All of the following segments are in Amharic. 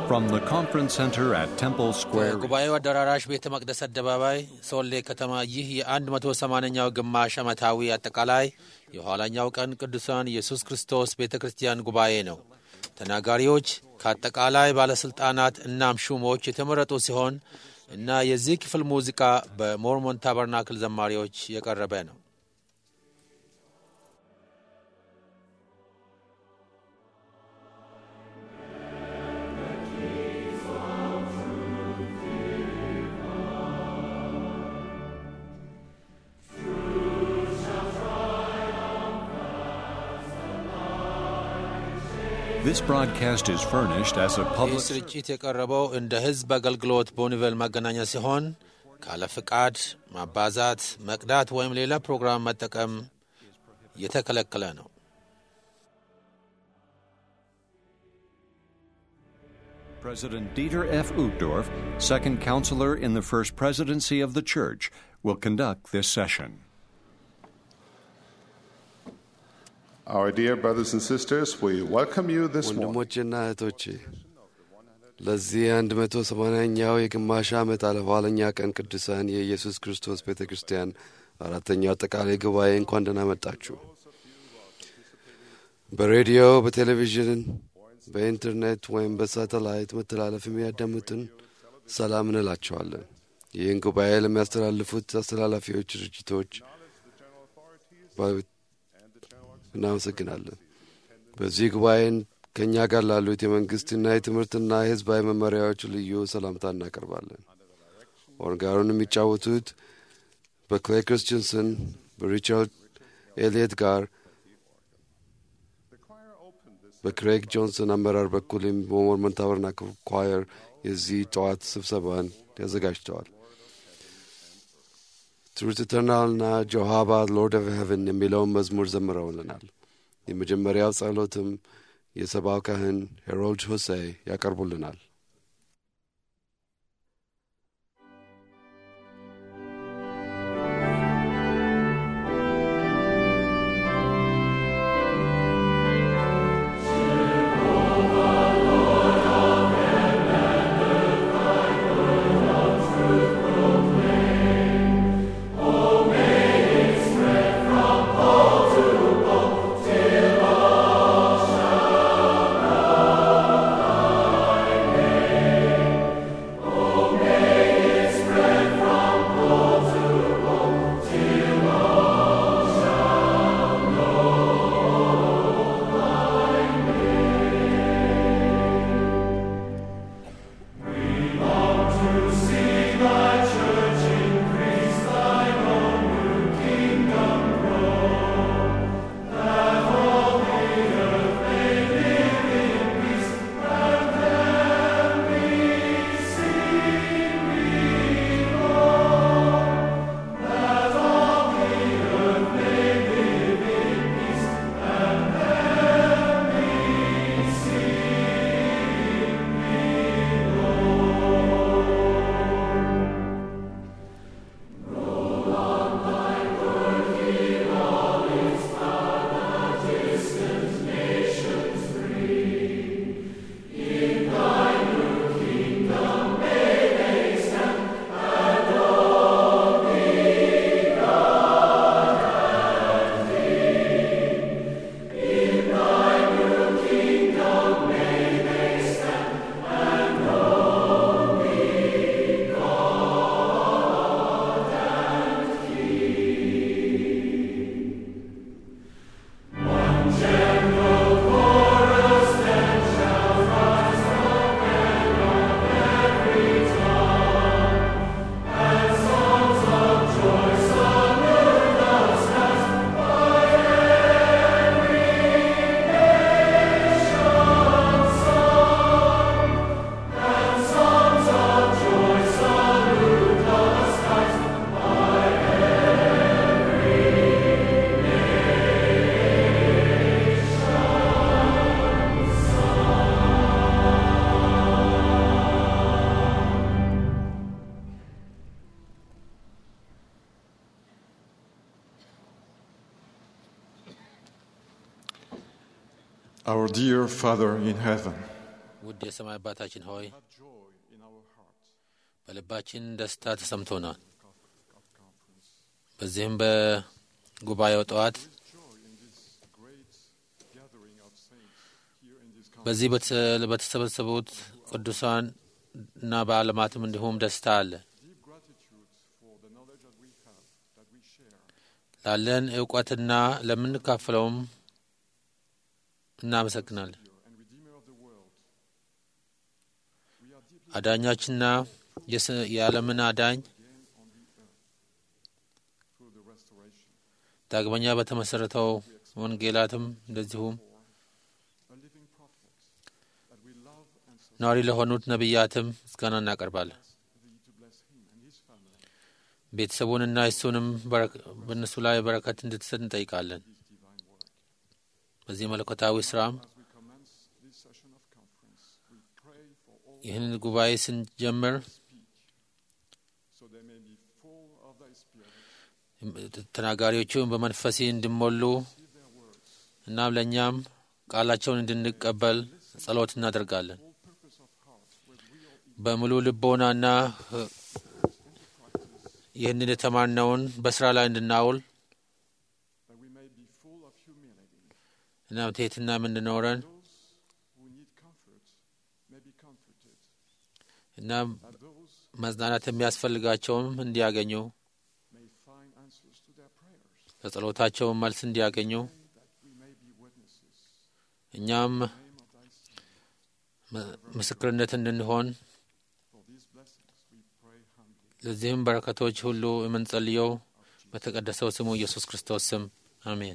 From the conference center at Temple Square, ጉባኤው አዳራሽ ቤተ መቅደስ አደባባይ ሶሌ ከተማ ይህ የ180ኛው ግማሽ ዓመታዊ አጠቃላይ የኋላኛው ቀን ቅዱሳን ኢየሱስ ክርስቶስ ቤተ ክርስቲያን ጉባኤ ነው። ተናጋሪዎች ከአጠቃላይ ባለሥልጣናት እናም ሹሞች የተመረጡ ሲሆን እና የዚህ ክፍል ሙዚቃ በሞርሞን ታበርናክል ዘማሪዎች የቀረበ ነው። this broadcast is furnished as a ይህ public ስርጭት የቀረበው እንደ ሕዝብ አገልግሎት በኒቨል ማገናኛ ሲሆን ካለ ፍቃድ ማባዛት፣ መቅዳት ወይም ሌላ ፕሮግራም መጠቀም የተከለከለ ነው። President Dieter F. Uchtdorf, second counselor in the First Presidency of the Church, will conduct this session. Our dear brothers and sisters, we welcome you this morning. ወንድሞቼና እህቶቼ ለዚህ አንድ መቶ ሰማንያኛው የግማሽ ዓመት አለኋለኛ ቀን ቅዱሳን የኢየሱስ ክርስቶስ ቤተ ክርስቲያን አራተኛው አጠቃላይ ጉባኤ እንኳን ደህና መጣችሁ። በሬዲዮ፣ በቴሌቪዥን፣ በኢንተርኔት ወይም በሳተላይት መተላለፍ የሚያዳምጡን ሰላም እንላቸዋለን። ይህን ጉባኤ ለሚያስተላልፉት አስተላላፊዎች ድርጅቶች እናመሰግናለን። በዚህ ጉባኤን ከእኛ ጋር ላሉት የመንግሥትና የትምህርትና የሕዝባዊ መመሪያዎች ልዩ ሰላምታ እናቀርባለን። ኦርጋኑን የሚጫወቱት በክሌይ ክርስቲንሰን በሪቻርድ ኤሊየት ጋር በክሬግ ጆንሰን አመራር በኩል በሞርመን ታበርናክል ኳየር የዚህ ጠዋት ስብሰባን ያዘጋጅተዋል። ትሩት ኢተርናልና ጆሃባ ሎርድ ኦፍ ሄቨን የሚለውን መዝሙር ዘምረውልናል። የመጀመሪያው ጸሎትም የሰባው ካህን ሄሮልድ ሆሴ ያቀርቡልናል። Our dear Father in heaven, ውድ የሰማይ አባታችን ሆይ have joy in our hearts በልባችን ደስታ ተሰምቶናል። of, of conference. በዚህም በጉባኤው ጠዋት Joy in this great gathering of saints here in this conference. በዚህ በተ- በተሰበሰቡት ቅዱሳን እና በዓለማትም እንዲሁም ደስታ አለ። Deep gratitude for the knowledge that we have, that we share. ላለን እውቀትና ለምንካፈለውም እናመሰግናለን። Savior and Redeemer of the world. We are deeply አዳኛችንና የስ- የዓለምን አዳኝ again on the earth through the restoration. ዳግመኛ በተመሠረተው ወንጌላትም እንደዚሁም A living prophet that we love and so ነዋሪ ለሆኑት ነቢያትም ምስጋና እናቀርባለን። thee to bless him and his family. ቤተሰቡንና እሱንም በረከ- በእነሱ ላይ በረከት እንድትሰጥ እንጠይቃለን። His divine work. በዚህ መለኮታዊ ስራም As we commence this session of conference, we pray for all ይህንን ጉባኤ ስንጀምር speak, so they may be full of thy spirit. ተናጋሪዎቹን በመንፈሴ እንዲሞሉ Receive their words. እናም ለእኛም ቃላቸውን እንድንቀበል ጸሎት እናደርጋለን። Full purpose of heart with real በሙሉ ልቦናና እ፣ ይህንን የተማርነውን በስራ ላይ እንድናውል that we may be full of humility. እናም ትሕትናም እንዲኖረን Those who need comfort may be comforted, እናም and those መጽናናት የሚያስፈልጋቸውም እንዲያገኙ may find answers to their prayers. ለጸሎታቸውም መልስ እንዲያገኙ Pray that we may be witnesses. እኛም In the name of thy Son, ም- ምስክርነት እንድንሆን for these blessings we pray humbly. ለዚህም በረከቶች ሁሉ የምንጸልየው በተቀደሰው ስሙ ኢየሱስ ክርስቶስ ስም አሜን።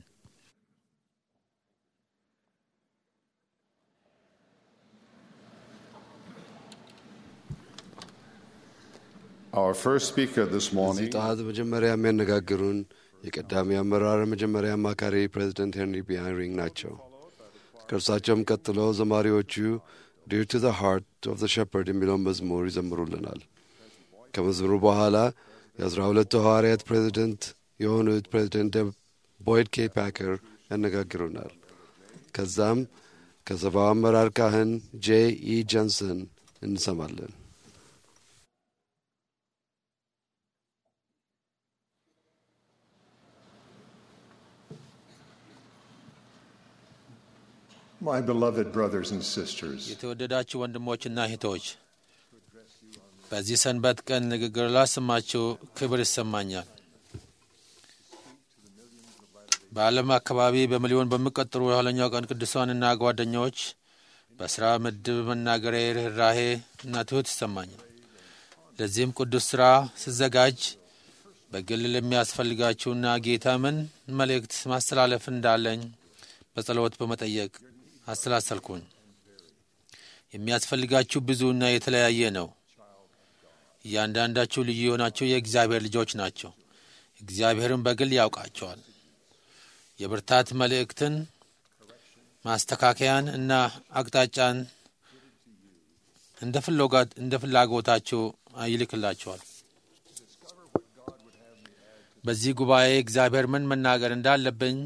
Our first speaker this እዚህ morning ጠዋት መጀመሪያ የሚያነጋግሩን የቀዳሚ አመራር መጀመሪያ አማካሪ ፕሬዚደንት ሄንሪ ቢያሪንግ ናቸው። ከእርሳቸውም ቀጥሎ ዘማሪዎቹ ዲር ቱ ዘ ሃርት ኦፍ ዘ ሸፐርድ የሚለውን መዝሙር ይዘምሩልናል። ከመዝሙሩ በኋላ የአስራ ሁለቱ ሐዋርያት ፕሬዚደንት የሆኑት ፕሬዚደንት ቦይድ ኬ ፓከር ያነጋግሩናል። ከዛም ከሰባው አመራር ካህን ጄ ኢ ጆንሰን እንሰማለን። My beloved brothers and sisters, የተወደዳችሁ ወንድሞችና እህቶች በዚህ ሰንበት ቀን ንግግር ላሰማችሁ ክብር ይሰማኛል። በዓለም አካባቢ በሚሊዮን በሚቆጠሩ የኋለኛው ቀን ቅዱሳንና ጓደኞች በሥራ ምድብ መናገሬ ርኅራሄ እና ትሑት ይሰማኛል። ለዚህም ቅዱስ ሥራ ስዘጋጅ በግል ለሚያስፈልጋችሁና ጌታ ምን መልእክት ማስተላለፍ እንዳለኝ በጸሎት በመጠየቅ አሰላሰልኩኝ። የሚያስፈልጋችሁ ብዙና የተለያየ ነው። እያንዳንዳችሁ ልዩ የሆናችሁ የእግዚአብሔር ልጆች ናቸው። እግዚአብሔርን በግል ያውቃቸዋል። የብርታት መልእክትን፣ ማስተካከያን እና አቅጣጫን እንደ ፍሎጋ- እንደ ፍላጎታችሁ ይልክላቸዋል። በዚህ ጉባኤ እግዚአብሔር ምን መናገር እንዳለብኝ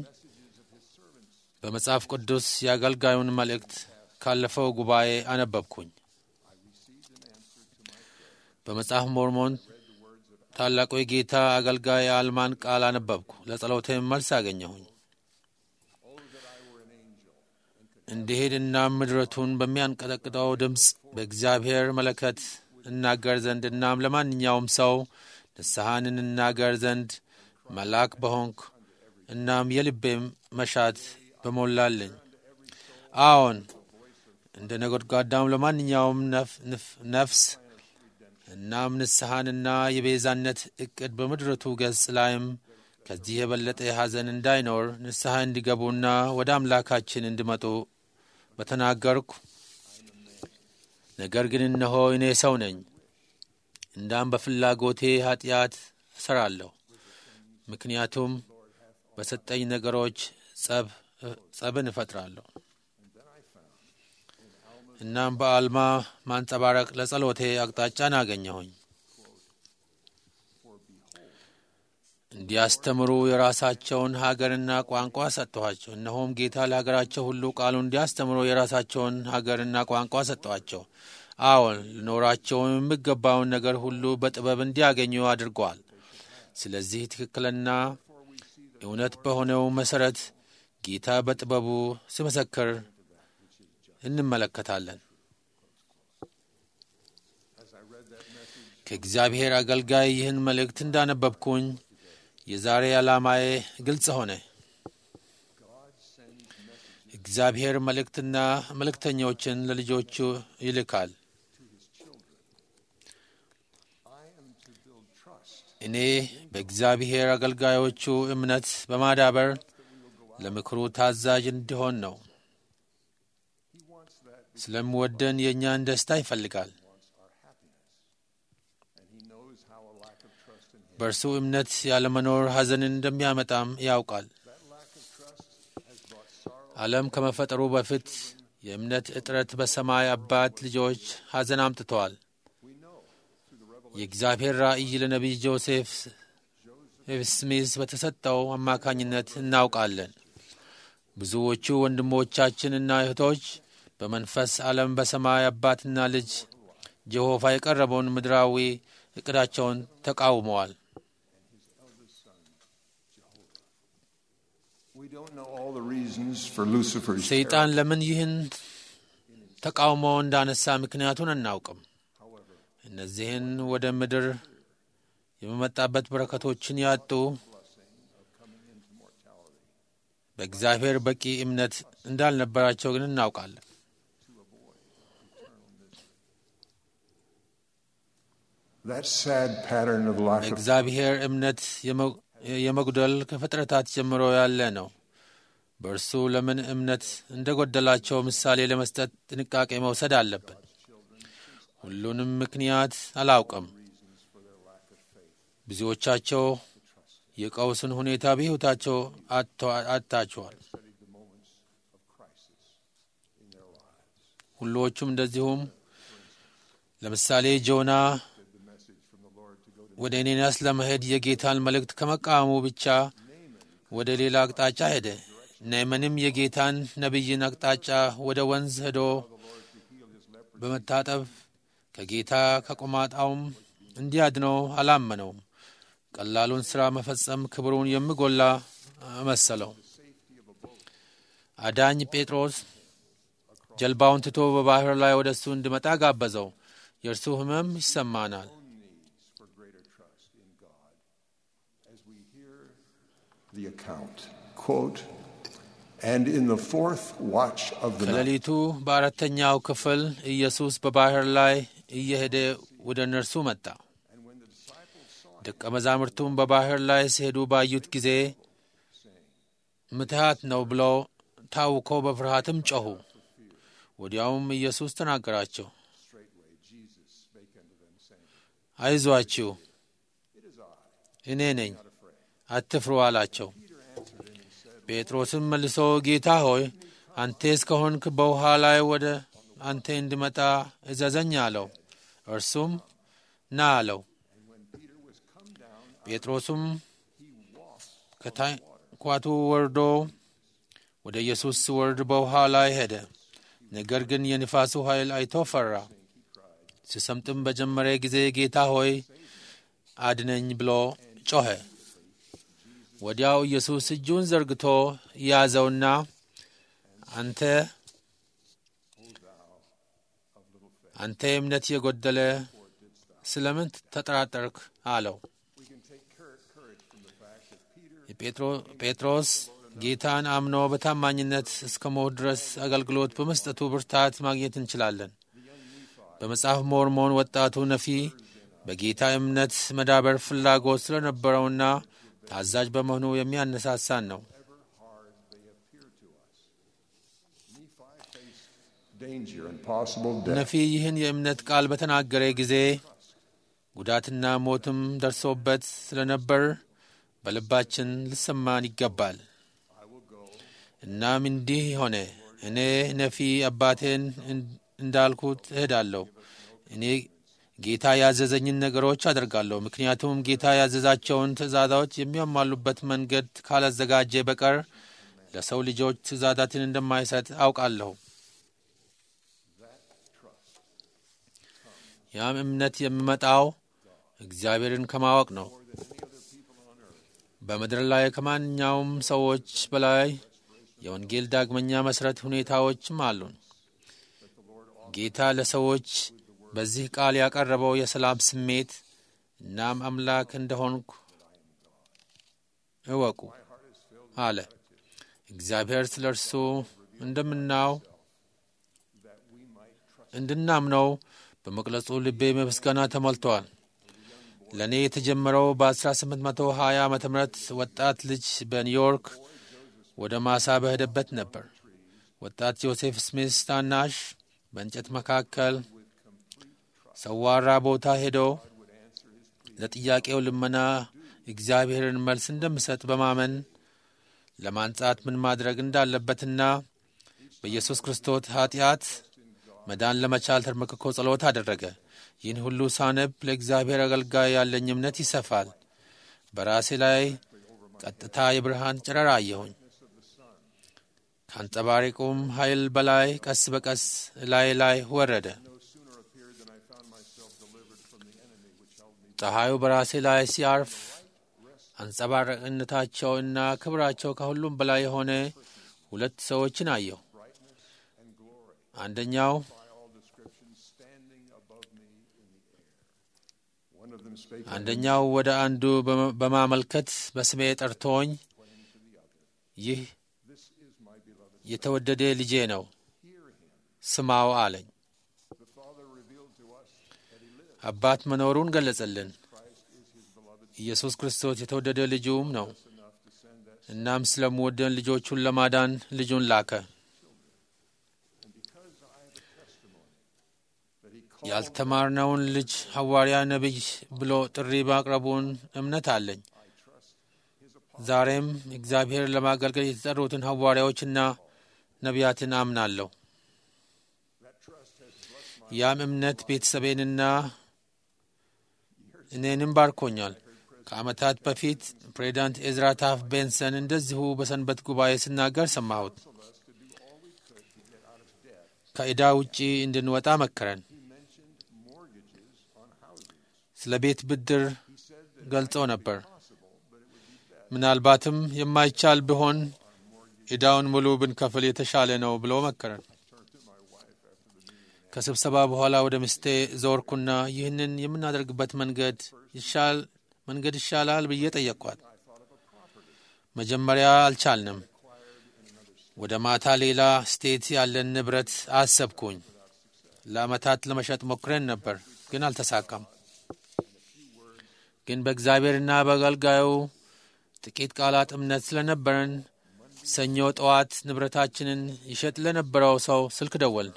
በመጽሐፍ ቅዱስ የአገልጋዩን መልእክት ካለፈው ጉባኤ አነበብኩኝ። በመጽሐፍ ሞርሞን ታላቁ የጌታ አገልጋይ አልማን ቃል አነበብኩ። ለጸሎቴም መልስ አገኘሁኝ። እንዲሄድና ምድረቱን በሚያንቀጠቅጠው ድምፅ በእግዚአብሔር መለከት እናገር ዘንድ እናም ለማንኛውም ሰው ንስሐን እንናገር ዘንድ መልአክ በሆንኩ እናም የልቤም መሻት በሞላልኝ። አዎን እንደ ነጎድጓዳም ለማንኛውም ነፍ- ንፍ- ነፍስ እናም ንስሐንና የቤዛነት እቅድ በምድረቱ ገጽ ላይም ከዚህ የበለጠ ሐዘን እንዳይኖር ንስሐ እንዲገቡና ወደ አምላካችን እንዲመጡ በተናገርኩ። ነገር ግን እነሆ እኔ ሰው ነኝ፣ እንዳም በፍላጎቴ ኃጢአት እሰራለሁ። ምክንያቱም በሰጠኝ ነገሮች ጸብ ጸብን እፈጥራለሁ። እናም በአልማ ማንጸባረቅ ለጸሎቴ አቅጣጫን አገኘሁኝ። እንዲያስተምሩ የራሳቸውን ሀገርና ቋንቋ ሰጠኋቸው። እነሆም ጌታ ለሀገራቸው ሁሉ ቃሉ እንዲያስተምሩ የራሳቸውን ሀገርና ቋንቋ ሰጠኋቸው። አዎን ሊኖራቸው የሚገባውን ነገር ሁሉ በጥበብ እንዲያገኙ አድርጓል። ስለዚህ ትክክልና እውነት በሆነው መሠረት ጌታ በጥበቡ ሲመሰክር እንመለከታለን። ከእግዚአብሔር አገልጋይ ይህን መልእክት እንዳነበብኩኝ የዛሬ ዓላማዬ ግልጽ ሆነ። እግዚአብሔር መልእክትና መልእክተኞችን ለልጆቹ ይልካል። እኔ በእግዚአብሔር አገልጋዮቹ እምነት በማዳበር ለምክሩ ታዛዥ እንዲሆን ነው። ስለምወደን የእኛን ደስታ ይፈልጋል። በእርሱ እምነት ያለመኖር ሐዘንን እንደሚያመጣም ያውቃል። ዓለም ከመፈጠሩ በፊት የእምነት እጥረት በሰማይ አባት ልጆች ሐዘን አምጥተዋል። የእግዚአብሔር ራእይ ለነቢይ ጆሴፍ ስሚዝ በተሰጠው አማካኝነት እናውቃለን። ብዙዎቹ ወንድሞቻችንና እህቶች በመንፈስ ዓለም በሰማይ አባትና ልጅ ጀሆፋ የቀረበውን ምድራዊ እቅዳቸውን ተቃውመዋል። ሰይጣን ለምን ይህን ተቃውሞ እንዳነሳ ምክንያቱን አናውቅም። እነዚህን ወደ ምድር የመመጣበት በረከቶችን ያጡ በእግዚአብሔር በቂ እምነት እንዳልነበራቸው ግን እናውቃለን። እግዚአብሔር እምነት የመጉደል ከፍጥረታት ጀምሮ ያለ ነው። በእርሱ ለምን እምነት እንደ ጎደላቸው ምሳሌ ለመስጠት ጥንቃቄ መውሰድ አለብን። ሁሉንም ምክንያት አላውቅም። ብዙዎቻቸው የቀውስን ሁኔታ በሕይወታቸው አጥታቸዋል። ሁሎቹም እንደዚሁም ለምሳሌ ጆና ወደ ኤኔናስ ለመሄድ የጌታን መልእክት ከመቃወሙ ብቻ ወደ ሌላ አቅጣጫ ሄደ። ናዕማንም የጌታን ነቢይን አቅጣጫ ወደ ወንዝ ሄዶ በመታጠብ ከጌታ ከቆማጣውም እንዲያድነው አላመነውም። ቀላሉን ሥራ መፈጸም ክብሩን የሚጎላ መሰለው። አዳኝ ጴጥሮስ ጀልባውን ትቶ በባሕር ላይ ወደ እሱ እንዲመጣ ጋበዘው። የእርሱ ሕመም ይሰማናል። ከሌሊቱ በአራተኛው ክፍል ኢየሱስ በባሕር ላይ እየሄደ ወደ እነርሱ መጣ። ደቀ መዛሙርቱም በባሕር ላይ ሲሄዱ ባዩት ጊዜ ምትሃት ነው ብለው ታውከው በፍርሃትም ጮኹ። ወዲያውም ኢየሱስ ተናገራቸው፣ አይዟችሁ፣ እኔ ነኝ፣ አትፍሩ አላቸው። ጴጥሮስም መልሶ ጌታ ሆይ አንቴስ ከሆንክ በውሃ ላይ ወደ አንተ እንድመጣ እዘዘኝ አለው። እርሱም ና አለው። ጴጥሮስም ከታንኳቱ ወርዶ ወደ ኢየሱስ ሲወርድ በውሃ ላይ ሄደ። ነገር ግን የንፋሱ ኃይል አይቶ ፈራ። ሲሰምጥም በጀመረ ጊዜ ጌታ ሆይ አድነኝ ብሎ ጮኸ። ወዲያው ኢየሱስ እጁን ዘርግቶ ያዘውና አንተ አንተ እምነት የጎደለ ስለምን ተጠራጠርክ? አለው። ጴጥሮስ ጌታን አምኖ በታማኝነት እስከ ሞት ድረስ አገልግሎት በመስጠቱ ብርታት ማግኘት እንችላለን። በመጽሐፍ ሞርሞን ወጣቱ ነፊ በጌታ እምነት መዳበር ፍላጎት ስለነበረውና ታዛዥ በመሆኑ የሚያነሳሳን ነው። ነፊ ይህን የእምነት ቃል በተናገረ ጊዜ ጉዳትና ሞትም ደርሶበት ስለነበር በልባችን ልሰማን ይገባል። እናም እንዲህ ሆነ። እኔ ነፊ አባቴን እንዳልኩት እሄዳለሁ። እኔ ጌታ ያዘዘኝን ነገሮች አደርጋለሁ። ምክንያቱም ጌታ ያዘዛቸውን ትእዛዛዎች የሚያሟሉበት መንገድ ካላዘጋጀ በቀር ለሰው ልጆች ትእዛዛትን እንደማይሰጥ አውቃለሁ። ያም እምነት የሚመጣው እግዚአብሔርን ከማወቅ ነው። በምድር ላይ ከማንኛውም ሰዎች በላይ የወንጌል ዳግመኛ መሠረት ሁኔታዎችም አሉን። ጌታ ለሰዎች በዚህ ቃል ያቀረበው የሰላም ስሜት እናም አምላክ እንደሆንኩ እወቁ አለ። እግዚአብሔር ስለ እርሱ እንደምናው እንድናምነው በመግለጹ ልቤ በምስጋና ተሞልተዋል። ለእኔ የተጀመረው በ1820 ዓ ም ወጣት ልጅ በኒውዮርክ ወደ ማሳ በሄደበት ነበር። ወጣት ጆሴፍ ስሚስ ታናሽ በእንጨት መካከል ሰዋራ ቦታ ሄዶ ለጥያቄው ልመና እግዚአብሔርን መልስ እንደምሰጥ በማመን ለማንጻት ምን ማድረግ እንዳለበትና በኢየሱስ ክርስቶስ ኃጢአት መዳን ለመቻል ተርመክኮ ጸሎት አደረገ። ይህን ሁሉ ሳነብ ለእግዚአብሔር አገልጋይ ያለኝ እምነት ይሰፋል። በራሴ ላይ ቀጥታ የብርሃን ጨረር አየሁኝ። ከአንጸባሪቁም ኃይል በላይ ቀስ በቀስ ላይ ላይ ወረደ። ፀሐዩ በራሴ ላይ ሲያርፍ አንጸባራቂነታቸውና ክብራቸው ከሁሉም በላይ የሆነ ሁለት ሰዎችን አየሁ። አንደኛው አንደኛው ወደ አንዱ በማመልከት በስሜ ጠርቶኝ ይህ የተወደደ ልጄ ነው፣ ስማው አለኝ። አባት መኖሩን ገለጸልን። ኢየሱስ ክርስቶስ የተወደደ ልጁም ነው። እናም ስለምወደን ልጆቹን ለማዳን ልጁን ላከ። ያልተማርነውን ልጅ ሐዋርያ ነቢይ ብሎ ጥሪ ማቅረቡን እምነት አለኝ። ዛሬም እግዚአብሔር ለማገልገል የተጠሩትን ሐዋርያዎችና ነቢያትን አምናለሁ። ያም እምነት ቤተሰቤንና እኔንም ባርኮኛል። ከዓመታት በፊት ፕሬዚዳንት ኤዝራ ታፍ ቤንሰን እንደዚሁ በሰንበት ጉባኤ ሲናገር ሰማሁት። ከዕዳ ውጪ እንድንወጣ መከረን። ስለ ቤት ብድር ገልጾ ነበር። ምናልባትም የማይቻል ቢሆን ዕዳውን ሙሉ ብንከፍል የተሻለ ነው ብሎ መከረን። ከስብሰባ በኋላ ወደ ሚስቴ ዞርኩና ይህንን የምናደርግበት መንገድ ይሻል መንገድ ይሻላል ብዬ ጠየቅኳት። መጀመሪያ አልቻልንም። ወደ ማታ ሌላ ስቴት ያለን ንብረት አሰብኩኝ። ለዓመታት ለመሸጥ ሞክረን ነበር፣ ግን አልተሳካም። ግን በእግዚአብሔርና በአገልጋዩ ጥቂት ቃላት እምነት ስለነበረን ሰኞ ጠዋት ንብረታችንን ይሸጥ ለነበረው ሰው ስልክ ደወልን።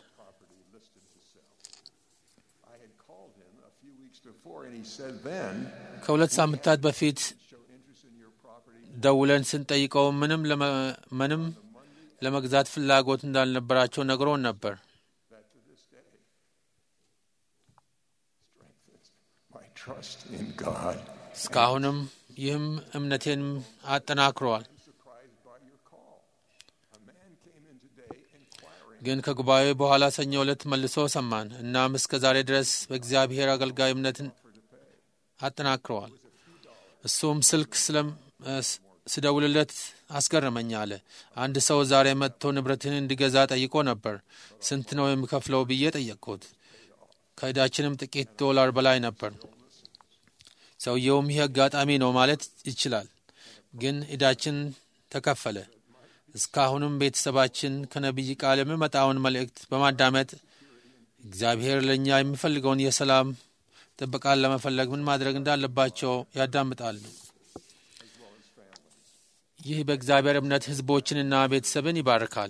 ከሁለት ሳምንታት በፊት ደውለን ስንጠይቀው ምንም ምንም ለመግዛት ፍላጎት እንዳልነበራቸው ነግሮን ነበር። እስካሁንም ይህም እምነቴን አጠናክረዋል። ግን ከጉባኤ በኋላ ሰኞ ዕለት መልሶ ሰማን። እናም እስከ ዛሬ ድረስ በእግዚአብሔር አገልጋይ እምነትን አጠናክረዋል። እሱም ስልክ ስደውልለት አስገረመኝ አለ። አንድ ሰው ዛሬ መጥቶ ንብረትን እንዲገዛ ጠይቆ ነበር። ስንት ነው የሚከፍለው ብዬ ጠየቅኩት። ከዕዳችንም ጥቂት ዶላር በላይ ነበር። ሰውየውም ይህ አጋጣሚ ነው ማለት ይችላል፣ ግን ዕዳችን ተከፈለ። እስካሁንም ቤተሰባችን ከነቢይ ቃል የሚመጣውን መልእክት በማዳመጥ እግዚአብሔር ለእኛ የሚፈልገውን የሰላም ጥበቃን ለመፈለግ ምን ማድረግ እንዳለባቸው ያዳምጣሉ። ይህ በእግዚአብሔር እምነት ሕዝቦችንና ቤተሰብን ይባርካል።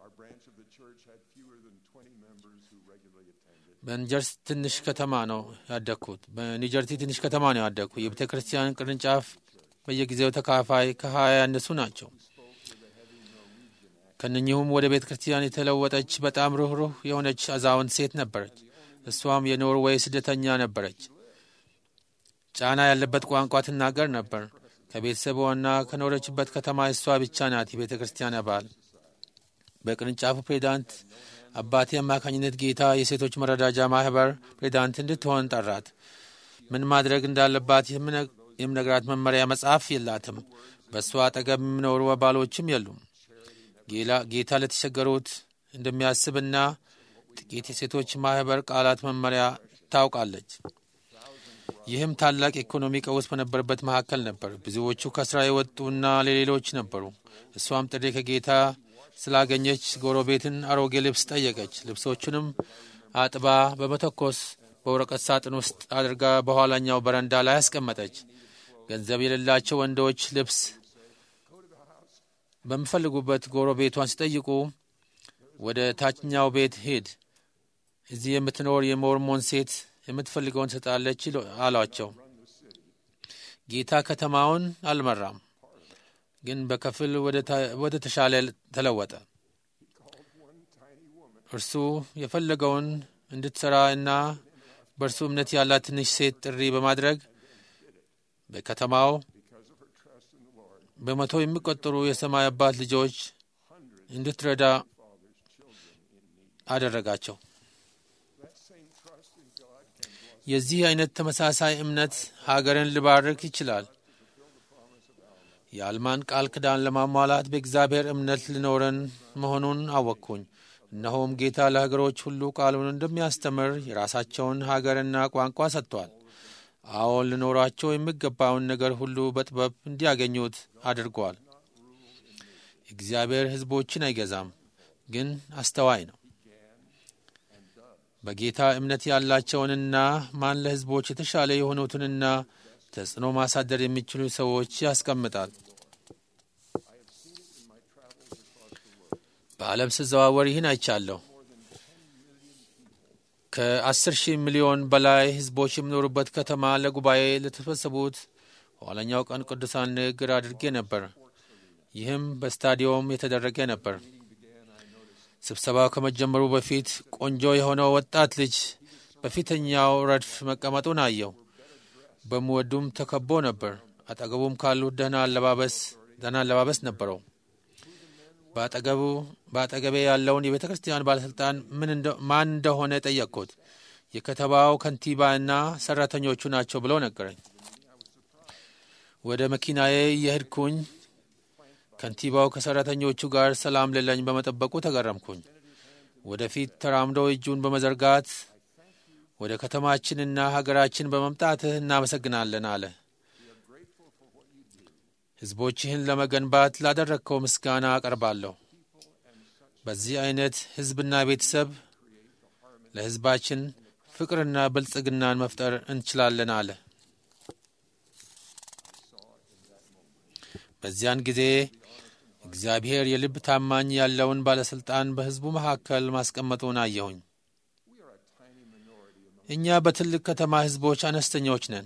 በኒጀርሲ ትንሽ ከተማ ነው ያደግኩት። በኒጀርቲ ትንሽ ከተማ ነው ያደግኩ። የቤተ ክርስቲያን ቅርንጫፍ በየጊዜው ተካፋይ ከሀያ ያነሱ ናቸው። ከእነኚሁም ወደ ቤተ ክርስቲያን የተለወጠች በጣም ሩኅሩህ የሆነች አዛውንት ሴት ነበረች። እሷም የኖርዌይ ስደተኛ ነበረች። ጫና ያለበት ቋንቋ ትናገር ነበር። ከቤተሰቧና ከኖረችበት ከተማ እሷ ብቻ ናት የቤተ ክርስቲያን አባል። በቅርንጫፉ ፕሬዚዳንት አባቴ አማካኝነት ጌታ የሴቶች መረዳጃ ማህበር ፕሬዚዳንት እንድትሆን ጠራት። ምን ማድረግ እንዳለባት የምነግራት መመሪያ መጽሐፍ የላትም። በእሷ አጠገብ የሚኖሩ አባሎችም የሉም። ጌታ ለተቸገሩት እንደሚያስብና ጥቂት የሴቶች ማህበር ቃላት መመሪያ ታውቃለች። ይህም ታላቅ ኢኮኖሚ ቀውስ በነበረበት መካከል ነበር። ብዙዎቹ ከስራ የወጡና ለሌሎች ነበሩ። እሷም ጥሪ ከጌታ ስላገኘች ጎረቤትን አሮጌ ልብስ ጠየቀች። ልብሶቹንም አጥባ በመተኮስ በወረቀት ሳጥን ውስጥ አድርጋ በኋላኛው በረንዳ ላይ አስቀመጠች። ገንዘብ የሌላቸው ወንዶች ልብስ በሚፈልጉበት ጎረቤቷን ሲጠይቁ ወደ ታችኛው ቤት ሂድ፣ እዚህ የምትኖር የሞርሞን ሴት የምትፈልገውን ትሰጣለች አሏቸው። ጌታ ከተማውን አልመራም፣ ግን በከፊል ወደ ተሻለ ተለወጠ። እርሱ የፈለገውን እንድትሰራ እና በእርሱ እምነት ያላት ትንሽ ሴት ጥሪ በማድረግ በከተማው በመቶ የሚቆጠሩ የሰማይ አባት ልጆች እንድትረዳ አደረጋቸው። የዚህ አይነት ተመሳሳይ እምነት ሀገርን ሊባርክ ይችላል። የአልማን ቃል ኪዳን ለማሟላት በእግዚአብሔር እምነት ሊኖረን መሆኑን አወቅኩኝ። እነሆም ጌታ ለሀገሮች ሁሉ ቃሉን እንደሚያስተምር የራሳቸውን ሀገርና ቋንቋ ሰጥቷል። አዎን ሊኖራቸው የሚገባውን ነገር ሁሉ በጥበብ እንዲያገኙት አድርጓል። እግዚአብሔር ሕዝቦችን አይገዛም፣ ግን አስተዋይ ነው። በጌታ እምነት ያላቸውንና ማን ለሕዝቦች የተሻለ የሆኑትንና ተጽዕኖ ማሳደር የሚችሉ ሰዎች ያስቀምጣል። በዓለም ስዘዋወር ይህን አይቻለሁ። ከአስር ሺህ ሚሊዮን በላይ ሕዝቦች የሚኖሩበት ከተማ ለጉባኤ ለተሰበሰቡት ኋለኛው ቀን ቅዱሳን ንግግር አድርጌ ነበር። ይህም በስታዲየም የተደረገ ነበር። ስብሰባው ከመጀመሩ በፊት ቆንጆ የሆነው ወጣት ልጅ በፊተኛው ረድፍ መቀመጡን አየው። በምወዱም ተከቦ ነበር። አጠገቡም ካሉት ደህና አለባበስ ደህና አለባበስ ነበረው። በአጠገቡ በአጠገቤ ያለውን የቤተ ክርስቲያን ባለሥልጣን ማን እንደሆነ ጠየቅኩት። የከተማው ከንቲባና ሠራተኞቹ ናቸው ብለው ነገረኝ። ወደ መኪናዬ እየሄድኩኝ ከንቲባው ከሠራተኞቹ ጋር ሰላም ሌለኝ በመጠበቁ ተገረምኩኝ። ወደፊት ተራምዶ እጁን በመዘርጋት ወደ ከተማችንና ሀገራችን በመምጣትህ እናመሰግናለን አለ። ሕዝቦችህን ለመገንባት ላደረግከው ምስጋና አቀርባለሁ። በዚህ አይነት ሕዝብና ቤተሰብ ለሕዝባችን ፍቅርና ብልጽግናን መፍጠር እንችላለን አለ። በዚያን ጊዜ እግዚአብሔር የልብ ታማኝ ያለውን ባለሥልጣን በሕዝቡ መካከል ማስቀመጡን አየሁኝ። እኛ በትልቅ ከተማ ሕዝቦች አነስተኞች ነን።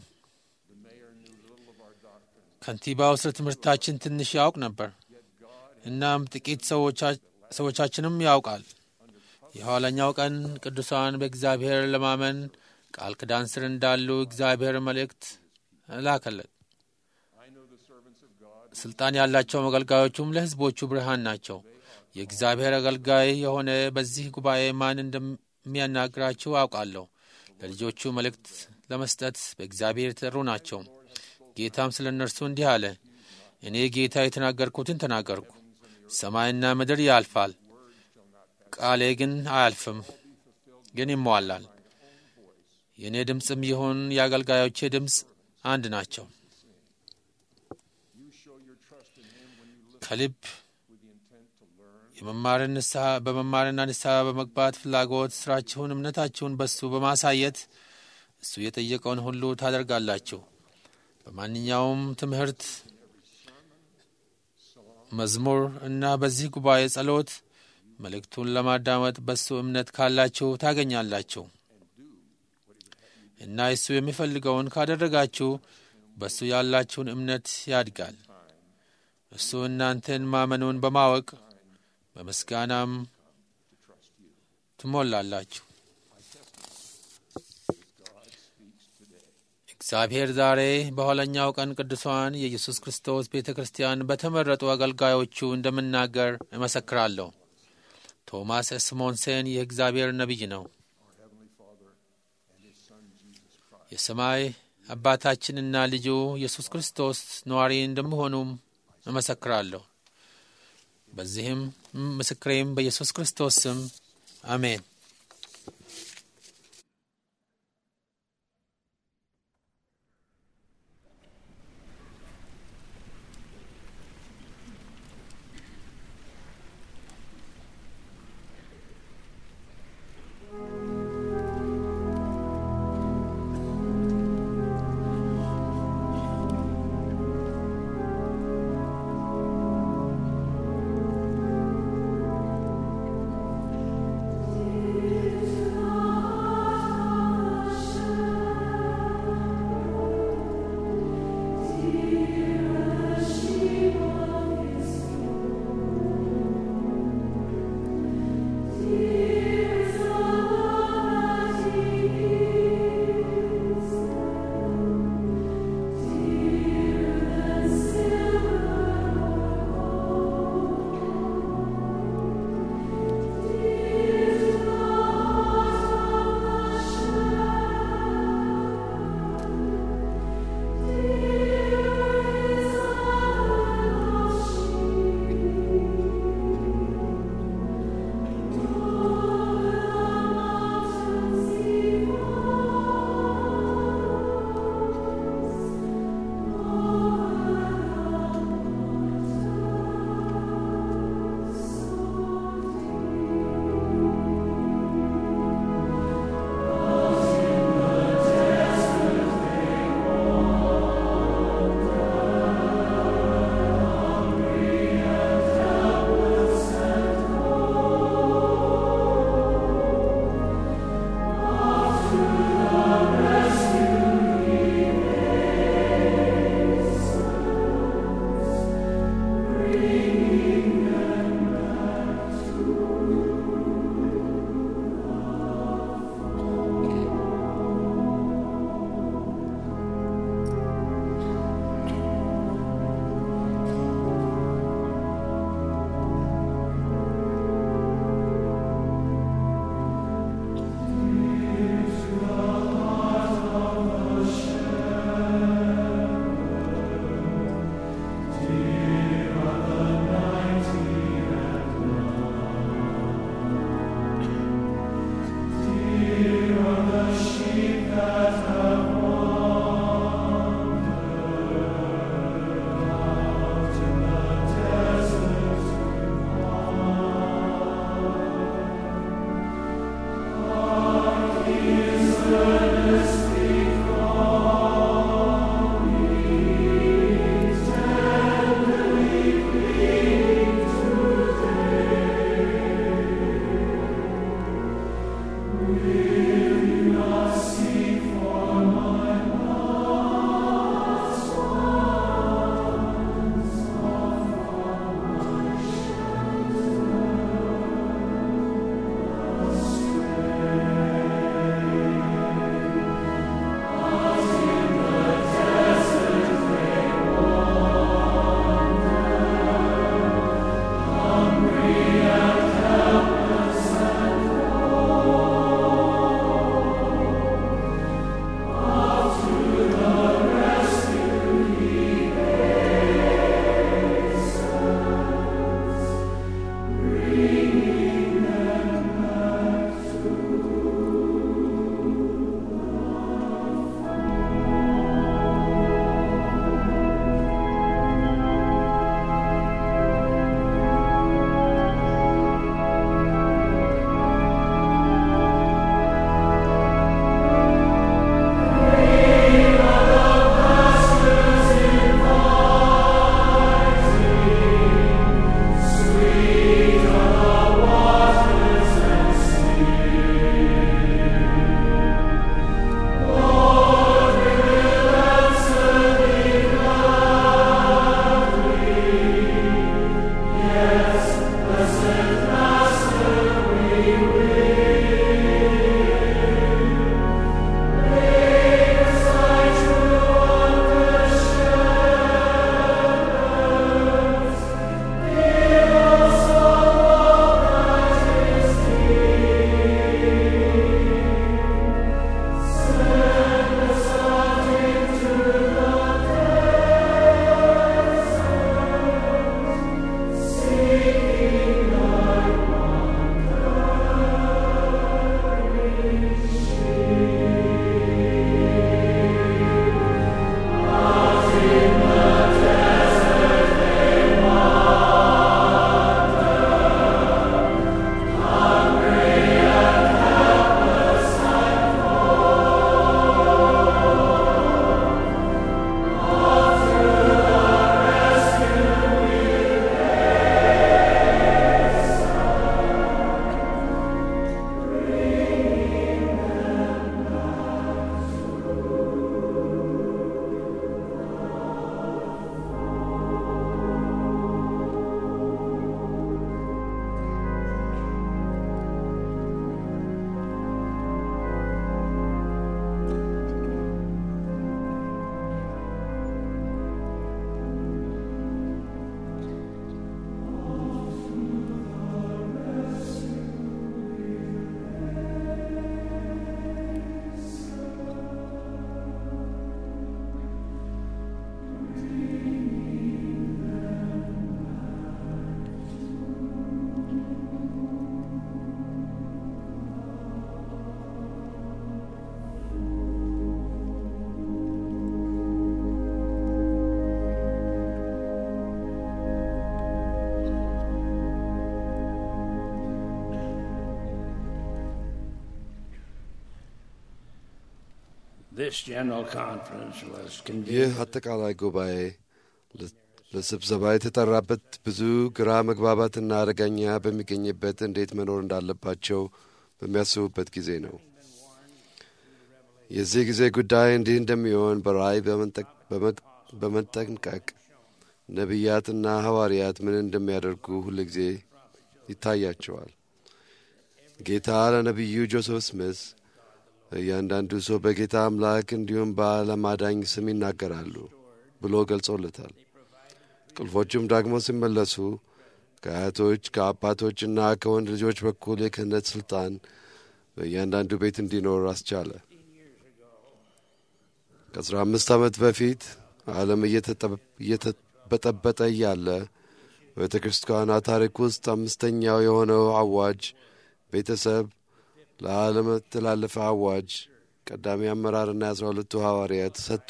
ከንቲባው ስለ ትምህርታችን ትንሽ ያውቅ ነበር። እናም ጥቂት ሰዎቻችንም ያውቃል። የኋለኛው ቀን ቅዱሳን በእግዚአብሔር ለማመን ቃል ኪዳን ስር እንዳሉ እግዚአብሔር መልእክት ላከለት። ስልጣን ያላቸው አገልጋዮቹም ለሕዝቦቹ ብርሃን ናቸው። የእግዚአብሔር አገልጋይ የሆነ በዚህ ጉባኤ ማን እንደሚያናግራችሁ አውቃለሁ። ለልጆቹ መልእክት ለመስጠት በእግዚአብሔር የተጠሩ ናቸው። ጌታም ስለ እነርሱ እንዲህ አለ፣ እኔ ጌታ የተናገርኩትን ተናገርኩ። ሰማይና ምድር ያልፋል፣ ቃሌ ግን አያልፍም፣ ግን ይሟላል። የእኔ ድምፅም ይሁን የአገልጋዮቼ ድምፅ አንድ ናቸው። ከልብ በመማርና ንስሐ በመግባት ፍላጎት ስራችሁን፣ እምነታችሁን በሱ በማሳየት እሱ የጠየቀውን ሁሉ ታደርጋላችሁ። በማንኛውም ትምህርት፣ መዝሙር እና በዚህ ጉባኤ ጸሎት መልእክቱን ለማዳመጥ በሱ እምነት ካላችሁ ታገኛላችሁ እና እሱ የሚፈልገውን ካደረጋችሁ በሱ ያላችሁን እምነት ያድጋል። እሱ እናንተን ማመኑን በማወቅ በምስጋናም ትሞላላችሁ። እግዚአብሔር ዛሬ በኋለኛው ቀን ቅዱሳን የኢየሱስ ክርስቶስ ቤተ ክርስቲያን በተመረጡ አገልጋዮቹ እንደምናገር እመሰክራለሁ። ቶማስ ስሞንሴን የእግዚአብሔር ነቢይ ነው። የሰማይ አባታችንና ልጁ ኢየሱስ ክርስቶስ ነዋሪ እንደሚሆኑም እመሰክራለሁ። በዚህም ምስክሬም በኢየሱስ ክርስቶስ ስም አሜን። Thank This general conference was ይህ convened አጠቃላይ ጉባኤ ለ- ለስብሰባ የተጠራበት ብዙ ግራ መግባባትና አደገኛ በሚገኝበት እንዴት መኖር እንዳለባቸው በሚያስቡበት ጊዜ ነው። የዚህ ጊዜ ጉዳይ እንዲህ እንደሚሆን በራእይ በመንጠቅ- በመቅ- በመጠንቀቅ ነቢያትና ሐዋርያት ምን እንደሚያደርጉ ሁል ጊዜ ይታያቸዋል። ጌታ ለነቢዩ ጆሴፍ ስሚስ እያንዳንዱ ሰው በጌታ አምላክ እንዲሁም በዓለም አዳኝ ስም ይናገራሉ ብሎ ገልጾለታል። ቁልፎቹም ደግሞ ሲመለሱ ከአያቶች ከአባቶችና ከወንድ ልጆች በኩል የክህነት ሥልጣን በእያንዳንዱ ቤት እንዲኖር አስቻለ። ከአስራ አምስት ዓመት በፊት ዓለም እየተጠ- እየተበጠበጠ እያለ በቤተ ክርስቲያኗ ታሪክ ውስጥ አምስተኛው የሆነው አዋጅ ቤተሰብ ለዓለም የተላለፈ አዋጅ ቀዳሚ አመራርና የአስራ ሁለቱ ሐዋርያት ሰጡ።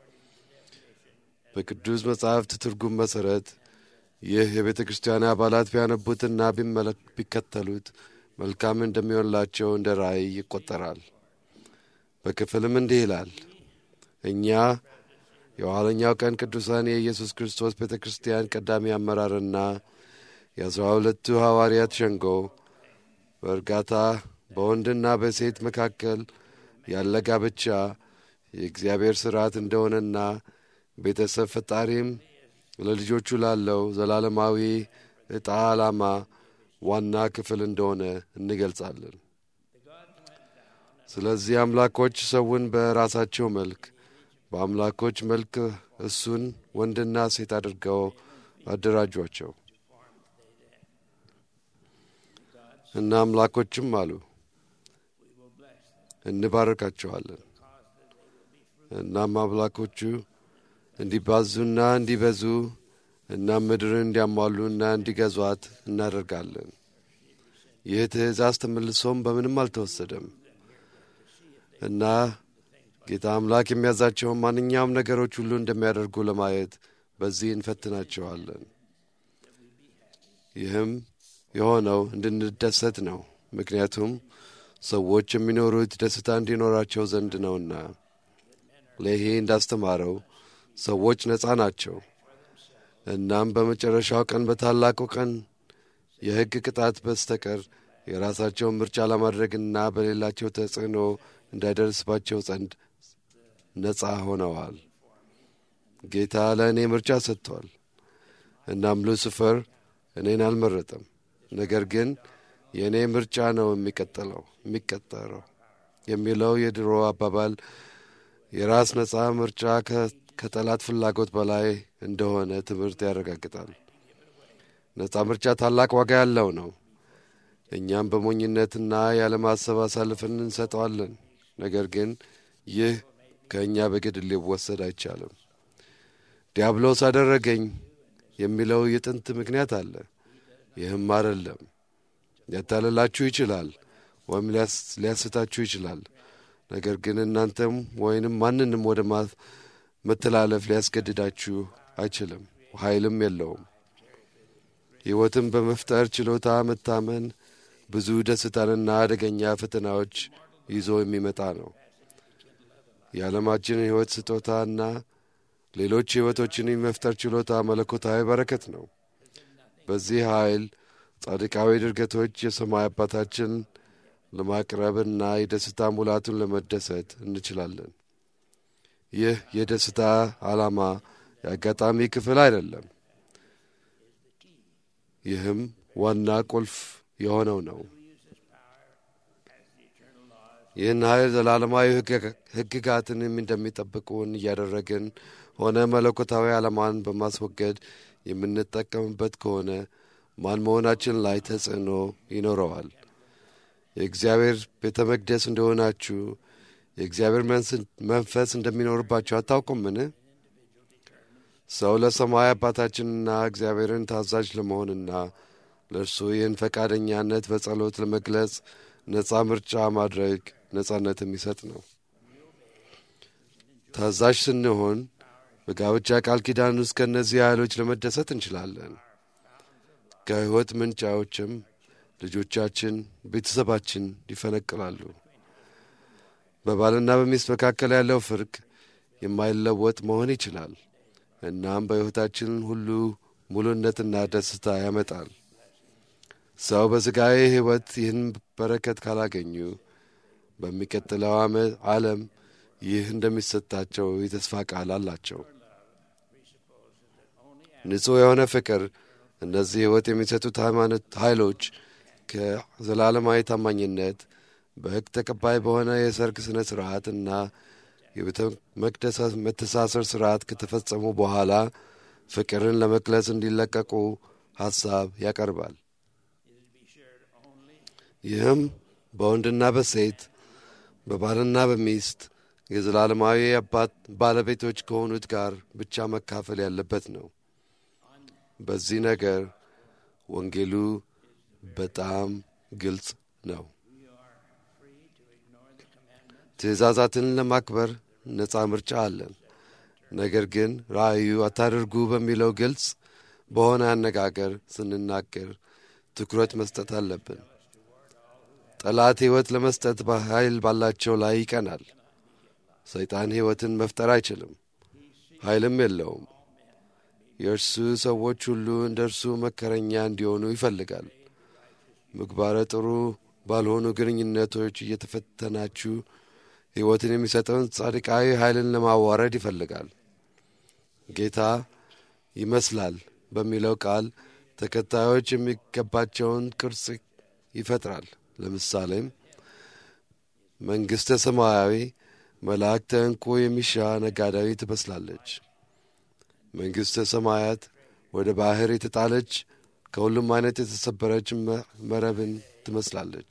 በቅዱስ መጻሕፍት ትርጉም መሠረት ይህ የቤተ ክርስቲያን አባላት ቢያነቡትና ቢመለክ- ቢከተሉት መልካም እንደሚሆንላቸው እንደ ራእይ ይቆጠራል። በክፍልም እንዲህ ይላል፣ እኛ የኋለኛው ቀን ቅዱሳን የኢየሱስ ክርስቶስ ቤተ ክርስቲያን ቀዳሚ አመራርና የአስራ ሁለቱ ሐዋርያት ሸንጎ በእርጋታ በወንድና በሴት መካከል ያለ ጋብቻ የእግዚአብሔር ሥርዓት እንደሆነና ቤተሰብ ፈጣሪም ለልጆቹ ላለው ዘላለማዊ ዕጣ ዓላማ ዋና ክፍል እንደሆነ እንገልጻለን። ስለዚህ አምላኮች ሰውን በራሳቸው መልክ በአምላኮች መልክ እሱን ወንድና ሴት አድርገው አደራጇቸው እና አምላኮችም አሉ እንባርካቸዋለን። እናም አምላኮቹ እንዲባዙና እንዲበዙ እናም ምድርን እንዲያሟሉና እንዲገዟት እናደርጋለን። ይህ ትእዛዝ ተመልሶም በምንም አልተወሰደም እና ጌታ አምላክ የሚያዛቸውን ማንኛውም ነገሮች ሁሉ እንደሚያደርጉ ለማየት በዚህ እንፈትናቸዋለን። ይህም የሆነው እንድንደሰት ነው፣ ምክንያቱም ሰዎች የሚኖሩት ደስታ እንዲኖራቸው ዘንድ ነውና። ሌሂ እንዳስተማረው ሰዎች ነፃ ናቸው። እናም በመጨረሻው ቀን በታላቁ ቀን የሕግ ቅጣት በስተቀር የራሳቸውን ምርጫ ለማድረግና በሌላቸው ተጽዕኖ እንዳይደርስባቸው ዘንድ ነፃ ሆነዋል። ጌታ ለእኔ ምርጫ ሰጥቷል። እናም ሉሲፈር እኔን አልመረጠም። ነገር ግን የእኔ ምርጫ ነው የሚቀጥለው የሚቀጠረው የሚለው የድሮ አባባል የራስ ነፃ ምርጫ ከጠላት ፍላጎት በላይ እንደሆነ ትምህርት ያረጋግጣል። ነፃ ምርጫ ታላቅ ዋጋ ያለው ነው። እኛም በሞኝነትና ያለማሰብ አሳልፈን እንሰጠዋለን። ነገር ግን ይህ ከእኛ በግድ ሊወሰድ አይቻልም። ዲያብሎስ አደረገኝ የሚለው የጥንት ምክንያት አለ። ይህም አይደለም። ሊያታልላችሁ ይችላል ወይም ሊያስታችሁ ይችላል። ነገር ግን እናንተም ወይንም ማንንም ወደ መተላለፍ ሊያስገድዳችሁ አይችልም፣ ኃይልም የለውም። ሕይወትን በመፍጠር ችሎታ መታመን ብዙ ደስታንና አደገኛ ፈተናዎች ይዞ የሚመጣ ነው። የዓለማችን ሕይወት ስጦታና ሌሎች ሕይወቶችን የመፍጠር ችሎታ መለኮታዊ በረከት ነው። በዚህ ኃይል ጻድቃዊ ድርገቶች የሰማይ አባታችን ለማቅረብና የደስታ ሙላቱን ለመደሰት እንችላለን። ይህ የደስታ ዓላማ የአጋጣሚ ክፍል አይደለም። ይህም ዋና ቁልፍ የሆነው ነው። ይህን ኃይል ዘላለማዊ ሕግጋትን እንደሚጠብቁን እያደረግን ሆነ መለኮታዊ ዓላማን በማስወገድ የምንጠቀምበት ከሆነ ማን መሆናችን ላይ ተጽዕኖ ይኖረዋል። የእግዚአብሔር ቤተ መቅደስ እንደሆናችሁ የእግዚአብሔር መንፈስ እንደሚኖርባችሁ አታውቁምን? ሰው ለሰማይ አባታችንና እግዚአብሔርን ታዛዥ ለመሆንና ለእርሱ ይህን ፈቃደኛነት በጸሎት ለመግለጽ ነፃ ምርጫ ማድረግ ነፃነት የሚሰጥ ነው። ታዛዥ ስንሆን በጋብቻ ቃል ኪዳን ውስጥ ከእነዚህ ኃይሎች ለመደሰት እንችላለን። ከሕይወት ምንጫዎችም ልጆቻችን፣ ቤተሰባችን ይፈነቅላሉ። በባልና በሚስት መካከል ያለው ፍርቅ የማይለወጥ መሆን ይችላል። እናም በሕይወታችን ሁሉ ሙሉነትና ደስታ ያመጣል። ሰው በሥጋዊ ሕይወት ይህን በረከት ካላገኙ በሚቀጥለው ዓለም ይህ እንደሚሰጣቸው የተስፋ ቃል አላቸው። ንጹሕ የሆነ ፍቅር እነዚህ ሕይወት የሚሰጡት ሃይማኖት ኃይሎች ከዘላለማዊ ታማኝነት በሕግ ተቀባይ በሆነ የሰርግ ሥነ ሥርዓት እና የቤተ መቅደስ መተሳሰር ሥርዓት ከተፈጸሙ በኋላ ፍቅርን ለመግለጽ እንዲለቀቁ ሐሳብ ያቀርባል። ይህም በወንድና በሴት በባልና በሚስት የዘላለማዊ አባት ባለቤቶች ከሆኑት ጋር ብቻ መካፈል ያለበት ነው። በዚህ ነገር ወንጌሉ በጣም ግልጽ ነው። ትእዛዛትን ለማክበር ነፃ ምርጫ አለን። ነገር ግን ራእዩ አታድርጉ በሚለው ግልጽ በሆነ አነጋገር ስንናገር ትኩረት መስጠት አለብን። ጠላት ሕይወት ለመስጠት በኃይል ባላቸው ላይ ይቀናል። ሰይጣን ሕይወትን መፍጠር አይችልም፣ ኃይልም የለውም። የእርሱ ሰዎች ሁሉ እንደ እርሱ መከረኛ እንዲሆኑ ይፈልጋል። ምግባረ ጥሩ ባልሆኑ ግንኙነቶች እየተፈተናችሁ ሕይወትን የሚሰጠውን ጻድቃዊ ኃይልን ለማዋረድ ይፈልጋል። ጌታ ይመስላል በሚለው ቃል ተከታዮች የሚገባቸውን ቅርጽ ይፈጥራል። ለምሳሌም መንግሥተ ሰማያዊ መላእክተ ዕንቁ የሚሻ ነጋዳዊ ትመስላለች። መንግሥተ ሰማያት ወደ ባሕር የተጣለች ከሁሉም አይነት የተሰበረች መረብን ትመስላለች።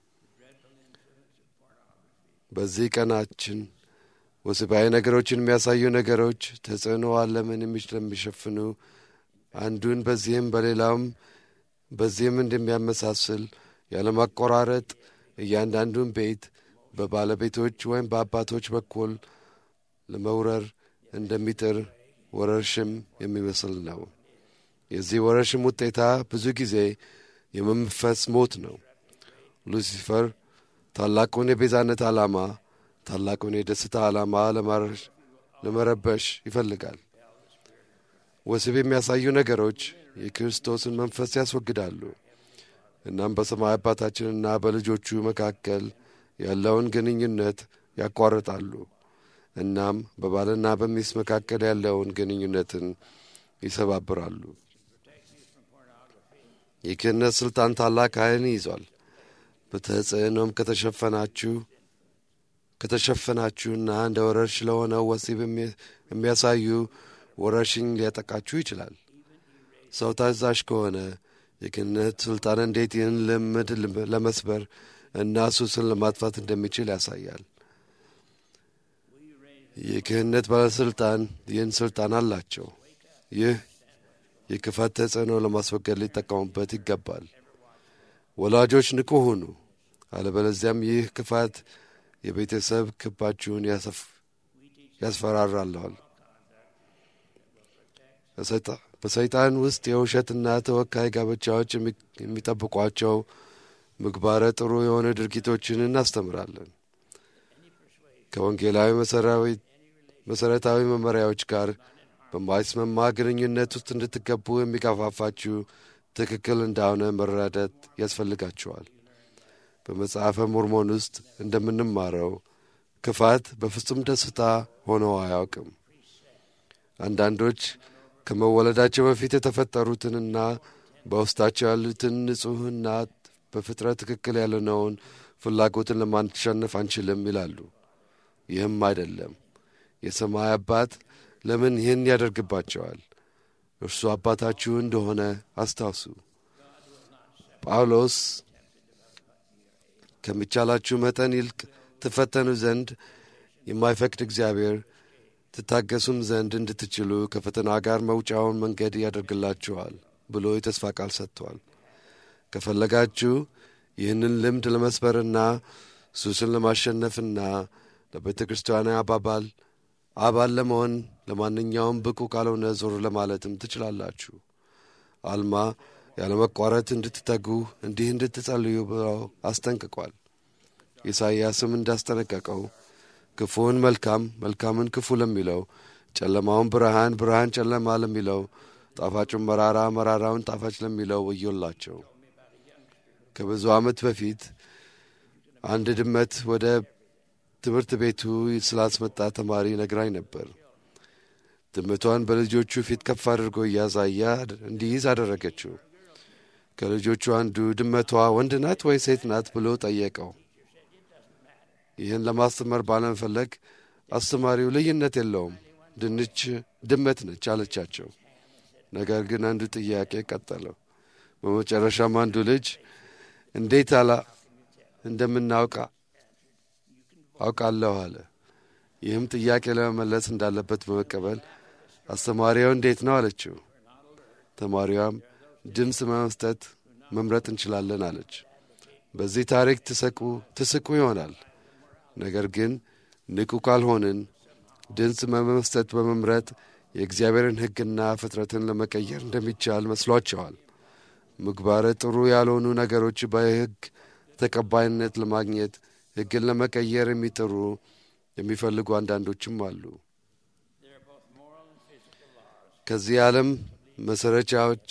በዚህ ቀናችን ወሲባዊ ነገሮችን የሚያሳዩ ነገሮች ተጽዕኖ ዓለምን እንደሚሸፍኑ አንዱን በዚህም በሌላውም በዚህም እንደሚያመሳስል ያለማቆራረጥ እያንዳንዱን ቤት በባለቤቶች ወይም በአባቶች በኩል ለመውረር እንደሚጥር ወረርሽም የሚመስል ነው። የዚህ ወረርሽም ውጤታ ብዙ ጊዜ የመንፈስ ሞት ነው። ሉሲፈር ታላቁን የቤዛነት ዓላማ ታላቁን የደስታ ዓላማ ለመረበሽ ይፈልጋል። ወሲብ የሚያሳዩ ነገሮች የክርስቶስን መንፈስ ያስወግዳሉ። እናም በሰማይ አባታችንና በልጆቹ መካከል ያለውን ግንኙነት ያቋርጣሉ። እናም በባልና በሚስት መካከል ያለውን ግንኙነትን ይሰባብራሉ። የክህነት ሥልጣን ታላቅ ኃይልን ይዟል። በተጽዕኖም ከተሸፈናችሁ ከተሸፈናችሁና እንደ ወረርሽ ለሆነው ወሲብ የሚያሳዩ ወረርሽኝ ሊያጠቃችሁ ይችላል። ሰው ታዛዥ ከሆነ የክህነት ሥልጣን እንዴት ይህን ልምድ ለመስበር እና ሱስን ለማጥፋት እንደሚችል ያሳያል። የክህነት ባለሥልጣን ይህን ሥልጣን አላቸው። ይህ የክፋት ተጽዕኖ ለማስወገድ ሊጠቀሙበት ይገባል። ወላጆች ንቁ ሁኑ፣ አለበለዚያም ይህ ክፋት የቤተሰብ ክባችሁን ያስፈራራለዋል። በሰይጣን ውስጥ የውሸትና ተወካይ ጋብቻዎች የሚጠብቋቸው ምግባረ ጥሩ የሆነ ድርጊቶችን እናስተምራለን። ከወንጌላዊ መሠረታዊ መመሪያዎች ጋር በማይስማማ ግንኙነት ውስጥ እንድትገቡ የሚገፋፋችሁ ትክክል እንዳሆነ መረዳት ያስፈልጋችኋል። በመጽሐፈ ሞርሞን ውስጥ እንደምንማረው ክፋት በፍጹም ደስታ ሆኖ አያውቅም። አንዳንዶች ከመወለዳቸው በፊት የተፈጠሩትንና በውስጣቸው ያሉትን ንጹሕና በፍጥረት ትክክል ያልሆነውን ፍላጎትን ለማሸነፍ አንችልም ይላሉ። ይህም አይደለም። የሰማይ አባት ለምን ይህን ያደርግባቸዋል? እርሱ አባታችሁ እንደሆነ አስታውሱ። ጳውሎስ ከሚቻላችሁ መጠን ይልቅ ትፈተኑ ዘንድ የማይፈቅድ እግዚአብሔር ትታገሱም ዘንድ እንድትችሉ ከፈተና ጋር መውጫውን መንገድ ያደርግላችኋል ብሎ የተስፋ ቃል ሰጥቷል። ከፈለጋችሁ ይህንን ልምድ ለመስበርና ሱስን ለማሸነፍና ለቤተ ክርስቲያን አባባል አባል ለመሆን ለማንኛውም ብቁ ካልሆነ ዞር ለማለትም ትችላላችሁ። አልማ ያለመቋረጥ እንድትተጉ እንዲህ እንድትጸልዩ ብለው አስጠንቅቋል። ኢሳይያስም እንዳስጠነቀቀው ክፉውን መልካም መልካምን ክፉ ለሚለው ጨለማውን ብርሃን ብርሃን ጨለማ ለሚለው ጣፋጩን መራራ መራራውን ጣፋጭ ለሚለው ወዮላቸው። ከብዙ ዓመት በፊት አንድ ድመት ወደ ትምህርት ቤቱ ስላስመጣ ተማሪ ነግራኝ ነበር። ድመቷን በልጆቹ ፊት ከፍ አድርጎ እያሳየ እንዲይዝ አደረገችው። ከልጆቹ አንዱ ድመቷ ወንድ ናት ወይ ሴት ናት ብሎ ጠየቀው። ይህን ለማስተማር ባለመፈለግ አስተማሪው ልዩነት የለውም ድንች ድመት ነች አለቻቸው። ነገር ግን አንዱ ጥያቄ ቀጠለው። በመጨረሻም አንዱ ልጅ እንዴት አላ እንደምናውቃ አውቃለሁ አለ። ይህም ጥያቄ ለመመለስ እንዳለበት በመቀበል አስተማሪው እንዴት ነው አለችው። ተማሪዋም ድምፅ በመስጠት መምረጥ እንችላለን አለች። በዚህ ታሪክ ትሰቁ ትስቁ ይሆናል። ነገር ግን ንቁ ካልሆንን ድምፅ በመስጠት በመምረጥ የእግዚአብሔርን ሕግና ፍጥረትን ለመቀየር እንደሚቻል መስሏቸዋል። ምግባረ ጥሩ ያልሆኑ ነገሮች በሕግ ተቀባይነት ለማግኘት ሕግን ለመቀየር የሚጥሩ የሚፈልጉ አንዳንዶችም አሉ። ከዚህ ዓለም መሰረቻዎች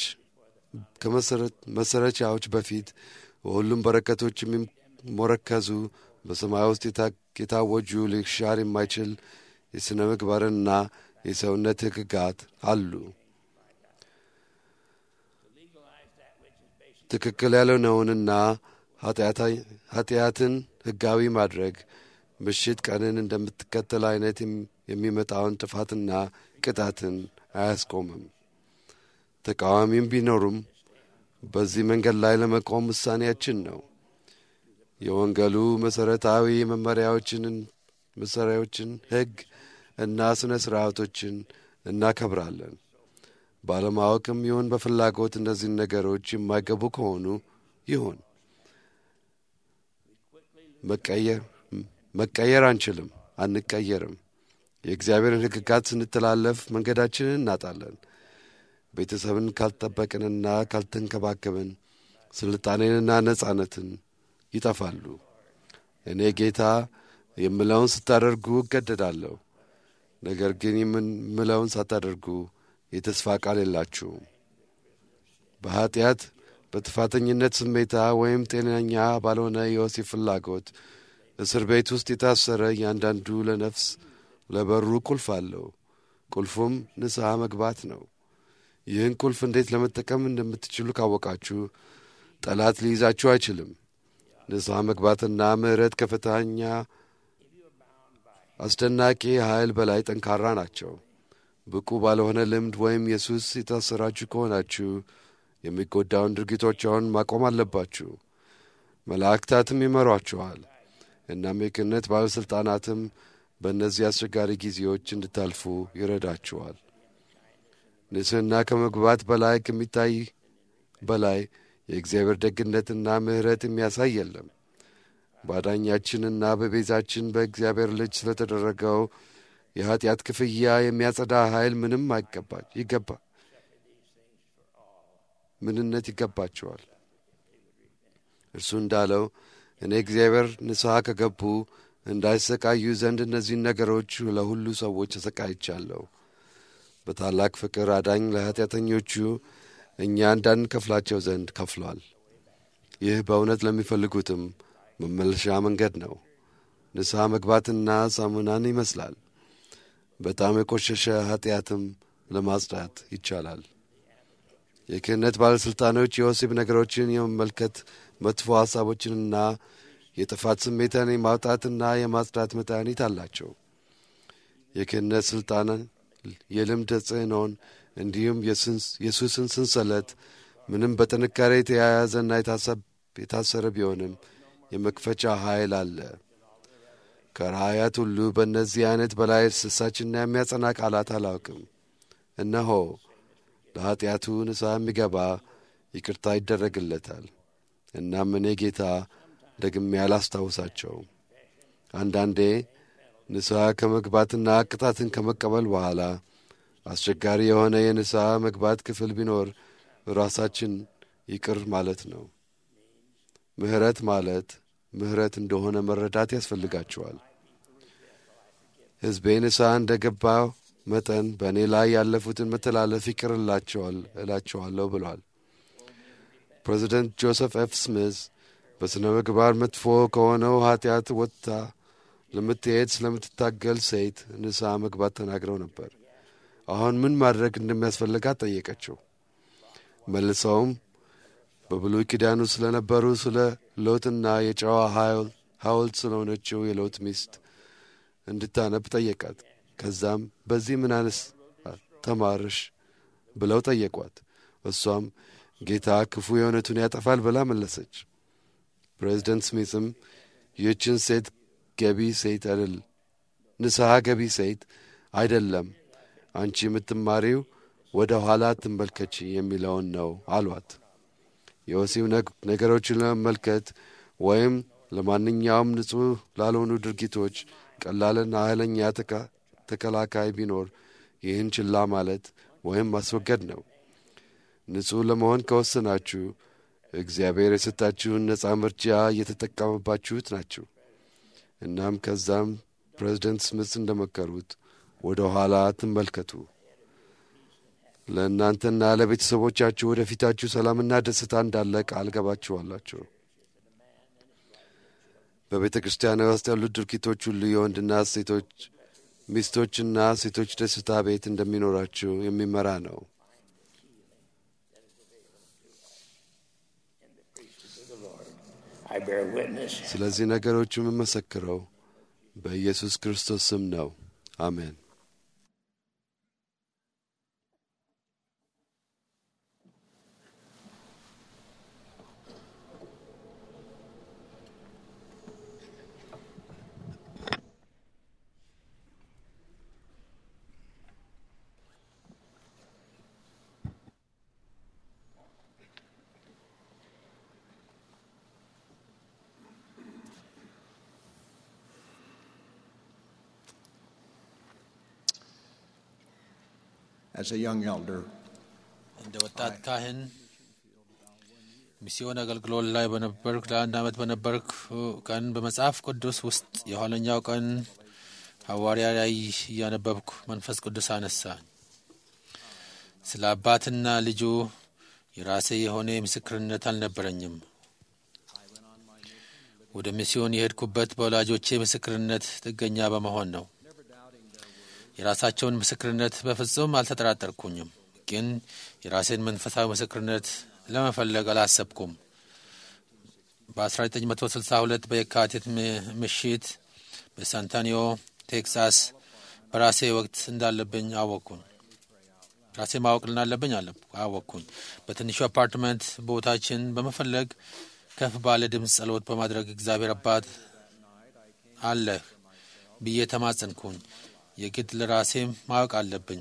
ከመሰረቻዎች በፊት በሁሉም በረከቶች የሚሞረከዙ በሰማይ ውስጥ የታወጁ ሊሻር የማይችል የሥነ ምግባርና የሰውነት ሕግጋት አሉ። ትክክል ያልሆነውንና ኃጢአትን ሕጋዊ ማድረግ ምሽት ቀንን እንደምትከተል አይነት የሚመጣውን ጥፋትና ቅጣትን አያስቆምም። ተቃዋሚም ቢኖሩም በዚህ መንገድ ላይ ለመቆም ውሳኔያችን ነው። የወንጌሉ መሠረታዊ መመሪያዎችን መሠሪያዎችን ሕግ እና ሥነ ሥርዓቶችን እናከብራለን። ባለማወቅም ይሁን በፍላጎት እነዚህን ነገሮች የማይገቡ ከሆኑ ይሁን መቀየር መቀየር አንችልም፣ አንቀየርም። የእግዚአብሔርን ሕግጋት ስንተላለፍ መንገዳችንን እናጣለን። ቤተሰብን ካልጠበቅንና ካልተንከባከብን ስልጣኔንና ነጻነትን ይጠፋሉ። እኔ ጌታ የምለውን ስታደርጉ እገደዳለሁ፣ ነገር ግን የምለውን ሳታደርጉ የተስፋ ቃል የላችሁም። በኀጢአት በጥፋተኝነት ስሜታ ወይም ጤነኛ ባልሆነ የወሲብ ፍላጎት እስር ቤት ውስጥ የታሰረ እያንዳንዱ ለነፍስ ለበሩ ቁልፍ አለው። ቁልፉም ንስሐ መግባት ነው። ይህን ቁልፍ እንዴት ለመጠቀም እንደምትችሉ ካወቃችሁ ጠላት ሊይዛችሁ አይችልም። ንስሐ መግባትና ምሕረት ከፍተኛ አስደናቂ ኃይል በላይ ጠንካራ ናቸው። ብቁ ባልሆነ ልምድ ወይም ኢየሱስ የታሰራችሁ ከሆናችሁ የሚጎዳውን ድርጊቶቻውን ማቆም አለባችሁ። መላእክታትም ይመሯችኋል። እናም የክህነት ባለሥልጣናትም በእነዚህ አስቸጋሪ ጊዜዎች እንድታልፉ ይረዳችኋል። ንጽሕና ከመግባት በላይ ከሚታይ በላይ የእግዚአብሔር ደግነትና ምሕረት የሚያሳይ የለም። ባዳኛችንና በቤዛችን በእግዚአብሔር ልጅ ስለተደረገው የኀጢአት ክፍያ የሚያጸዳ ኃይል ምንም አይገባ ይገባ ምንነት ይገባቸዋል። እርሱ እንዳለው እኔ እግዚአብሔር ንስሐ ከገቡ እንዳይሰቃዩ ዘንድ እነዚህን ነገሮች ለሁሉ ሰዎች ተሰቃይቻለሁ። በታላቅ ፍቅር አዳኝ ለኀጢአተኞቹ እኛ እንዳንከፍላቸው ዘንድ ከፍሏል። ይህ በእውነት ለሚፈልጉትም መመለሻ መንገድ ነው። ንስሐ መግባትና ሳሙናን ይመስላል። በጣም የቆሸሸ ኀጢአትም ለማጽዳት ይቻላል። የክህነት ባለሥልጣኖች የወሲብ ነገሮችን የመመልከት መጥፎ ሐሳቦችንና የጥፋት ስሜትን የማውጣትና የማጽዳት መድኃኒት አላቸው። የክህነት ሥልጣን የልምድ ተጽዕኖን እንዲሁም የሱስን ሰንሰለት ምንም በጥንካሬ የተያያዘና የታሰረ ቢሆንም የመክፈቻ ኃይል አለ። ከራእያት ሁሉ በእነዚህ አይነት በላይ ስሳችና የሚያጸና ቃላት አላውቅም። እነሆ ለኀጢአቱ ንስሐ የሚገባ ይቅርታ ይደረግለታል። እናም እኔ ጌታ ደግሜ አላስታውሳቸውም። አንዳንዴ ንስሐ ከመግባትና ቅጣትን ከመቀበል በኋላ አስቸጋሪ የሆነ የንስሐ መግባት ክፍል ቢኖር ራሳችን ይቅር ማለት ነው። ምሕረት ማለት ምሕረት እንደሆነ መረዳት ያስፈልጋቸዋል። ሕዝቤ ንስሐ እንደ ገባው መጠን በእኔ ላይ ያለፉትን መተላለፍ ይቅር እላቸዋለሁ ብሏል። ፕሬዚደንት ጆሴፍ ኤፍ ስሚዝ በሥነ ምግባር መጥፎ ከሆነው ኃጢአት ወጥታ ለምትሄድ ስለምትታገል ሴት ንስሐ መግባት ተናግረው ነበር። አሁን ምን ማድረግ እንደሚያስፈልጋት ጠየቀችው። መልሰውም በብሉይ ኪዳኑ ስለነበሩ ስለ ሎጥና የጨዋ ሐውልት ስለሆነችው የሎጥ ሚስት እንድታነብ ጠየቃት። ከዛም በዚህ ምን አነስ ተማርሽ ብለው ጠየቋት። እሷም ጌታ ክፉ የሆነቱን ያጠፋል ብላ መለሰች። ፕሬዚደንት ስሚትም ይህችን ሴት ገቢ ሴት አይደል ንስሐ ገቢ ሴት አይደለም፣ አንቺ የምትማሪው ወደ ኋላ ትመልከች የሚለውን ነው አሏት። የወሲብ ነገሮችን ለመመልከት ወይም ለማንኛውም ንጹሕ ላልሆኑ ድርጊቶች ቀላልና ኃይለኛ ተከላካይ ቢኖር ይህን ችላ ማለት ወይም ማስወገድ ነው። ንጹሕ ለመሆን ከወሰናችሁ እግዚአብሔር የሰጣችሁን ነፃ ምርጫ እየተጠቀመባችሁት ናችሁ። እናም ከዛም ፕሬዚደንት ስሚት እንደመከሩት ወደ ኋላ ትመልከቱ። ለእናንተና ለቤተሰቦቻችሁ ወደፊታችሁ ሰላምና ደስታ እንዳለ ቃል ገባችኋላችሁ። በቤተ ክርስቲያን ውስጥ ያሉት ድርጊቶች ሁሉ የወንድና ሴቶች ሚስቶችና ሴቶች ደስታ ቤት እንደሚኖራችሁ የሚመራ ነው። I bear witness. ስለዚህ ነገሮች የምመሰክረው በኢየሱስ ክርስቶስ ስም ነው። አሜን። As a young elder, እንደ ወጣት ካህን ሚስዮን አገልግሎት ላይ በነበርክ ለአንድ ዓመት በነበርክ ቀን በመጽሐፍ ቅዱስ ውስጥ የኋለኛው ቀን ሐዋርያ ላይ እያነበብኩ መንፈስ ቅዱስ አነሳኝ። ስለ አባትና ልጁ የራሴ የሆነ ምስክርነት አልነበረኝም። ወደ ሚስዮን የሄድኩበት በወላጆቼ ምስክርነት ጥገኛ በመሆን ነው። የራሳቸውን ምስክርነት በፍጹም አልተጠራጠርኩኝም፣ ግን የራሴን መንፈሳዊ ምስክርነት ለመፈለግ አላሰብኩም። በ1962 በየካቲት ምሽት በሳንታኒዮ ቴክሳስ በራሴ ወቅት እንዳለብኝ አወቅኩኝ። ራሴ ማወቅ እንዳለብኝ አወቅኩኝ። በትንሹ አፓርትመንት ቦታችን በመፈለግ ከፍ ባለ ድምፅ ጸሎት በማድረግ እግዚአብሔር አባት አለህ ብዬ ተማጸንኩኝ። የግድ ለራሴም ማወቅ አለብኝ።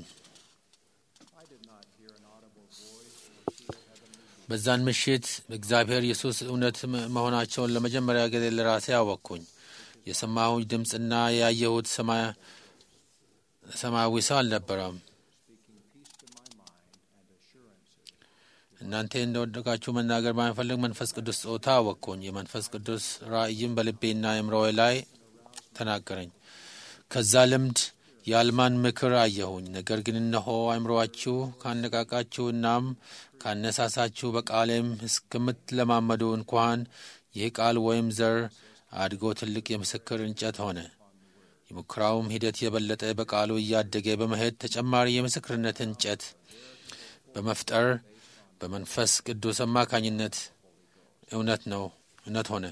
በዛን ምሽት እግዚአብሔር ኢየሱስ እውነት መሆናቸውን ለመጀመሪያ ጊዜ ለራሴ አወቅኩኝ። የሰማሁኝ ድምፅና ያየሁት ሰማያዊ ሰው አልነበረም። እናንተ እንደወደቃችሁ መናገር ባንፈልግ መንፈስ ቅዱስ ጾታ አወቅኩኝ። የመንፈስ ቅዱስ ራእይም በልቤና አእምሮዬ ላይ ተናገረኝ። ከዛ ልምድ የአልማን ምክር አየሁኝ። ነገር ግን እነሆ አእምሮአችሁ ካነቃቃችሁ እናም ካነሳሳችሁ በቃሌም እስከምትለማመዱ እንኳን ይህ ቃል ወይም ዘር አድጎ ትልቅ የምስክር እንጨት ሆነ። የሙከራውም ሂደት የበለጠ በቃሉ እያደገ በመሄድ ተጨማሪ የምስክርነት እንጨት በመፍጠር በመንፈስ ቅዱስ አማካኝነት እውነት ነው እውነት ሆነ።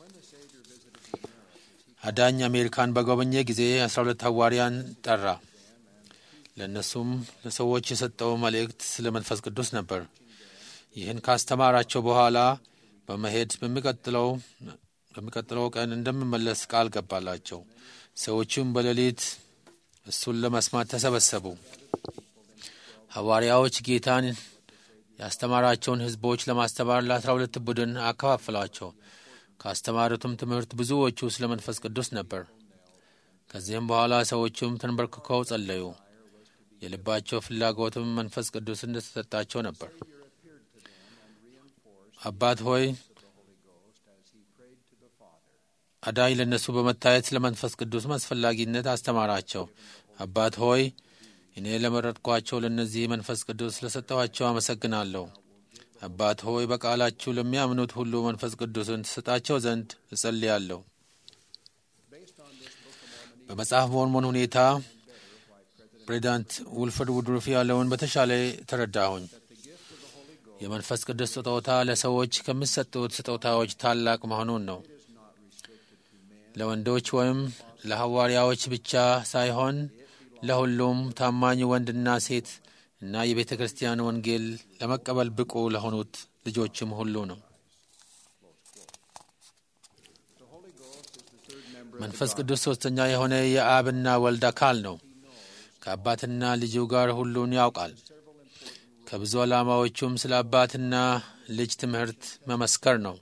አዳኝ አሜሪካን በጎበኘ ጊዜ አስራ ሁለት ሐዋርያን ጠራ። ለእነሱም ለሰዎች የሰጠው መልእክት ስለ መንፈስ ቅዱስ ነበር። ይህን ካስተማራቸው በኋላ በመሄድ በሚቀጥለው በሚቀጥለው ቀን እንደምመለስ ቃል ገባላቸው። ሰዎቹም በሌሊት እሱን ለመስማት ተሰበሰቡ። ሐዋርያዎች ጌታን ያስተማራቸውን ሕዝቦች ለማስተማር ለአስራ ሁለት ቡድን አከፋፍሏቸው። ካስተማሩትም ትምህርት ብዙዎቹ ስለ መንፈስ ቅዱስ ነበር። ከዚህም በኋላ ሰዎቹም ተንበርክከው ጸለዩ። የልባቸው ፍላጎትም መንፈስ ቅዱስ እንደተሰጣቸው ነበር። አባት ሆይ አዳኝ ለእነሱ በመታየት ስለ መንፈስ ቅዱስ አስፈላጊነት አስተማራቸው። አባት ሆይ እኔ ለመረጥኳቸው ለእነዚህ መንፈስ ቅዱስ ስለሰጠኋቸው አመሰግናለሁ። አባት ሆይ በቃላችሁ ለሚያምኑት ሁሉ መንፈስ ቅዱስን ትሰጣቸው ዘንድ እጸልያለሁ። በመጽሐፍ ሞርሞን ሁኔታ ፕሬዚዳንት ውልፈርድ ውድሩፍ ያለውን በተሻለ ተረዳሁኝ። የመንፈስ ቅዱስ ስጦታ ለሰዎች ከሚሰጡት ስጦታዎች ታላቅ መሆኑን ነው። ለወንዶች ወይም ለሐዋርያዎች ብቻ ሳይሆን ለሁሉም ታማኝ ወንድና ሴት እና የቤተ ክርስቲያን ወንጌል ለመቀበል ብቁ ለሆኑት ልጆችም ሁሉ ነው። መንፈስ ቅዱስ ሦስተኛ የሆነ የአብና ወልድ አካል ነው። ከአባትና ልጁ ጋር ሁሉን ያውቃል። ከብዙ ዓላማዎቹም ስለ አባትና ልጅ ትምህርት መመስከር ነው።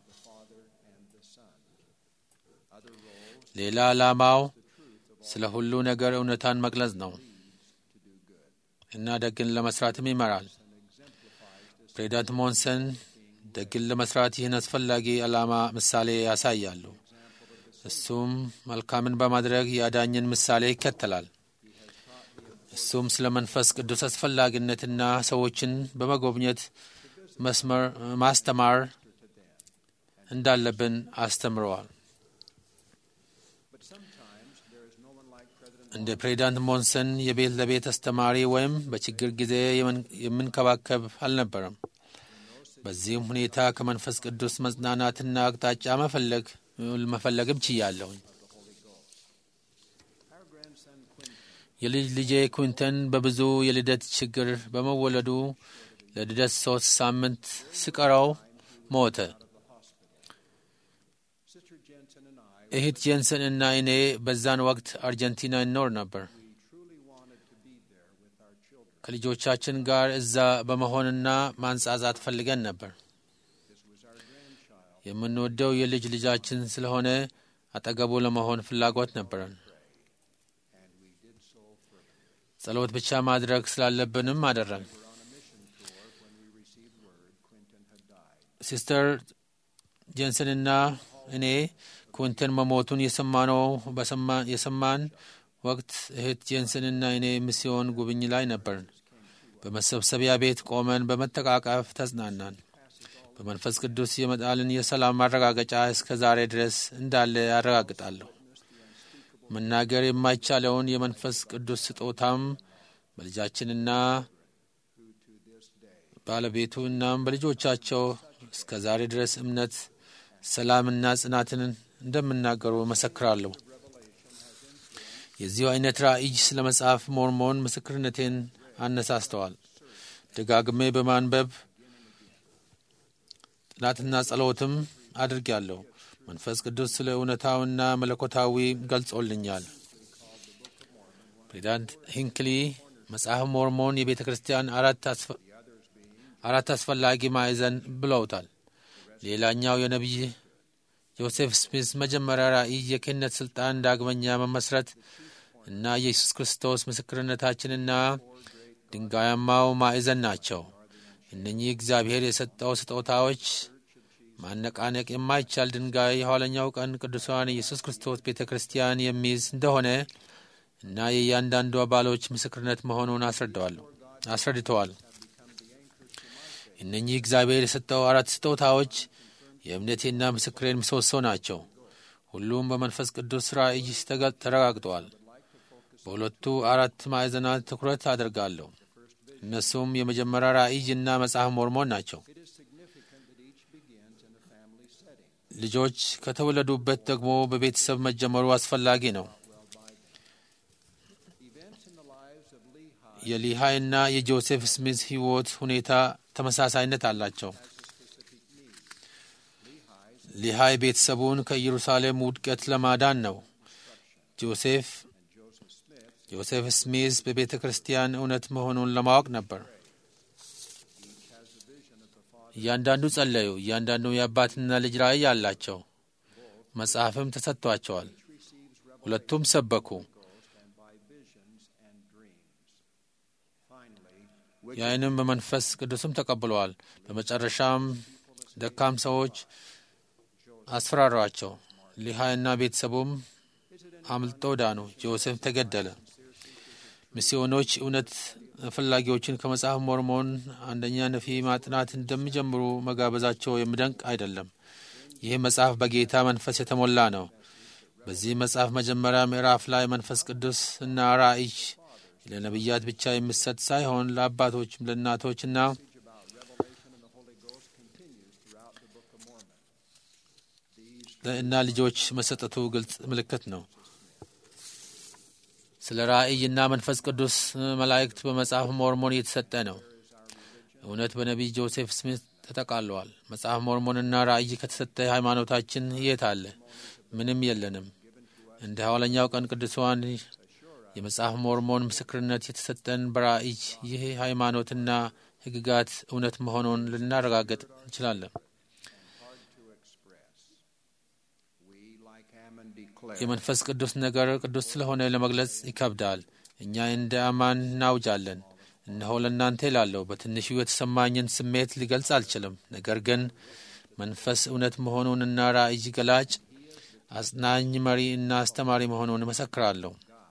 ሌላ ዓላማው ስለ ሁሉ ነገር እውነታን መግለጽ ነው እና ደግን ለመስራትም ይመራል። ፕሬዚዳንት ሞንሰን ደግን ለመስራት ይህን አስፈላጊ ዓላማ ምሳሌ ያሳያሉ። እሱም መልካምን በማድረግ የአዳኝን ምሳሌ ይከተላል። እሱም ስለ መንፈስ ቅዱስ አስፈላጊነትና ሰዎችን በመጎብኘት መስመር ማስተማር እንዳለብን አስተምረዋል። እንደ ፕሬዚዳንት ሞንሰን የቤት ለቤት አስተማሪ ወይም በችግር ጊዜ የምንከባከብ አልነበረም። በዚህም ሁኔታ ከመንፈስ ቅዱስ መጽናናትና አቅጣጫ መፈለግ መፈለግም ችያለሁኝ። የልጅ ልጄ ኩንተን በብዙ የልደት ችግር በመወለዱ ለልደት ሶስት ሳምንት ሲቀረው ሞተ። እህት ጄንሰን እና እኔ በዛን ወቅት አርጀንቲና እንኖር ነበር። ከልጆቻችን ጋር እዛ በመሆንና ማንጻጻት ፈልገን ነበር። የምንወደው የልጅ ልጃችን ስለሆነ አጠገቡ ለመሆን ፍላጎት ነበረን። ጸሎት ብቻ ማድረግ ስላለብንም አደረግን። ሲስተር ጄንሰንና እኔ ኩንተን መሞቱን የሰማነው የሰማን ወቅት እህት ጄንሰንና እኔ ሚስዮን ጉብኝ ላይ ነበርን። በመሰብሰቢያ ቤት ቆመን በመተቃቀፍ ተጽናናን። በመንፈስ ቅዱስ የመጣልን የሰላም ማረጋገጫ እስከ ዛሬ ድረስ እንዳለ ያረጋግጣለሁ። መናገር የማይቻለውን የመንፈስ ቅዱስ ስጦታም በልጃችንና ባለቤቱ እናም በልጆቻቸው እስከ ዛሬ ድረስ እምነት፣ ሰላምና ጽናትን እንደምናገሩ መሰክራለሁ። የዚሁ አይነት ራእይ ስለ መጽሐፍ ሞርሞን ምስክርነቴን አነሳስተዋል። ደጋግሜ በማንበብ ጥናትና ጸሎትም አድርጌያለሁ። መንፈስ ቅዱስ ስለ እውነታውና መለኮታዊ ገልጾልኛል። ፕሬዚዳንት ሂንክሊ መጽሐፍ ሞርሞን የቤተ ክርስቲያን አራት አስፈላጊ ማዕዘን ብለውታል። ሌላኛው የነቢይ ጆሴፍ ስሚስ መጀመሪያ ራእይ የክህነት ሥልጣን ዳግመኛ መመስረት እና የኢየሱስ ክርስቶስ ምስክርነታችንና ድንጋያማው ማዕዘን ናቸው። እነኚህ እግዚአብሔር የሰጠው ስጦታዎች ማነቃነቅ የማይቻል ድንጋይ የኋለኛው ቀን ቅዱሳን ኢየሱስ ክርስቶስ ቤተ ክርስቲያን የሚይዝ እንደሆነ እና የእያንዳንዱ አባሎች ምስክርነት መሆኑን አስረድተዋል። እነኚህ እግዚአብሔር የሰጠው አራት ስጦታዎች የእምነቴና ምስክሬን ምሰሶ ናቸው። ሁሉም በመንፈስ ቅዱስ ራእይ ተረጋግጠዋል። በሁለቱ አራት ማዕዘናት ትኩረት አደርጋለሁ። እነሱም የመጀመሪያ ራእይና መጽሐፍ ሞርሞን ናቸው። ልጆች ከተወለዱበት ደግሞ በቤተሰብ መጀመሩ አስፈላጊ ነው። የሊሃይና የጆሴፍ ስሚዝ ሕይወት ሁኔታ ተመሳሳይነት አላቸው። ሊሃይ ቤተሰቡን ከኢየሩሳሌም ውድቀት ለማዳን ነው። ጆሴፍ ጆሴፍ ስሚዝ በቤተ ክርስቲያን እውነት መሆኑን ለማወቅ ነበር። እያንዳንዱ ጸለዩ። እያንዳንዱ የአባትና ልጅ ራእይ አላቸው። መጽሐፍም ተሰጥቷቸዋል። ሁለቱም ሰበኩ። ያይንም በመንፈስ ቅዱስም ተቀብለዋል። በመጨረሻም ደካም ሰዎች አስፈራሯቸው። ሊሃይና ቤተሰቡም አምልጠው ዳኑ። ጆሴፍ ተገደለ። ሚስዮኖች እውነት ፈላጊዎችን ከመጽሐፍ ሞርሞን አንደኛ ነፊ ማጥናት እንደሚጀምሩ መጋበዛቸው የሚደንቅ አይደለም። ይህ መጽሐፍ በጌታ መንፈስ የተሞላ ነው። በዚህ መጽሐፍ መጀመሪያ ምዕራፍ ላይ መንፈስ ቅዱስ እና ራእይ ለነቢያት ብቻ የሚሰጥ ሳይሆን ለአባቶችም ለእናቶችና እና ልጆች መሰጠቱ ግልጽ ምልክት ነው። ስለ ራእይና መንፈስ ቅዱስ መላእክት በመጽሐፍ ሞርሞን እየተሰጠ ነው። እውነት በነቢይ ጆሴፍ ስሚት ተጠቃለዋል። መጽሐፍ ሞርሞንና ራእይ ከተሰጠ ሃይማኖታችን የት አለ? ምንም የለንም። እንደ ሐዋለኛው ቀን ቅዱሳን የመጽሐፍ ሞርሞን ምስክርነት የተሰጠን በራእይ ይህ ሃይማኖትና ሕግጋት እውነት መሆኑን ልናረጋግጥ እንችላለን። የመንፈስ ቅዱስ ነገር ቅዱስ ስለሆነ ለመግለጽ ይከብዳል። እኛ እንደ አማን እናውጃለን። እነሆ ለእናንተ ይላለሁ። በትንሹ የተሰማኝን ስሜት ሊገልጽ አልችልም። ነገር ግን መንፈስ እውነት መሆኑንና ራእይ ገላጭ፣ አጽናኝ፣ መሪ እና አስተማሪ መሆኑን እመሰክራለሁ።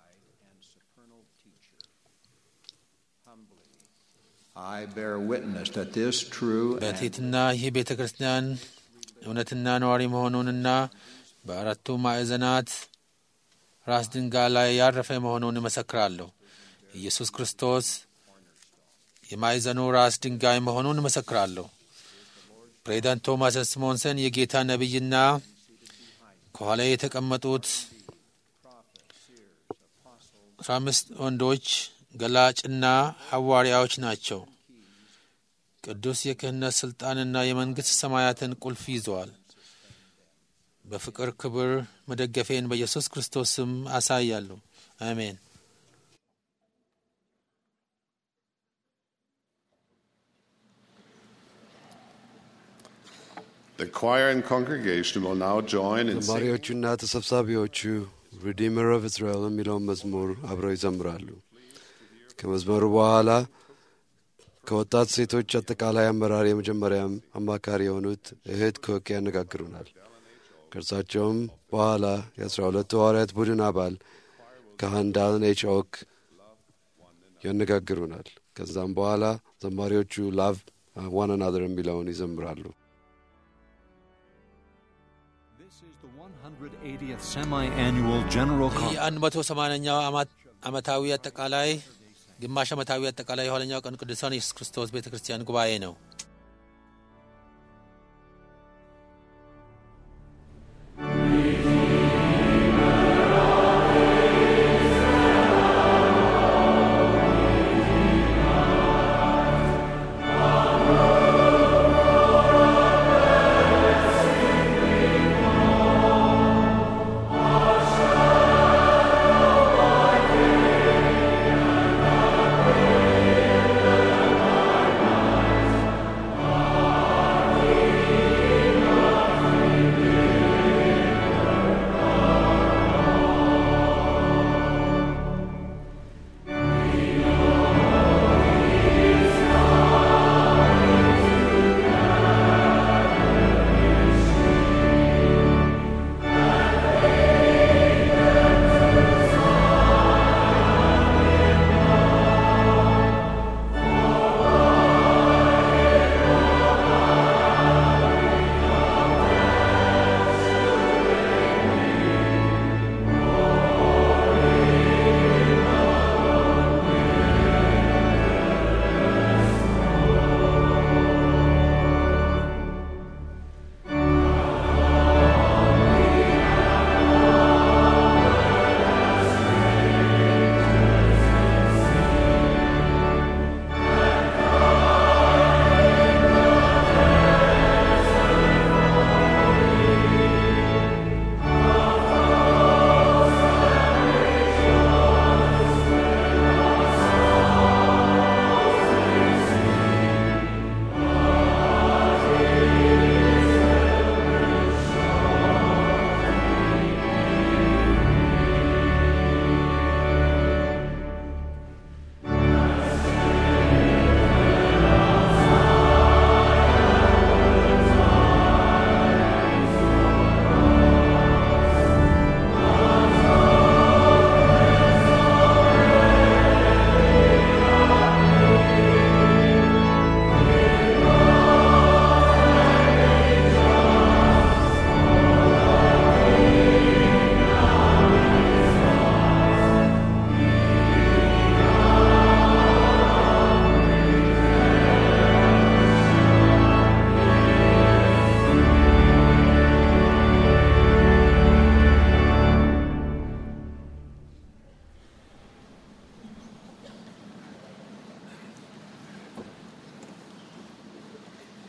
I bear witness that this true and በትሕትና ይህ ቤተ ክርስቲያን እውነትና ነዋሪ መሆኑንና በአራቱ ማዕዘናት ራስ ድንጋይ ላይ ያረፈ መሆኑን እመሰክራለሁ። ኢየሱስ ክርስቶስ የማዕዘኑ ራስ ድንጋይ መሆኑን እመሰክራለሁ። ፕሬዚዳንት ቶማስ ስሞንሰን የጌታ ነቢይና ከኋላ የተቀመጡት አስራ አምስት ወንዶች ገላጭና ሐዋርያዎች ናቸው። ቅዱስ የክህነት ሥልጣንና የመንግሥት ሰማያትን ቁልፍ ይዘዋል። በፍቅር ክብር መደገፌን በኢየሱስ ክርስቶስ ስም አሳያለሁ። አሜን። The choir and congregation will now join in singing. ዘማሪዎቹና ተሰብሳቢዎቹ ሪዲመር ኦፍ እስራኤል የሚለውን መዝሙር አብረው ይዘምራሉ። ከመዝሙሩ በኋላ ከወጣት ሴቶች አጠቃላይ አመራር የመጀመሪያ አማካሪ የሆኑት እህት ኮክ ያነጋግሩናል። ከእርሳቸውም በኋላ የአስራ ሁለቱ ሐዋርያት ቡድን አባል ካህን ዳን ኤች ኦክ ያነጋግሩናል። ከዛም በኋላ ዘማሪዎቹ ላቭ ዋን አናዘር የሚለውን ይዘምራሉ። This is the 180th semi-annual General Conference. የአንድ መቶ ሰማንያኛው ዓመታዊ አጠቃላይ ግማሽ ዓመታዊ አጠቃላይ የኋለኛው ቀን ቅዱሳን ኢየሱስ ክርስቶስ ቤተ ክርስቲያን ጉባኤ ነው።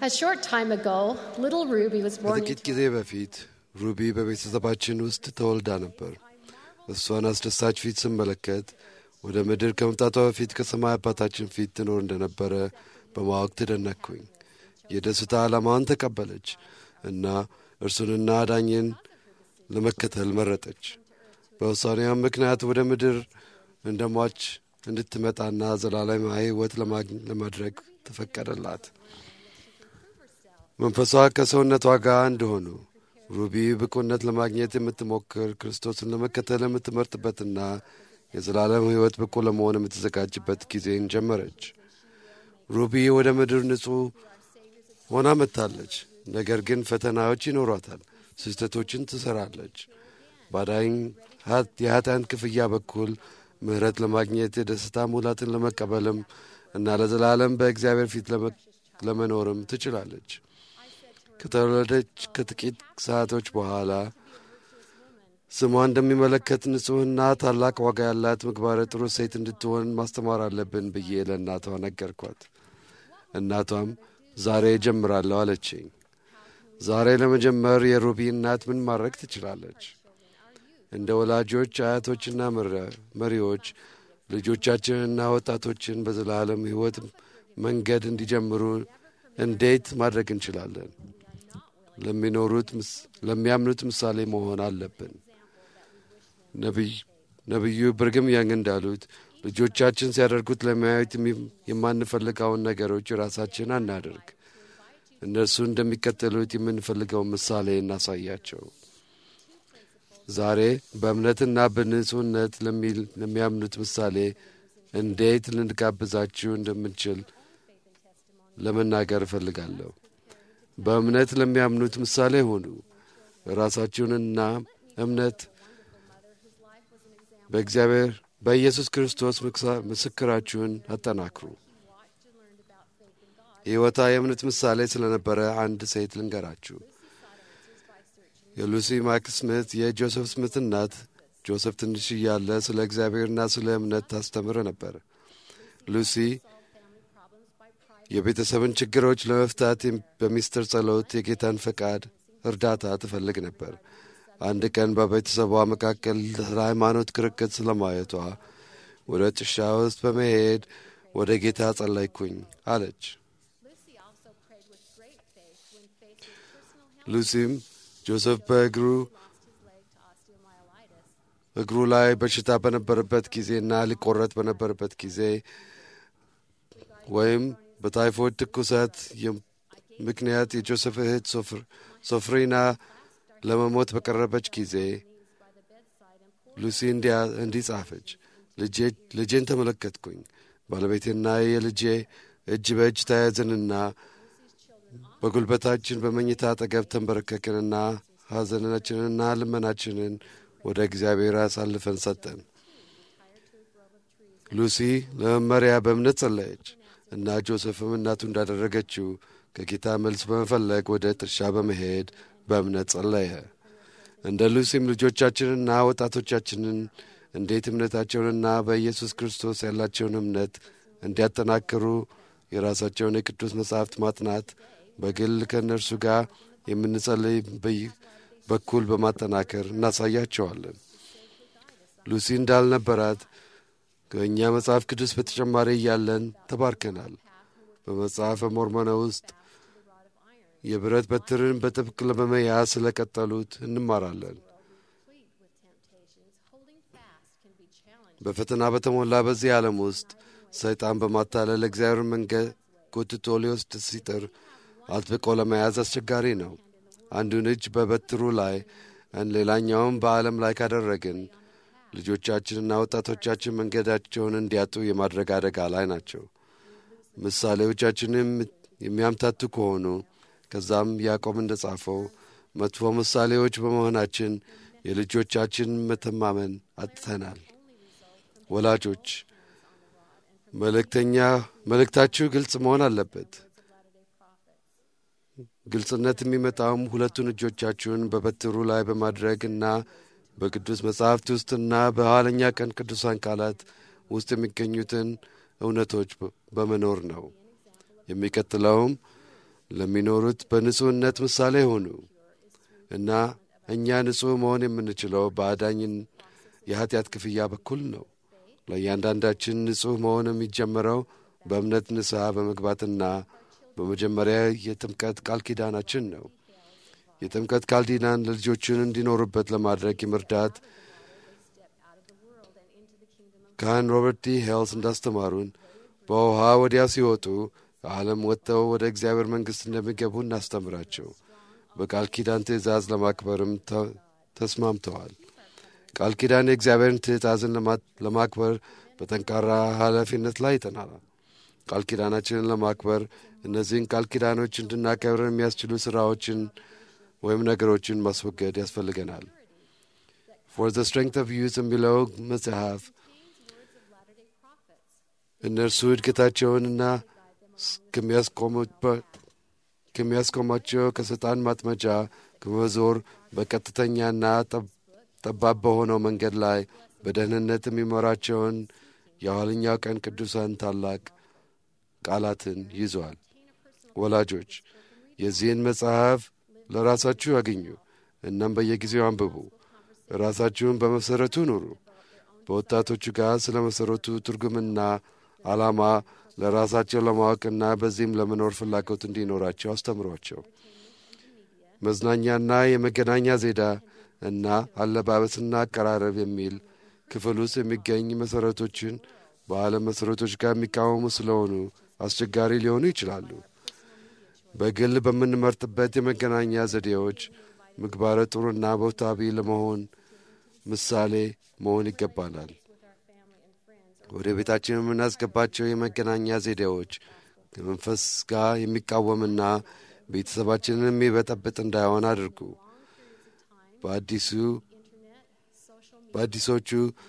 A short time ago, little Ruby was born ከጥቂት into ጊዜ በፊት ሩቢ በቤተሰባችን ውስጥ ተወልዳ ነበር። እሷን አስደሳች ፊት ስመለከት ወደ ምድር ከመምጣቷ በፊት ከሰማይ አባታችን ፊት ትኖር እንደነበረ በማወቅ ተደነቅኩኝ። የደስታ ዓላማዋን ተቀበለች እና እርሱንና አዳኝን ለመከተል መረጠች። በውሳኔዋም ምክንያት ወደ ምድር እንደ ሟች እንድትመጣና ዘላለማዊ ሕይወት ለማግኘ- ለማድረግ ተፈቀደላት። መንፈሷ ከሰውነቷ ጋር እንደሆኑ ሩቢ ብቁነት ለማግኘት የምትሞክር ክርስቶስን ለመከተል የምትመርጥበትና የዘላለም ሕይወት ብቁ ለመሆን የምትዘጋጅበት ጊዜን ጀመረች። ሩቢ ወደ ምድር ንጹሕ ሆና መጥታለች። ነገር ግን ፈተናዎች ይኖሯታል። ስህተቶችን ትሰራለች። ባዳኝ የኃጢአን ክፍያ በኩል ምሕረት ለማግኘት የደስታ ሙላትን ለመቀበልም እና ለዘላለም በእግዚአብሔር ፊት ለመ- ለመኖርም ትችላለች። ከተወለደች ከጥቂት ሰዓቶች በኋላ ስሟ እንደሚመለከት ንጹሕና ታላቅ ዋጋ ያላት ምግባረ ጥሩ ሴት እንድትሆን ማስተማር አለብን ብዬ ለእናቷ ነገርኳት። እናቷም ዛሬ እጀምራለሁ አለችኝ። ዛሬ ለመጀመር የሩቢ እናት ምን ማድረግ ትችላለች? እንደ ወላጆች አያቶችና መሪ- መሪዎች ልጆቻችንና ወጣቶችን በዘላለም ሕይወት መንገድ እንዲጀምሩ እንዴት ማድረግ እንችላለን? ለሚኖሩት ምስ- ለሚያምኑት ምሳሌ መሆን አለብን። ነቢይ- ነቢዩ ብርግም ያንግ እንዳሉት ልጆቻችን ሲያደርጉት ለማየት የሚ- የማንፈልገውን ነገሮች ራሳችን አናደርግ። እነርሱ እንደሚከተሉት የምንፈልገውን ምሳሌ እናሳያቸው። ዛሬ በእምነትና በንጹሕነት ለሚ- ለሚያምኑት ምሳሌ እንዴት ልንጋብዛችሁ እንደምንችል ለመናገር እፈልጋለሁ። በእምነት ለሚያምኑት ምሳሌ ሁኑ። ራሳችሁንና እምነት በእግዚአብሔር በኢየሱስ ክርስቶስ ምክሳ- ምስክራችሁን አጠናክሩ። ሕይወታ የእምነት ምሳሌ ስለነበረ አንድ ሴት ልንገራችሁ። የሉሲ ማክ ስሚት የጆሴፍ ስሚት እናት ጆሴፍ ትንሽ እያለ ስለ እግዚአብሔርና ስለ እምነት ታስተምር ነበር። ሉሲ የቤተሰብን ችግሮች ለመፍታት በሚስጥር ጸሎት የጌታን ፈቃድ እርዳታ ትፈልግ ነበር። አንድ ቀን በቤተሰቧ መካከል ስለ ሃይማኖት ክርክት ስለማየቷ ወደ ጥሻ ውስጥ በመሄድ ወደ ጌታ ጸለይኩኝ አለች። Lucy also prayed with great faith when faced with personal health ሉሲም ጆሴፍ በእግሩ lost his leg to osteomyelitis. እግሩ ላይ በሽታ በነበረበት ጊዜና ሊቆረጥ በነበረበት ጊዜ ወይም በታይፎይድ ትኩሳት የ- ምክንያት የጆሴፍ እህት ሶፍር- ሶፍሪና ለመሞት በቀረበች ጊዜ ሉሲ እንዲያ- እንዲህ ጻፈች። ልጄ- ልጄን ተመለከትኩኝ። ባለቤቴና የልጄ እጅ በእጅ ተያያዝንና በጉልበታችን በመኝታ አጠገብ ተንበረከክንና ሐዘናችንንና ልመናችንን ወደ እግዚአብሔር አሳልፈን ሰጠን። ሉሲ ለመመሪያ በእምነት ጸለየች እና ጆሴፍም እናቱ እንዳደረገችው ከጌታ መልስ በመፈለግ ወደ ጥርሻ በመሄድ በእምነት ጸለየ። እንደ ሉሲም ልጆቻችንና ወጣቶቻችንን እንዴት እምነታቸውንና በኢየሱስ ክርስቶስ ያላቸውን እምነት እንዲያጠናክሩ የራሳቸውን የቅዱስ መጻሕፍት ማጥናት በግል ከእነርሱ ጋር የምንጸልይ በይ- በኩል በማጠናከር እናሳያቸዋለን። ሉሲ እንዳልነበራት ከእኛ መጽሐፍ ቅዱስ በተጨማሪ እያለን ተባርከናል። በመጽሐፈ ሞርሞነ ውስጥ የብረት በትርን በጥብቅ ለመመያዝ ስለቀጠሉት እንማራለን። Plead with temptations. Holding fast can be challenging. በፈተና በተሞላ በዚህ ዓለም ውስጥ ሰይጣን በማታለል እግዚአብሔር መንገድ ጎትቶ ሊወስድ ሲጥር አጥብቆ ለመያዝ አስቸጋሪ ነው። አንዱን እጅ በበትሩ ላይ ሌላኛውም በዓለም ላይ ካደረግን ልጆቻችንና ወጣቶቻችን መንገዳቸውን እንዲያጡ የማድረግ አደጋ ላይ ናቸው። ምሳሌዎቻችንም የሚያምታቱ ከሆኑ ከዛም ያዕቆብ እንደ ጻፈው መጥፎ ምሳሌዎች በመሆናችን የልጆቻችን መተማመን አጥተናል። ወላጆች መልእክተኛ መልእክታችሁ ግልጽ መሆን አለበት። ግልጽነት የሚመጣውም ሁለቱን እጆቻችሁን በበትሩ ላይ በማድረግ እና በቅዱስ መጻሕፍት ውስጥና በኋለኛ ቀን ቅዱሳን ቃላት ውስጥ የሚገኙትን እውነቶች በ- በመኖር ነው። የሚቀጥለውም ለሚኖሩት በንጹሕነት ምሳሌ ሆኑ እና እኛ ንጹሕ መሆን የምንችለው በአዳኝን የኀጢአት ክፍያ በኩል ነው። ለእያንዳንዳችን ንጹሕ መሆን የሚጀምረው በእምነት ንስሐ በመግባትና በመጀመሪያ የጥምቀት ቃል ኪዳናችን ነው። የጥምቀት ቃል ኪዳን ለልጆችን እንዲኖሩበት ለማድረግ የመርዳት ካህን ሮበርት ዲ ሄልስ እንዳስተማሩን በውሃ ወዲያ ሲወጡ ከዓለም ወጥተው ወደ እግዚአብሔር መንግሥት እንደሚገቡ እናስተምራቸው። በቃል ኪዳን ትእዛዝ ለማክበርም ተስማምተዋል። ቃል ኪዳን የእግዚአብሔርን ትእዛዝን ለማክበር በጠንካራ ኃላፊነት ላይ ይጠናል። ቃል ኪዳናችንን ለማክበር እነዚህን ቃል ኪዳኖች እንድናከብር የሚያስችሉ ሥራዎችን ወይም ነገሮችን ማስወገድ ያስፈልገናል። ፎር ዘ ስትሬንግት ኦፍ ዩዝ የሚለው መጽሐፍ እነርሱ እድገታቸውንና ከሚያስቆማቸው ከሰይጣን ማጥመጃ ከመዞር በቀጥተኛና ጠባብ በሆነው መንገድ ላይ በደህንነት የሚመራቸውን የኋለኛው ቀን ቅዱሳን ታላቅ ቃላትን ይዘዋል። ወላጆች የዚህን መጽሐፍ ለራሳችሁ ያገኙ፣ እናም በየጊዜው አንብቡ። ራሳችሁን በመሠረቱ ኑሩ። በወጣቶቹ ጋር ስለ መሠረቱ ትርጉምና ዓላማ ለራሳቸው ለማወቅና በዚህም ለመኖር ፍላጎት እንዲኖራቸው አስተምሯቸው። መዝናኛና የመገናኛ ዜዳ እና አለባበስና አቀራረብ የሚል ክፍል ውስጥ የሚገኝ መሠረቶችን በዓለም መሠረቶች ጋር የሚቃወሙ ስለሆኑ አስቸጋሪ ሊሆኑ ይችላሉ። በግል በምንመርጥበት የመገናኛ ዘዴዎች ምግባረ ጥሩና ቦታቢ ለመሆን ምሳሌ መሆን ይገባናል። ወደ ቤታችን የምናስገባቸው የመገናኛ ዘዴዎች ከመንፈስ ጋር የሚቃወምና ቤተሰባችንን የሚበጠብጥ እንዳይሆን አድርጉ። በአዲሱ በአዲሶቹ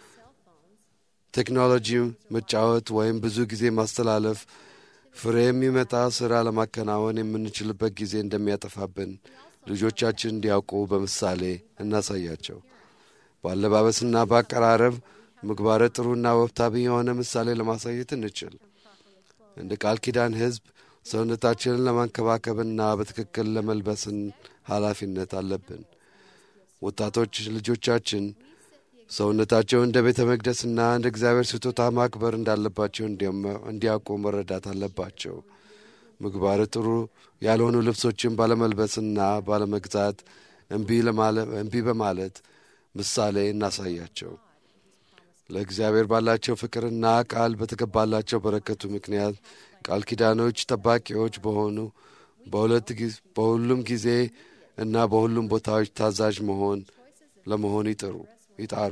ቴክኖሎጂ መጫወት ወይም ብዙ ጊዜ ማስተላለፍ ፍሬ የሚመጣ ሥራ ለማከናወን የምንችልበት ጊዜ እንደሚያጠፋብን ልጆቻችን እንዲያውቁ በምሳሌ እናሳያቸው። በአለባበስና በአቀራረብ ምግባረ ጥሩና ወብታቢ የሆነ ምሳሌ ለማሳየት እንችል። እንደ ቃል ኪዳን ሕዝብ ሰውነታችንን ለማንከባከብና በትክክል ለመልበስን ኃላፊነት አለብን። ወጣቶች ልጆቻችን ሰውነታቸው እንደ ቤተ መቅደስና እንደ እግዚአብሔር ስጦታ ማክበር እንዳለባቸው እንዲያውቁ መረዳት አለባቸው። ምግባር ጥሩ ያልሆኑ ልብሶችን ባለመልበስና ባለመግዛት እምቢ በማለት ምሳሌ እናሳያቸው። ለእግዚአብሔር ባላቸው ፍቅርና ቃል በተገባላቸው በረከቱ ምክንያት ቃል ኪዳኖች ጠባቂዎች በሆኑ በሁሉም ጊዜ እና በሁሉም ቦታዎች ታዛዥ መሆን ለመሆን ይጥሩ ይጣሩ።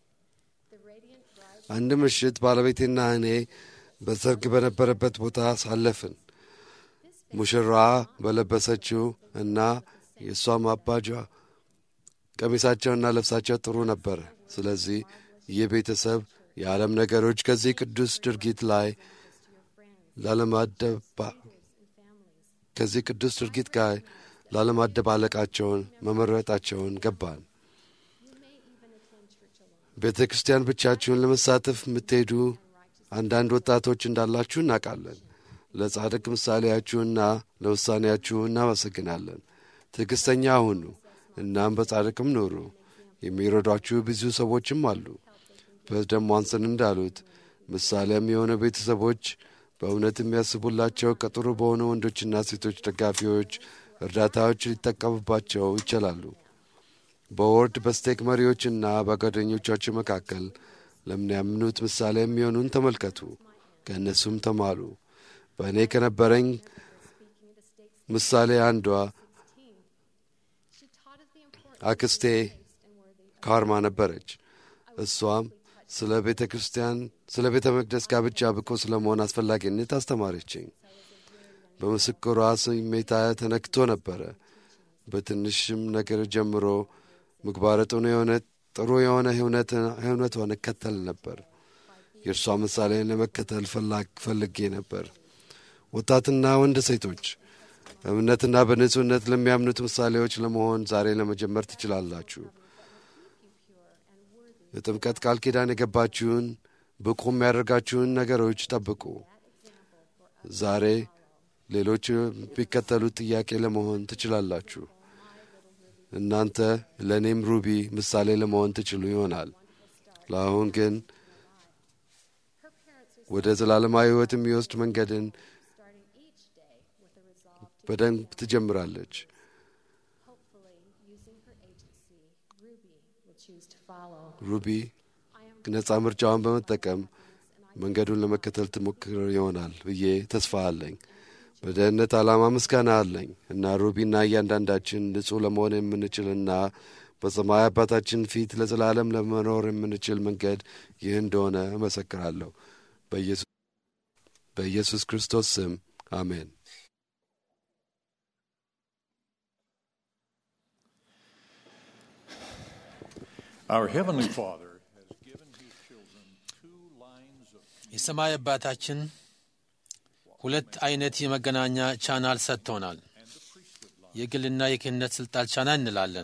አንድ ምሽት ባለቤቴና እኔ በሰርግ በነበረበት ቦታ ሳለፍን። ሙሽራ በለበሰችው እና የእሷም አባጇ ቀሚሳቸውና ልብሳቸው ጥሩ ነበረ። ስለዚህ ይህ ቤተሰብ የዓለም ነገሮች ከዚህ ቅዱስ ድርጊት ላይ ከዚህ ቅዱስ ድርጊት ጋር ላለማደባለቃቸውን መመረጣቸውን ገባን። ቤተ ክርስቲያን ብቻችሁን ለመሳተፍ የምትሄዱ አንዳንድ ወጣቶች እንዳላችሁ እናውቃለን። ለጻድቅ ምሳሌያችሁና ለውሳኔያችሁ እናመሰግናለን። ትዕግሥተኛ ሁኑ፣ እናም በጻድቅም ኑሩ። የሚረዷችሁ ብዙ ሰዎችም አሉ። ፕሬዝደንት ሞንሰን እንዳሉት ምሳሌም የሆነ ቤተሰቦች በእውነት የሚያስቡላቸው ከጥሩ በሆኑ ወንዶችና ሴቶች ደጋፊዎች እርዳታዎች ሊጠቀሙባቸው ይችላሉ። በወርድ በስቴክ መሪዎችና በጓደኞቻችሁ መካከል ለምናምኑት ምሳሌ የሚሆኑን ተመልከቱ፣ ከእነሱም ተማሉ። በእኔ ከነበረኝ ምሳሌ አንዷ አክስቴ ካርማ ነበረች። እሷም ስለ ቤተ ክርስቲያን ስለ ቤተ መቅደስ ጋብቻ ብቁ ስለ መሆን አስፈላጊነት አስተማረችኝ። በምስክሯ ስሜታ ተነክቶ ነበረ። በትንሽም ነገር ጀምሮ ምግባረ ጥኑ የሆነ ጥሩ የሆነ እውነቷን እከተል ነበር። የእርሷ ምሳሌን ለመከተል ፈልጌ ነበር። ወጣትና ወንድ ሴቶች በእምነትና በንጹሕነት ለሚያምኑት ምሳሌዎች ለመሆን ዛሬ ለመጀመር ትችላላችሁ። የጥምቀት ቃል ኪዳን የገባችሁን ብቁ የሚያደርጋችሁን ነገሮች ጠብቁ። ዛሬ ሌሎች ቢከተሉት ጥያቄ ለመሆን ትችላላችሁ። እናንተ ለእኔም ሩቢ ምሳሌ ለመሆን ትችሉ ይሆናል። ለአሁን ግን Her parents are ወደ ዘላለማዊ ሕይወት የሚወስድ መንገድን starting each day with a resolve to በደንብ ትጀምራለች። hopefully using her agency, Ruby will choose to follow. ሩቢ I am ነፃ ምርጫውን በመጠቀም መንገዱን ለመከተል ትሞክር ይሆናል ብዬ ተስፋ አለኝ። በደህንነት ዓላማ ምስጋና አለኝ እና ሩቢና እያንዳንዳችን ንጹሕ ለመሆን የምንችልና በሰማይ አባታችን ፊት ለዘላለም ለመኖር የምንችል መንገድ ይህ እንደሆነ እመሰክራለሁ። በኢየሱስ- በኢየሱስ ክርስቶስ ስም አሜን። Our Heavenly Father has given His children two lines of የሰማይ አባታችን ሁለት አይነት የመገናኛ ቻናል ሰጥቶናል። የግልና የክህነት ስልጣን ቻናል እንላለን።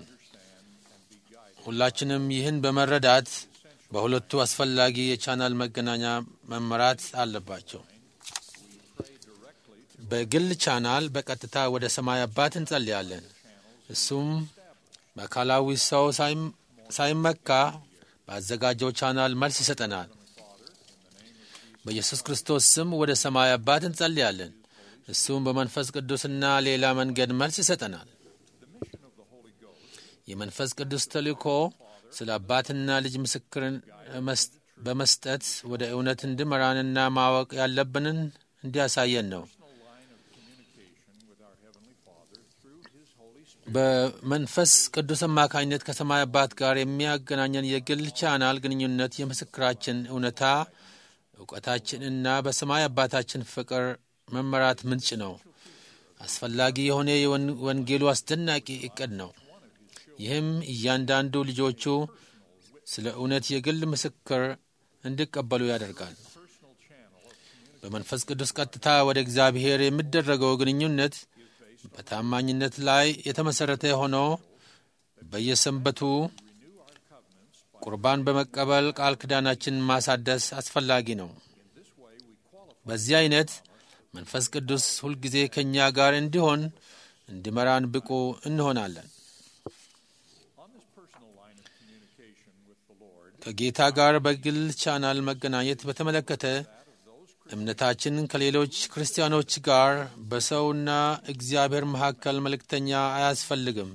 ሁላችንም ይህን በመረዳት በሁለቱ አስፈላጊ የቻናል መገናኛ መመራት አለባቸው። በግል ቻናል በቀጥታ ወደ ሰማይ አባት እንጸልያለን። እሱም በአካላዊ ሰው ሳይም- ሳይመካ ባዘጋጀው ቻናል መልስ ይሰጠናል። በኢየሱስ ክርስቶስ ስም ወደ ሰማይ አባት እንጸልያለን። እሱም በመንፈስ ቅዱስና ሌላ መንገድ መልስ ይሰጠናል። የመንፈስ ቅዱስ ተልእኮ ስለ አባትና ልጅ ምስክርን መስ- በመስጠት ወደ እውነት እንድመራንና ማወቅ ያለብንን እንዲያሳየን ነው። በመንፈስ ቅዱስ አማካኝነት ከሰማይ አባት ጋር የሚያገናኘን የግል ቻናል ግንኙነት የምስክራችን እውነታ እውቀታችንና በሰማይ አባታችን ፍቅር መመራት ምንጭ ነው። አስፈላጊ የሆነ የወንጌሉ አስደናቂ እቅድ ነው። ይህም እያንዳንዱ ልጆቹ ስለ እውነት የግል ምስክር እንዲቀበሉ ያደርጋል። በመንፈስ ቅዱስ ቀጥታ ወደ እግዚአብሔር የሚደረገው ግንኙነት በታማኝነት ላይ የተመሠረተ ሆኖ በየሰንበቱ ቁርባን በመቀበል ቃል ኪዳናችን ማሳደስ አስፈላጊ ነው። በዚህ አይነት መንፈስ ቅዱስ ሁልጊዜ ከእኛ ጋር እንዲሆን እንዲመራን ብቁ እንሆናለን። ከጌታ ጋር በግል ቻናል መገናኘት በተመለከተ እምነታችን ከሌሎች ክርስቲያኖች ጋር በሰውና እግዚአብሔር መካከል መልእክተኛ አያስፈልግም።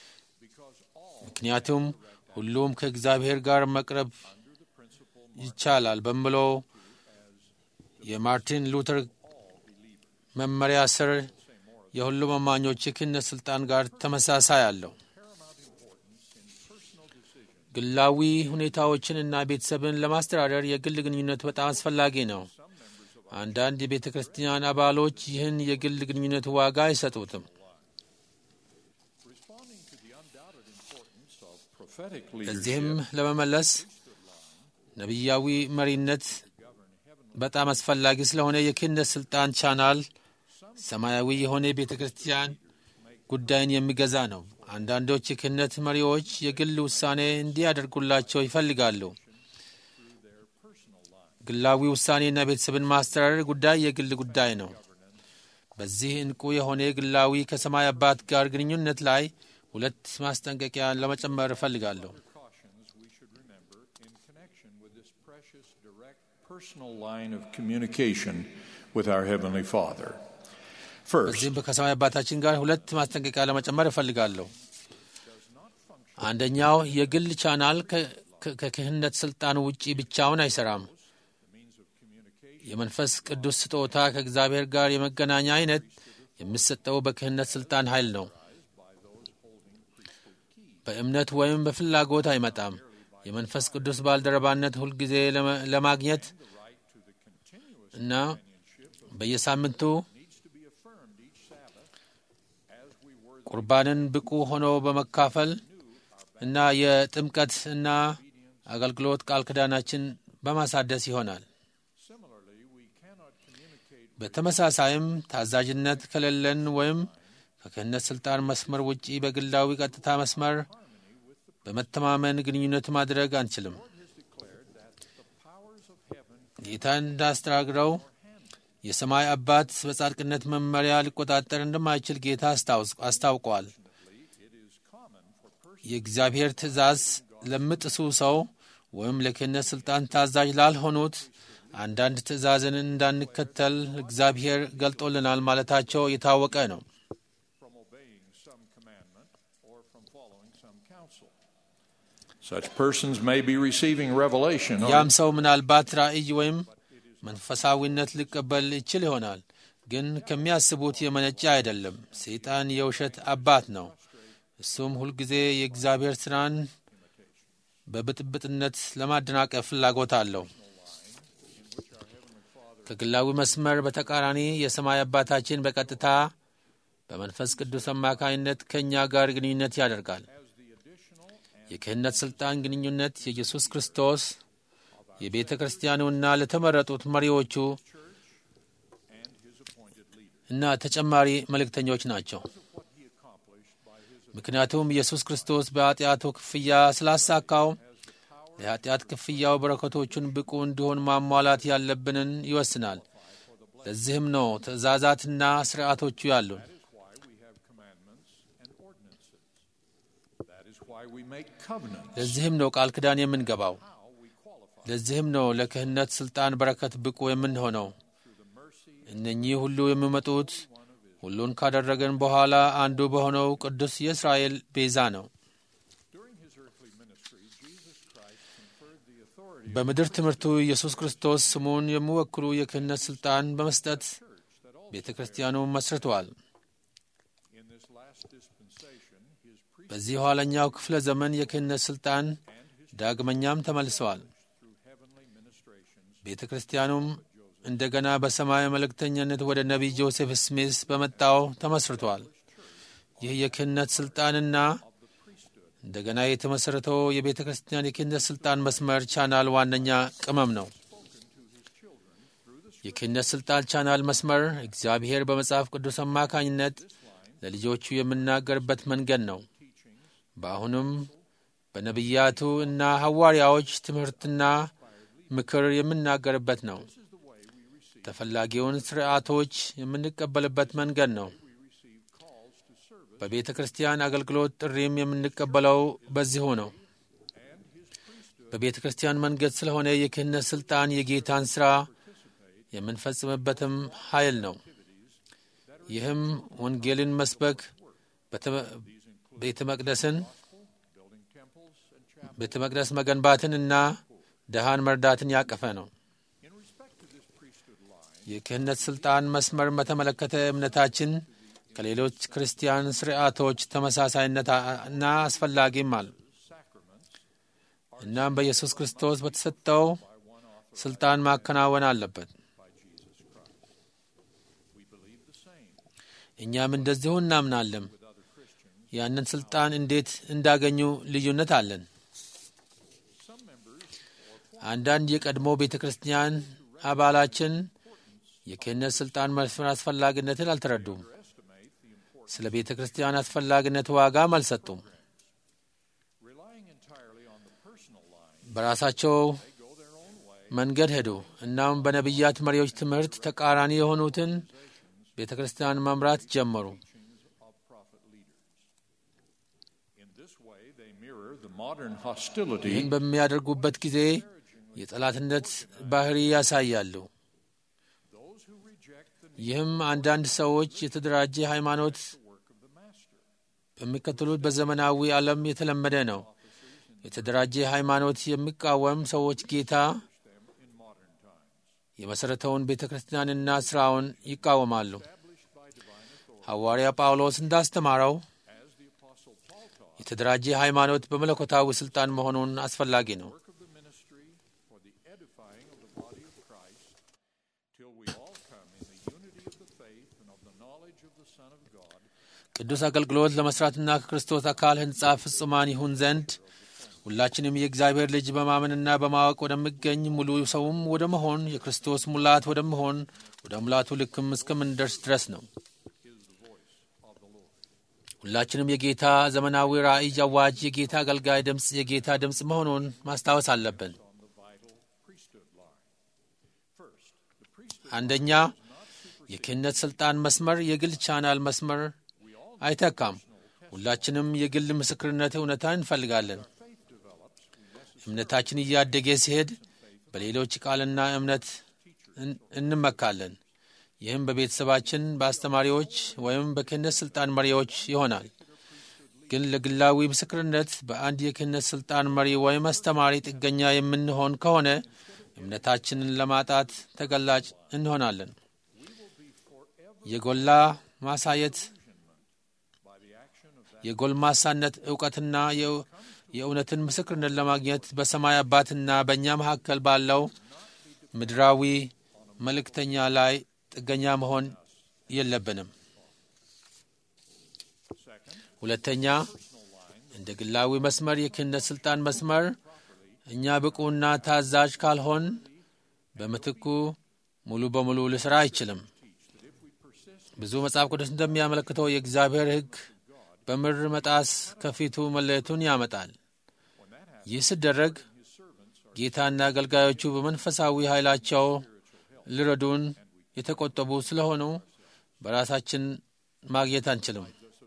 ምክንያቱም ሁሉም ከእግዚአብሔር ጋር መቅረብ ይቻላል በሚለው የማርቲን ሉተር መመሪያ ስር የሁሉም አማኞች የክህነት ስልጣን ጋር ተመሳሳይ አለው። ግላዊ ሁኔታዎችን እና ቤተሰብን ለማስተዳደር የግል ግንኙነት በጣም አስፈላጊ ነው። አንዳንድ የቤተ ክርስቲያን አባሎች ይህን የግል ግንኙነት ዋጋ አይሰጡትም። prophetic ለዚህም leadership ለመመለስ ነቢያዊ መሪነት በጣም አስፈላጊ ስለሆነ የክህነት ስልጣን ቻናል ሰማያዊ የሆነ ቤተ ክርስቲያን ጉዳይን የሚገዛ ነው። አንዳንዶች የክህነት መሪዎች የግል ውሳኔ እንዲያደርጉላቸው ይፈልጋሉ። ግላዊ ውሳኔና ቤተሰብን ማስተዳደር ጉዳይ የግል ጉዳይ ነው። በዚህ እንቁ የሆነ ግላዊ ከሰማይ አባት ጋር ግንኙነት ላይ ሁለት ማስጠንቀቂያ ለመጨመር እፈልጋለሁ። precautions we should remember in connection with this precious, direct, personal line of communication with our Heavenly Father. First, በዚህም ከሰማይ አባታችን ጋር ሁለት ማስጠንቀቂያ ለመጨመር እፈልጋለሁ። አንደኛው የግል ቻናል ከ- ከ- ከክህነት ስልጣን ውጪ ብቻውን አይሰራም። የመንፈስ ቅዱስ ስጦታ ከእግዚአብሔር ጋር የመገናኛ አይነት የሚሰጠው በክህነት ስልጣን ኃይል ነው። በእምነት ወይም በፍላጎት አይመጣም። የመንፈስ ቅዱስ ባልደረባነት ሁልጊዜ ለመ- ለማግኘት እና በየሳምንቱ ቁርባንን ብቁ ሆኖ በመካፈል እና የጥምቀት እና አገልግሎት ቃል ኪዳናችን በማሳደስ ይሆናል። በተመሳሳይም ታዛዥነት ከሌለን ወይም ከክህነት ስልጣን መስመር ውጪ በግላዊ ቀጥታ መስመር በመተማመን ግንኙነት ማድረግ አንችልም። ጌታ እንዳስተናግረው የሰማይ አባት በጻድቅነት መመሪያ ሊቆጣጠር እንደማይችል ጌታ አስታውቋል። የእግዚአብሔር ትእዛዝ ለሚጥሱ ሰው ወይም ለክህነት ሥልጣን ታዛዥ ላልሆኑት አንዳንድ ትእዛዝን እንዳንከተል እግዚአብሔር ገልጦልናል ማለታቸው የታወቀ ነው። Such persons may be receiving revelation ያም ሰው ምናልባት ራእይ ወይም መንፈሳዊነት ሊቀበል ይችል ይሆናል፣ ግን ከሚያስቡት የመነጨ አይደለም። ሰይጣን የውሸት አባት ነው። እሱም ሁልጊዜ የእግዚአብሔር ሥራን በብጥብጥነት ለማደናቀፍ ፍላጎት አለው። ከግላዊ መስመር በተቃራኒ የሰማይ አባታችን በቀጥታ በመንፈስ ቅዱስ አማካኝነት ከእኛ ጋር ግንኙነት ያደርጋል። የክህነት ሥልጣን ግንኙነት የኢየሱስ ክርስቶስ የቤተ ክርስቲያኑና ለተመረጡት መሪዎቹ እና ተጨማሪ መልእክተኞች ናቸው። ምክንያቱም ኢየሱስ ክርስቶስ በኃጢአቱ ክፍያ ስላሳካው ለኃጢአት ክፍያው በረከቶቹን ብቁ እንዲሆን ማሟላት ያለብንን ይወስናል። ለዚህም ነው ትእዛዛትና ሥርዓቶቹ ያሉን። ለዚህም ነው ቃል ኪዳን የምንገባው። ለዚህም ነው ለክህነት ሥልጣን በረከት ብቁ የምንሆነው። እነኚህ ሁሉ የሚመጡት ሁሉን ካደረገን በኋላ አንዱ በሆነው ቅዱስ የእስራኤል ቤዛ ነው። በምድር ትምህርቱ ኢየሱስ ክርስቶስ ስሙን የሚወክሉ የክህነት ሥልጣን በመስጠት ቤተ ክርስቲያኑን መስርተዋል። በዚህ ኋለኛው ክፍለ ዘመን የክህነት ሥልጣን ዳግመኛም ተመልሰዋል። ቤተ ክርስቲያኑም እንደገና በሰማይ መልእክተኛነት ወደ ነቢይ ጆሴፍ ስሚስ በመጣው ተመስርቷል። ይህ የክህነት ሥልጣንና እንደገና የተመሠረተው የቤተ ክርስቲያን የክህነት ሥልጣን መስመር ቻናል ዋነኛ ቅመም ነው። የክህነት ሥልጣን ቻናል መስመር እግዚአብሔር በመጽሐፍ ቅዱስ አማካኝነት ለልጆቹ የምናገርበት መንገድ ነው። በአሁኑም በነቢያቱ እና ሐዋርያዎች ትምህርትና ምክር የምናገርበት ነው። ተፈላጊውን ሥርዓቶች የምንቀበልበት መንገድ ነው። በቤተ ክርስቲያን አገልግሎት ጥሪም የምንቀበለው በዚሁ ነው። በቤተ ክርስቲያን መንገድ ስለሆነ የክህነት ሥልጣን የጌታን ሥራ የምንፈጽምበትም ኃይል ነው። ይህም ወንጌልን መስበክ፣ ቤተ መቅደስን ቤተ መቅደስ መገንባትን እና ድሃን መርዳትን ያቀፈ ነው። የክህነት ሥልጣን መስመር በተመለከተ እምነታችን ከሌሎች ክርስቲያን ስርዓቶች ተመሳሳይነት እና አስፈላጊም አለ። እናም በኢየሱስ ክርስቶስ በተሰጠው ሥልጣን ማከናወን አለበት። እኛም እንደዚሁ እናምናለን። ያንን ሥልጣን እንዴት እንዳገኙ ልዩነት አለን። አንዳንድ የቀድሞ ቤተ ክርስቲያን አባላችን የክህነት ሥልጣን መስመር አስፈላጊነትን አልተረዱም። ስለ ቤተ ክርስቲያን አስፈላጊነት ዋጋም አልሰጡም። በራሳቸው መንገድ ሄዱ። እናም በነቢያት መሪዎች ትምህርት ተቃራኒ የሆኑትን ቤተ ክርስቲያን መምራት ጀመሩ። ይህን በሚያደርጉበት ጊዜ የጠላትነት ባህሪ ያሳያሉ። ይህም አንዳንድ ሰዎች የተደራጀ ሃይማኖት በሚከተሉት በዘመናዊ ዓለም የተለመደ ነው። የተደራጀ ሃይማኖት የሚቃወም ሰዎች ጌታ የመሠረተውን ቤተ ክርስቲያንና ሥራውን ይቃወማሉ። ሐዋርያ ጳውሎስ እንዳስተማረው የተደራጀ ሃይማኖት በመለኮታዊ ሥልጣን መሆኑን አስፈላጊ ነው። ቅዱስ አገልግሎት ለመሥራትና ከክርስቶስ አካል ሕንጻ ፍጹማን ይሁን ዘንድ ሁላችንም የእግዚአብሔር ልጅ በማመንና በማወቅ ወደሚገኝ ሙሉ ሰውም ወደ መሆን የክርስቶስ ሙላት ወደ መሆን ወደ ሙላቱ ልክም እስከምንደርስ ድረስ ነው። ሁላችንም የጌታ ዘመናዊ ራእይ አዋጅ፣ የጌታ አገልጋይ ድምፅ የጌታ ድምፅ መሆኑን ማስታወስ አለብን። አንደኛ የክህነት ሥልጣን መስመር የግል ቻናል መስመር አይተካም። ሁላችንም የግል ምስክርነት እውነታ እንፈልጋለን። እምነታችን እያደገ ሲሄድ በሌሎች ቃልና እምነት እንመካለን። ይህም በቤተሰባችን በአስተማሪዎች ወይም በክህነት ሥልጣን መሪዎች ይሆናል። ግን ለግላዊ ምስክርነት በአንድ የክህነት ሥልጣን መሪ ወይም አስተማሪ ጥገኛ የምንሆን ከሆነ እምነታችንን ለማጣት ተገላጭ እንሆናለን። የጎላ ማሳየት የጎልማሳነት እውቀትና የእውነትን ምስክርነት ለማግኘት በሰማይ አባትና በእኛ መካከል ባለው ምድራዊ መልእክተኛ ላይ ጥገኛ መሆን የለብንም። ሁለተኛ፣ እንደ ግላዊ መስመር የክህነት ሥልጣን መስመር እኛ ብቁና ታዛዥ ካልሆን በምትኩ ሙሉ በሙሉ ልሥራ አይችልም። ብዙ መጽሐፍ ቅዱስ እንደሚያመለክተው የእግዚአብሔር ሕግ በምድር መጣስ ከፊቱ መለየቱን ያመጣል። ይህ ሲደረግ ጌታና አገልጋዮቹ በመንፈሳዊ ኃይላቸው ሊረዱን የተቆጠቡ ስለሆኑ በራሳችን ማግኘት አንችልም።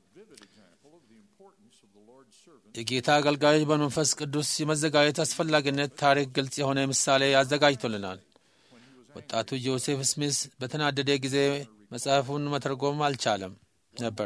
የጌታ አገልጋዮች በመንፈስ ቅዱስ የመዘጋጀት አስፈላጊነት ታሪክ ግልጽ የሆነ ምሳሌ አዘጋጅቶልናል። ወጣቱ ጆሴፍ ስሚስ በተናደደ ጊዜ መጽሐፉን መተርጎም አልቻለም ነበር።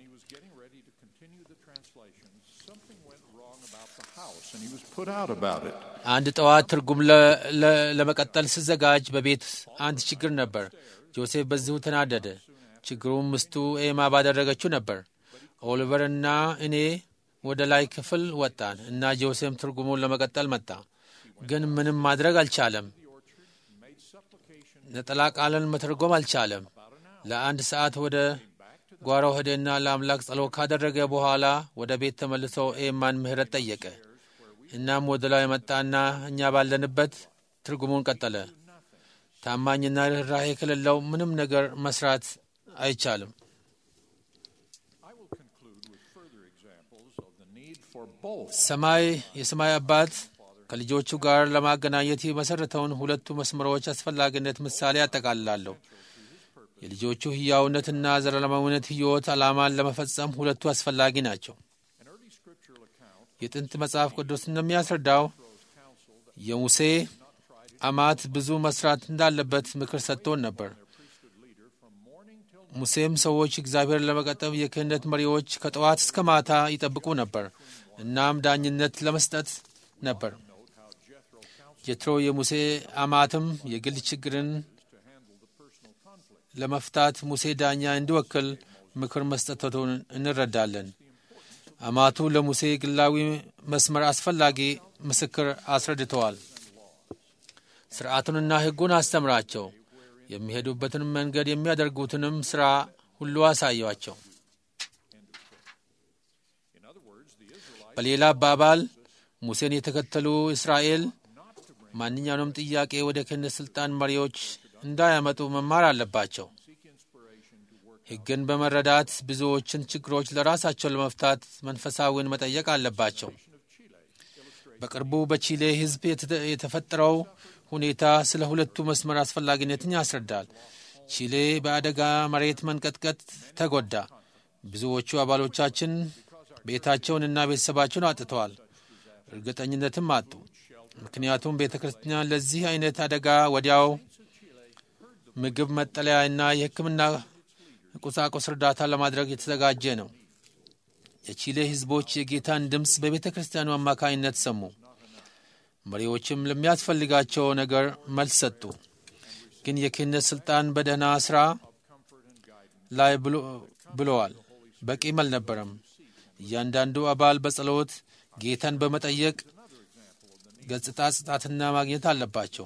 አንድ ጠዋት ትርጉም ለመቀጠል ሲዘጋጅ በቤት አንድ ችግር ነበር። ጆሴፍ በዚሁ ተናደደ። ችግሩም ምስቱ ኤማ ባደረገችው ነበር። ኦሊቨር እና እኔ ወደ ላይ ክፍል ወጣን እና ጆሴፍ ትርጉሙን ለመቀጠል መጣ፣ ግን ምንም ማድረግ አልቻለም። ነጠላ ቃልን መተርጎም አልቻለም። ለአንድ ሰዓት ወደ ጓሮ ሄደና ለአምላክ ጸሎት ካደረገ በኋላ ወደ ቤት ተመልሶ ኤማን ምህረት ጠየቀ። እናም ወደ ላይ መጣና እኛ ባለንበት ትርጉሙን ቀጠለ። ታማኝና ርኅራሄ ከሌለው ምንም ነገር መስራት አይቻልም። ሰማይ የሰማይ አባት ከልጆቹ ጋር ለማገናኘት የመሠረተውን ሁለቱ መስመሮች አስፈላጊነት ምሳሌ ያጠቃልላለሁ። የልጆቹ ሕያውነትና ዘላለማዊነት ሕይወት ዓላማን ለመፈጸም ሁለቱ አስፈላጊ ናቸው። የጥንት መጽሐፍ ቅዱስ እንደሚያስረዳው የሙሴ አማት ብዙ መስራት እንዳለበት ምክር ሰጥቶን ነበር። ሙሴም ሰዎች እግዚአብሔር ለመቀጠብ የክህነት መሪዎች ከጠዋት እስከ ማታ ይጠብቁ ነበር። እናም ዳኝነት ለመስጠት ነበር። ጀትሮ የሙሴ አማትም የግል ችግርን ለመፍታት ሙሴ ዳኛ እንዲወክል ምክር መስጠቱን እንረዳለን። አማቱ ለሙሴ ግላዊ መስመር አስፈላጊ ምስክር አስረድተዋል። ሥርዓቱንና ሕጉን አስተምራቸው፣ የሚሄዱበትን መንገድ የሚያደርጉትንም ሥራ ሁሉ አሳያቸው። በሌላ አባባል ሙሴን የተከተሉ እስራኤል ማንኛውንም ጥያቄ ወደ ክህነት ሥልጣን መሪዎች እንዳያመጡ መማር አለባቸው። ሕግን በመረዳት ብዙዎችን ችግሮች ለራሳቸው ለመፍታት መንፈሳዊን መጠየቅ አለባቸው። በቅርቡ በቺሌ ሕዝብ የተፈጠረው ሁኔታ ስለ ሁለቱ መስመር አስፈላጊነትን ያስረዳል። ቺሌ በአደጋ መሬት መንቀጥቀጥ ተጎዳ። ብዙዎቹ አባሎቻችን ቤታቸውንና ቤተሰባቸውን አጥተዋል፣ እርግጠኝነትም አጡ። ምክንያቱም ቤተ ክርስቲያን ለዚህ አይነት አደጋ ወዲያው ምግብ፣ መጠለያ እና የሕክምና ቁሳቁስ እርዳታ ለማድረግ የተዘጋጀ ነው። የቺሌ ሕዝቦች የጌታን ድምፅ በቤተ ክርስቲያኑ አማካኝነት ሰሙ። መሪዎችም ለሚያስፈልጋቸው ነገር መልስ ሰጡ። ግን የክህነት ሥልጣን በደህና ሥራ ላይ ብለዋል። በቂም አልነበረም። እያንዳንዱ አባል በጸሎት ጌታን በመጠየቅ ገጽታ ጽጣትና ማግኘት አለባቸው።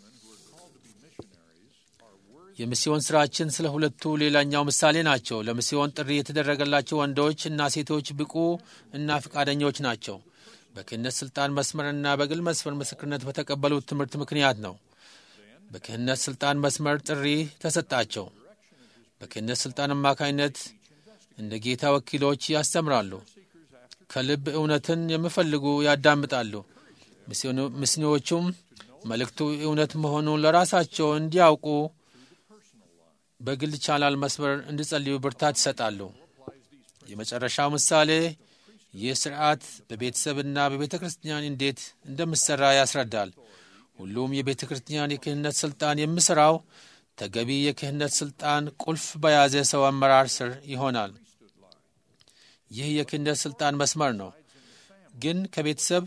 የሚስዮን ስራችን ስለ ሁለቱ ሌላኛው ምሳሌ ናቸው። ለሚስዮን ጥሪ የተደረገላቸው ወንዶች እና ሴቶች ብቁ እና ፈቃደኞች ናቸው። በክህነት ስልጣን መስመርና በግል መስመር ምስክርነት በተቀበሉት ትምህርት ምክንያት ነው። በክህነት ስልጣን መስመር ጥሪ ተሰጣቸው። በክህነት ስልጣን አማካኝነት እንደ ጌታ ወኪሎች ያስተምራሉ። ከልብ እውነትን የሚፈልጉ ያዳምጣሉ። ሚስዮኖቹም መልእክቱ እውነት መሆኑን ለራሳቸው እንዲያውቁ በግል ቻናል መስመር እንዲጸልዩ ብርታት ይሰጣሉ። የመጨረሻው ምሳሌ ይህ ስርዓት በቤተሰብና በቤተ ክርስቲያን እንዴት እንደምሠራ ያስረዳል። ሁሉም የቤተ ክርስቲያን የክህነት ሥልጣን የሚሠራው ተገቢ የክህነት ሥልጣን ቁልፍ በያዘ ሰው አመራር ስር ይሆናል። ይህ የክህነት ሥልጣን መስመር ነው። ግን ከቤተሰብ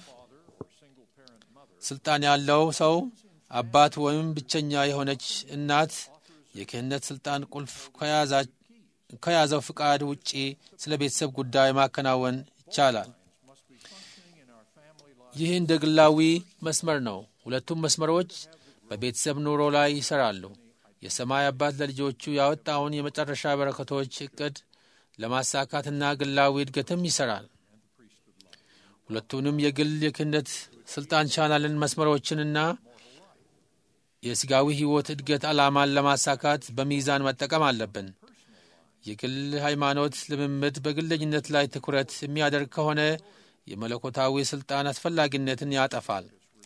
ሥልጣን ያለው ሰው አባት ወይም ብቸኛ የሆነች እናት የክህነት ሥልጣን ቁልፍ ከያዘው ፍቃድ ውጪ ስለ ቤተሰብ ጉዳይ ማከናወን ይቻላል። ይህ እንደ ግላዊ መስመር ነው። ሁለቱም መስመሮች በቤተሰብ ኑሮ ላይ ይሰራሉ። የሰማይ አባት ለልጆቹ ያወጣውን የመጨረሻ በረከቶች እቅድ ለማሳካትና ግላዊ እድገትም ይሰራል። ሁለቱንም የግል የክህነት ስልጣን ቻናልን መስመሮችንና የሥጋዊ ሕይወት እድገት ዓላማን ለማሳካት በሚዛን መጠቀም አለብን። የግል ሃይማኖት ልምምድ በግለኝነት ላይ ትኩረት የሚያደርግ ከሆነ የመለኮታዊ ሥልጣን አስፈላጊነትን ያጠፋል።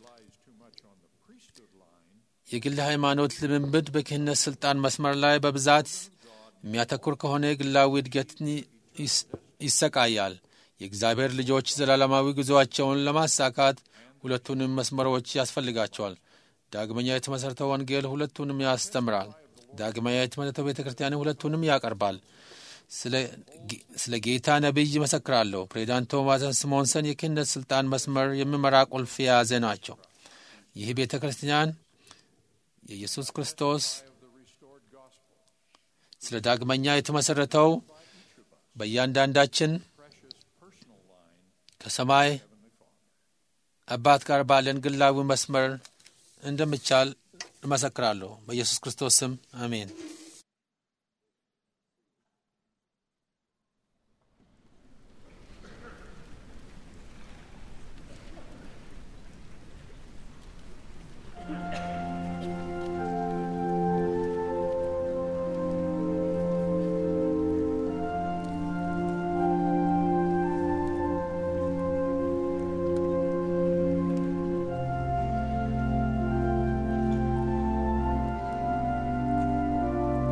የግል ሃይማኖት ልምምድ በክህነት ሥልጣን መስመር ላይ በብዛት የሚያተኩር ከሆነ ግላዊ እድገትን ይሰቃያል። የእግዚአብሔር ልጆች ዘላለማዊ ጉዞአቸውን ለማሳካት ሁለቱንም መስመሮች ያስፈልጋቸዋል። ዳግመኛ የተመሠረተው ወንጌል ሁለቱንም ያስተምራል። ዳግመኛ የተመሠረተው ቤተ ክርስቲያን ሁለቱንም ያቀርባል። ስለ ጌታ ነቢይ ይመሰክራለሁ። ፕሬዚዳንት ቶማስ ስሞንሰን የክህነት ሥልጣን መስመር የሚመራ ቁልፍ የያዘ ናቸው። ይህ ቤተ ክርስቲያን የኢየሱስ ክርስቶስ ስለ ዳግመኛ የተመሠረተው በእያንዳንዳችን ከሰማይ አባት ጋር ባለን ግላዊ መስመር እንደምቻል እመሰክራለሁ። በኢየሱስ ክርስቶስ ስም አሜን። Thank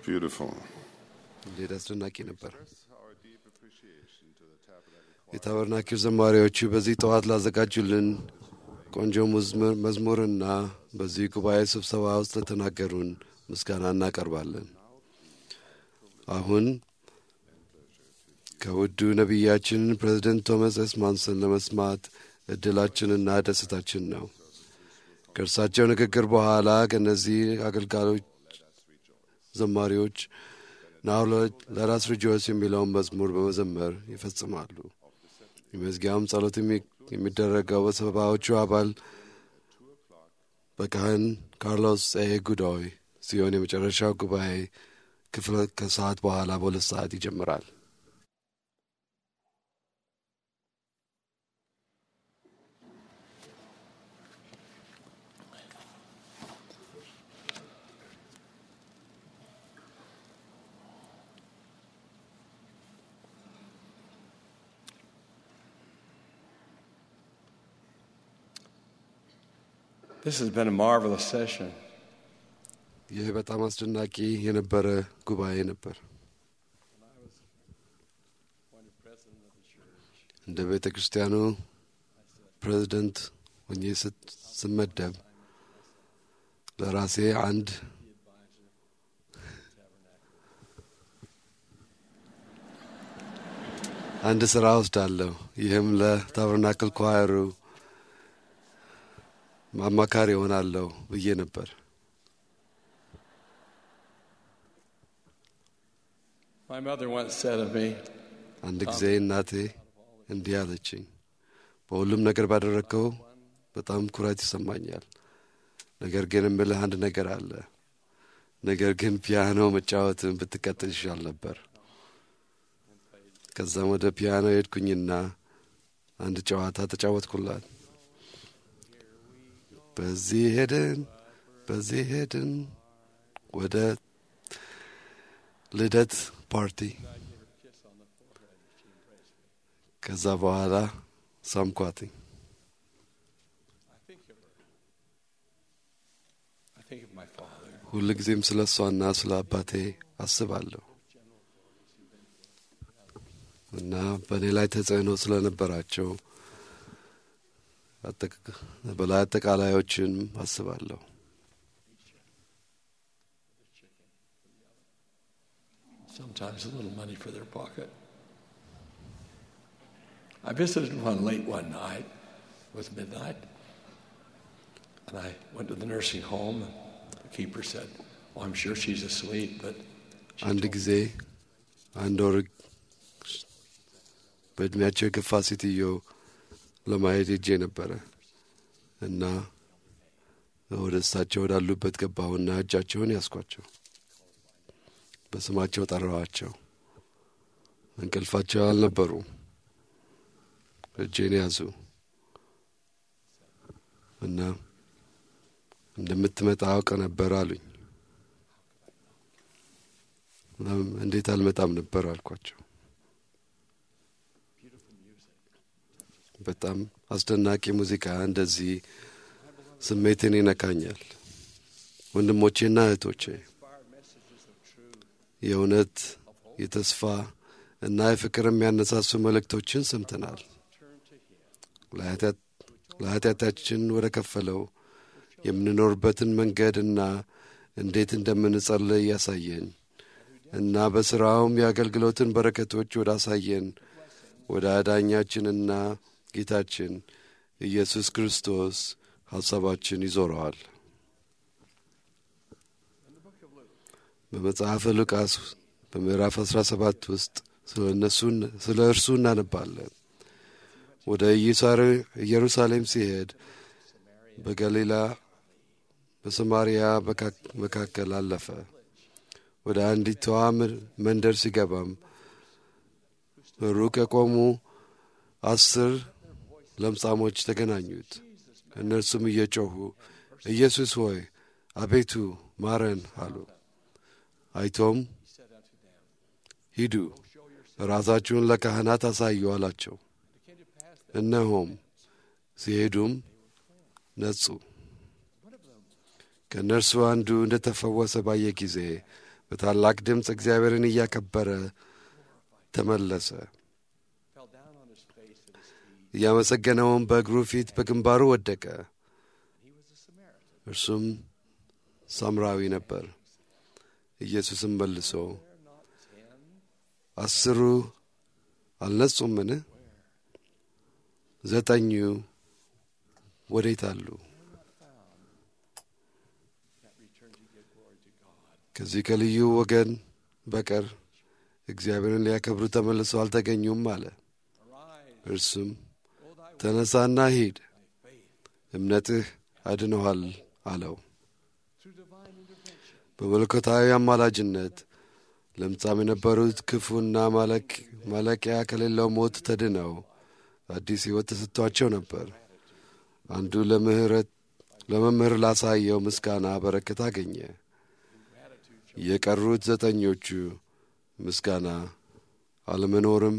Beautiful. እንዴት አስደናቂ ነበር! የታበርናኪው ዘማሪዎቹ በዚህ ጠዋት ላዘጋጁልን ቆንጆ ሙዝሙር- መዝሙርና በዚህ ጉባኤ ስብሰባ ውስጥ ለተናገሩን ምስጋና እናቀርባለን። አሁን ከውዱ ነቢያችን ፕሬዚደንት ቶማስ ኤስ ማንሰን ለመስማት እድላችንና ደስታችን ነው። ከእርሳቸው ንግግር በኋላ ከእነዚህ አገልጋሎች ዘማሪዎች ናው ለራስ ሪጆስ የሚለውን መዝሙር በመዘመር ይፈጽማሉ። የመዝጊያውም ጸሎት የሚ- የሚደረገው በሰባዎቹ አባል በካህን ካርሎስ ኤ ጉዳይ ሲሆን የመጨረሻው ጉባኤ ክፍለ ከሰዓት በኋላ በሁለት ሰዓት ይጀምራል። This has been a marvelous session. ይህ በጣም አስደናቂ የነበረ ጉባኤ ነበር። እንደ ቤተ ክርስቲያኑ ፕሬዚደንት ሆኜ ስት- ስመደብ ለራሴ አንድ አንድ ስራ ወስዳለሁ። ይህም ለታበርናክል ኳየሩ አማካሪ ይሆናለሁ ብዬ ነበር። My mother once said of me, አንድ ጊዜ እናቴ እንዲህ አለችኝ፣ በሁሉም ነገር ባደረግከው በጣም ኩራት ይሰማኛል። ነገር ግን እምልህ አንድ ነገር አለ። ነገር ግን ፒያኖ መጫወትን ብትቀጥል ይሻል ነበር። ከዛም ወደ ፒያኖ ሄድኩኝና አንድ ጨዋታ ተጫወትኩላት። በዚህ ሄድን፣ በዚህ ሄድን ወደ ልደት ፓርቲ። ከዛ በኋላ ሳምኳትኝ። I think of my father. ሁል ጊዜም ስለ እሷና ስለ አባቴ አስባለሁ እና በእኔ ላይ ተጽዕኖ ስለነበራቸው አጠቅ- በላይ አጠቃላዮችን አስባለሁ። Sometimes a little money for their pocket. I visited one late one night. It was midnight. And I went to the nursing home. And the keeper said, Well, I'm sure she's asleep, but አንድ ጊዜ አንድ ወር በእድሜያቸው የገፋ ሴትዮ ለማየት ሄጄ ነበረ እና ወደ እሳቸው ወዳሉበት ገባሁና እጃቸውን ያስኳቸው፣ በስማቸው ጠራዋቸው። እንቅልፋቸው አልነበሩም። እጄን ያዙ እና እንደምትመጣ አውቅ ነበር አሉኝ። ለምን እንዴት አልመጣም ነበር አልኳቸው። በጣም አስደናቂ ሙዚቃ እንደዚህ ስሜትን ይነካኛል። ወንድሞቼና እህቶቼ የእውነት የተስፋ እና የፍቅር የሚያነሳሱ መልእክቶችን ሰምተናል። ለኃጢአታችን ወደ ከፈለው የምንኖርበትን መንገድና እንዴት እንደምንጸልይ ያሳየን እና በሥራውም የአገልግሎትን በረከቶች ወዳሳየን ወደ አዳኛችንና ጌታችን ኢየሱስ ክርስቶስ ሐሳባችን ይዞረዋል። በመጽሐፈ ሉቃስ በምዕራፍ 17 ውስጥ ስለ እርሱ እናነባለን። ወደ ኢየሩሳሌም ሲሄድ በገሊላ በሰማርያ መካከል አለፈ። ወደ አንዲቷ መንደር ሲገባም ሩቅ የቆሙ አስር ለምጻሞች ተገናኙት። እነርሱም እየጮኹ ኢየሱስ ሆይ አቤቱ ማረን አሉ። አይቶም ሂዱ ራሳችሁን ለካህናት አሳዩ አላቸው። እነሆም ሲሄዱም ነጹ። ከእነርሱ አንዱ እንደ ተፈወሰ ባየ ጊዜ በታላቅ ድምፅ እግዚአብሔርን እያከበረ ተመለሰ። እያመሰገነውም በእግሩ ፊት በግንባሩ ወደቀ። እርሱም ሳምራዊ ነበር። ኢየሱስም መልሶ አስሩ አልነጹምን? ዘጠኙ ወዴት አሉ? ከዚህ ከልዩ ወገን በቀር እግዚአብሔርን ሊያከብሩ ተመልሰው አልተገኙም አለ። እርሱም ተነሳና ሂድ፣ እምነትህ አድነኋል አለው። በመለኮታዊ አማላጅነት ለምጻም የነበሩት ክፉና ማለቂያ ከሌለው ሞት ተድነው አዲስ ሕይወት ተሰጥቷቸው ነበር። አንዱ ለምህረት ለመምህር ላሳየው ምስጋና በረከት አገኘ። የቀሩት ዘጠኞቹ ምስጋና አለመኖርም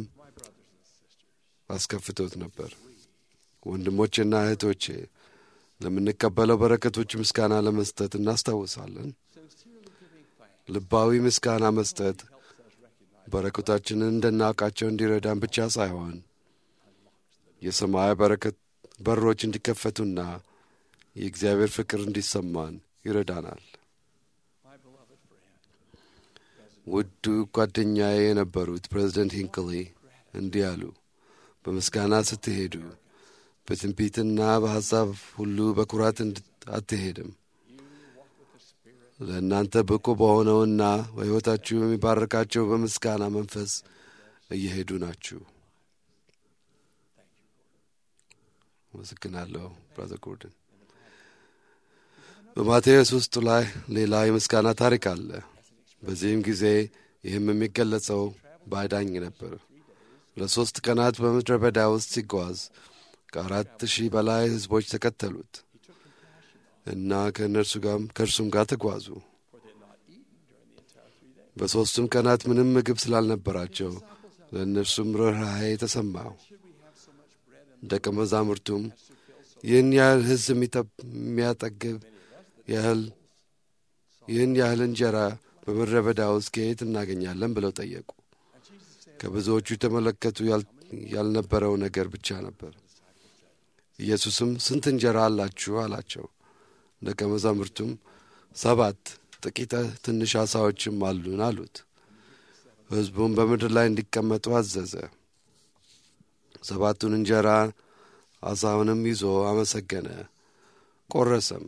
አስከፍቶት ነበር። ወንድሞቼና እህቶቼ ለምንቀበለው በረከቶች ምስጋና ለመስጠት እናስታውሳለን። ልባዊ ምስጋና መስጠት በረከቶቻችንን እንድናውቃቸው እንዲረዳን ብቻ ሳይሆን የሰማይ በረከት በሮች እንዲከፈቱና የእግዚአብሔር ፍቅር እንዲሰማን ይረዳናል። ውዱ ጓደኛዬ የነበሩት ፕሬዚደንት ሂንክሊ እንዲህ አሉ። በምስጋና ስትሄዱ በትንቢትና በሐሳብ ሁሉ በኩራት አትሄድም። ለእናንተ ብቁ በሆነውና በሕይወታችሁ የሚባርካቸው በምስጋና መንፈስ እየሄዱ ናችሁ። አመሰግናለሁ ብራዘር ጎርደን። በማቴዎስ ውስጥ ላይ ሌላ የምስጋና ታሪክ አለ። በዚህም ጊዜ ይህም የሚገለጸው በአዳኝ ነበር። ለሦስት ቀናት በምድረ በዳ ውስጥ ሲጓዝ ከአራት ሺህ በላይ ሕዝቦች ተከተሉት እና ከእነርሱ ጋርም ከእርሱም ጋር ተጓዙ። በሦስቱም ቀናት ምንም ምግብ ስላልነበራቸው ለእነርሱም ርኅራኄ ተሰማው። ደቀ መዛሙርቱም ይህን ያህል ሕዝብ የሚያጠግብ ያህል ይህን ያህል እንጀራ በምድረ በዳ ውስጥ ከየት እናገኛለን ብለው ጠየቁ። ከብዙዎቹ የተመለከቱ ያልነበረው ነገር ብቻ ነበር። ኢየሱስም ስንት እንጀራ አላችሁ አላቸው። ደቀ መዛሙርቱም ሰባት፣ ጥቂት ትንሽ ዓሣዎችም አሉን አሉት። ሕዝቡም በምድር ላይ እንዲቀመጡ አዘዘ። ሰባቱን እንጀራ ዓሣውንም ይዞ አመሰገነ፣ ቆረሰም፣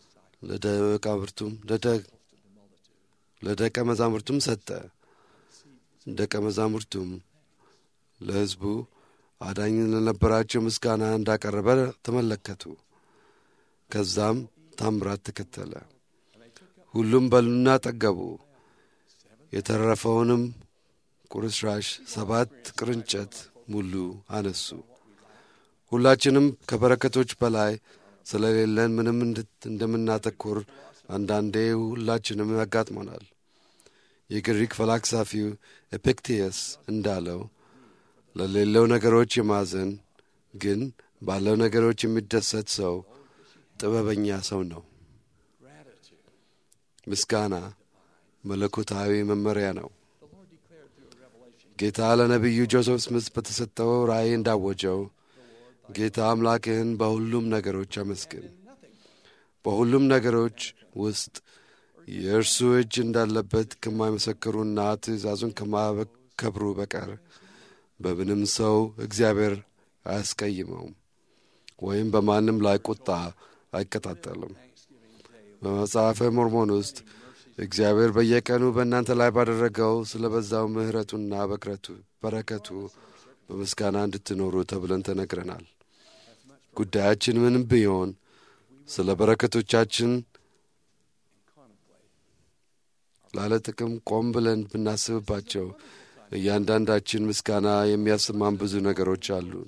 ለደቀ መዛሙርቱም ሰጠ። ደቀ መዛሙርቱም ለሕዝቡ አዳኝ ለነበራቸው ምስጋና እንዳቀረበ ተመለከቱ። ከዛም ታምራት ተከተለ። ሁሉም በሉና ጠገቡ። የተረፈውንም ቁርስራሽ ሰባት ቅርንጨት ሙሉ አነሱ። ሁላችንም ከበረከቶች በላይ ስለሌለን ምንም እንደምናተኩር አንዳንዴ ሁላችንም ያጋጥሞናል። የግሪክ ፈላክሳፊው ኤፒክቴየስ እንዳለው ለሌለው ነገሮች የማዘን ግን ባለው ነገሮች የሚደሰት ሰው ጥበበኛ ሰው ነው። ምስጋና መለኮታዊ መመሪያ ነው። ጌታ ለነቢዩ ጆሴፍ ስሚዝ በተሰጠው ራእይ እንዳወጀው ጌታ አምላክህን በሁሉም ነገሮች አመስግን፣ በሁሉም ነገሮች ውስጥ የእርሱ እጅ እንዳለበት ከማይመሰክሩና ትእዛዙን ከማከብሩ በቀር በምንም ሰው እግዚአብሔር አያስቀይመውም ወይም በማንም ላይ ቁጣ አይቀጣጠልም። በመጽሐፈ ሞርሞን ውስጥ እግዚአብሔር በየቀኑ በእናንተ ላይ ባደረገው ስለ በዛው ምሕረቱና በክረቱ በረከቱ በምስጋና እንድትኖሩ ተብለን ተነግረናል። ጉዳያችን ምንም ቢሆን ስለ በረከቶቻችን ላለ ጥቅም ቆም ብለን ብናስብባቸው እያንዳንዳችን ምስጋና የሚያሰማን ብዙ ነገሮች አሉን።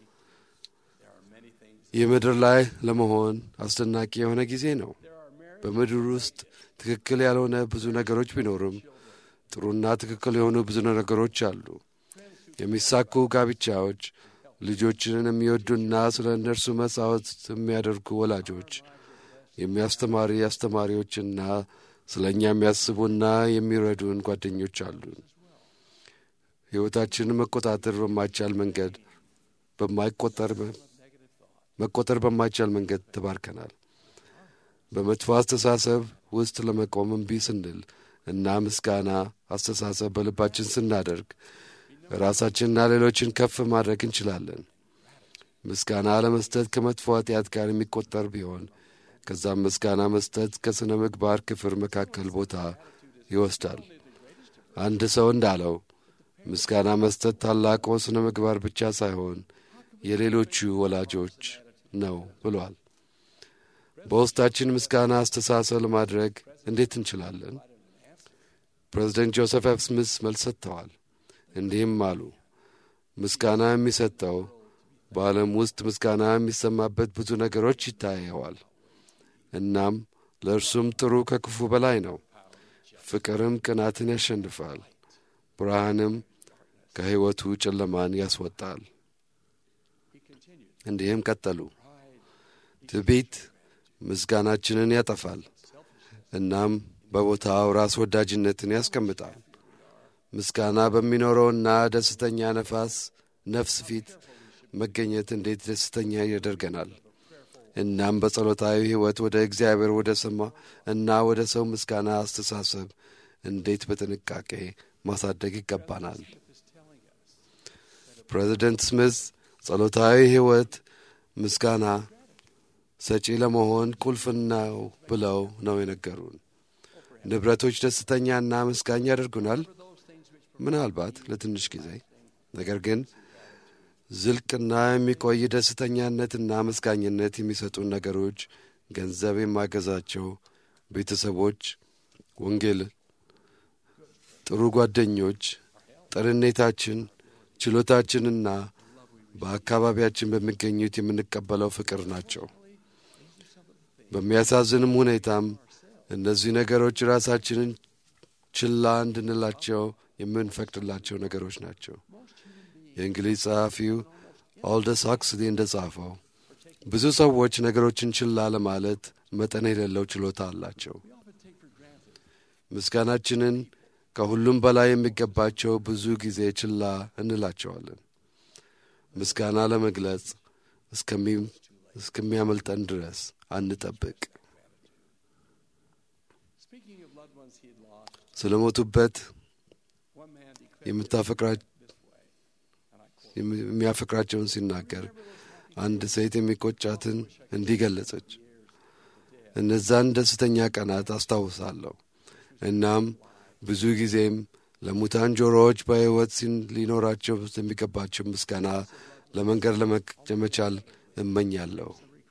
ይህ ምድር ላይ ለመሆን አስደናቂ የሆነ ጊዜ ነው። በምድር ውስጥ ትክክል ያልሆነ ብዙ ነገሮች ቢኖርም ጥሩና ትክክል የሆኑ ብዙ ነገሮች አሉ። የሚሳኩ ጋብቻዎች፣ ልጆችንን የሚወዱና ስለ እነርሱ መጻወት የሚያደርጉ ወላጆች፣ የሚያስተማሪ አስተማሪዎችና ስለ እኛ የሚያስቡና የሚረዱን ጓደኞች አሉን። ሕይወታችንን መቆጣጠር በማይቻል መንገድ በማይቆጠር መቆጠር በማይቻል መንገድ ተባርከናል። በመጥፎ አስተሳሰብ ውስጥ ለመቆም እምቢ ስንል እና ምስጋና አስተሳሰብ በልባችን ስናደርግ ራሳችንና ሌሎችን ከፍ ማድረግ እንችላለን። ምስጋና ለመስጠት ከመጥፎ ኃጢአት ጋር የሚቆጠር ቢሆን ከዛም ምስጋና መስጠት ከሥነ ምግባር ክፍል መካከል ቦታ ይወስዳል። አንድ ሰው እንዳለው ምስጋና መስጠት ታላቁ ሥነ ምግባር ብቻ ሳይሆን የሌሎቹ ወላጆች ነው ብሏል። በውስጣችን ምስጋና አስተሳሰብ ለማድረግ እንዴት እንችላለን? ፕሬዚደንት ጆሴፍ ኤፍ ስሚስ መልስ ሰጥተዋል። እንዲህም አሉ። ምስጋና የሚሰጠው በዓለም ውስጥ ምስጋና የሚሰማበት ብዙ ነገሮች ይታየዋል። እናም ለእርሱም ጥሩ ከክፉ በላይ ነው። ፍቅርም ቅናትን ያሸንፋል፣ ብርሃንም ከሕይወቱ ጨለማን ያስወጣል። እንዲህም ቀጠሉ። ትዕቢት ምስጋናችንን ያጠፋል፣ እናም በቦታው ራስ ወዳጅነትን ያስቀምጣል። ምስጋና በሚኖረውና ደስተኛ ነፋስ ነፍስ ፊት መገኘት እንዴት ደስተኛ ያደርገናል። እናም በጸሎታዊ ሕይወት ወደ እግዚአብሔር ወደ ሰማ እና ወደ ሰው ምስጋና አስተሳሰብ እንዴት በጥንቃቄ ማሳደግ ይገባናል። ፕሬዚደንት ስሚዝ ጸሎታዊ ሕይወት ምስጋና ሰጪ ለመሆን ቁልፍ ነው ብለው ነው የነገሩን። ንብረቶች ደስተኛና መስጋኝ ያደርጉናል፣ ምናልባት ለትንሽ ጊዜ። ነገር ግን ዝልቅና የሚቆይ ደስተኛነትና መስጋኝነት የሚሰጡን ነገሮች ገንዘብ የማገዛቸው ቤተሰቦች፣ ወንጌል፣ ጥሩ ጓደኞች፣ ጥርኔታችን፣ ችሎታችንና በአካባቢያችን በሚገኙት የምንቀበለው ፍቅር ናቸው። በሚያሳዝንም ሁኔታም እነዚህ ነገሮች ራሳችንን ችላ እንድንላቸው የምንፈቅድላቸው ነገሮች ናቸው። የእንግሊዝ ጸሐፊው ኦልደስ ሀክስሊ እንደ ጻፈው ብዙ ሰዎች ነገሮችን ችላ ለማለት መጠን የሌለው ችሎታ አላቸው። ምስጋናችንን ከሁሉም በላይ የሚገባቸው ብዙ ጊዜ ችላ እንላቸዋለን። ምስጋና ለመግለጽ እስከሚያመልጠን ድረስ አንጠብቅ። ስለ ሞቱበት የሚያፈቅራቸውን ሲናገር አንድ ሴት የሚቆጫትን እንዲህ ገለጸች። እነዛን ደስተኛ ቀናት አስታውሳለሁ። እናም ብዙ ጊዜም ለሙታን ጆሮዎች በሕይወት ሊኖራቸው የሚገባቸው ምስጋና ለመንገድ ለመቻል እመኛለሁ።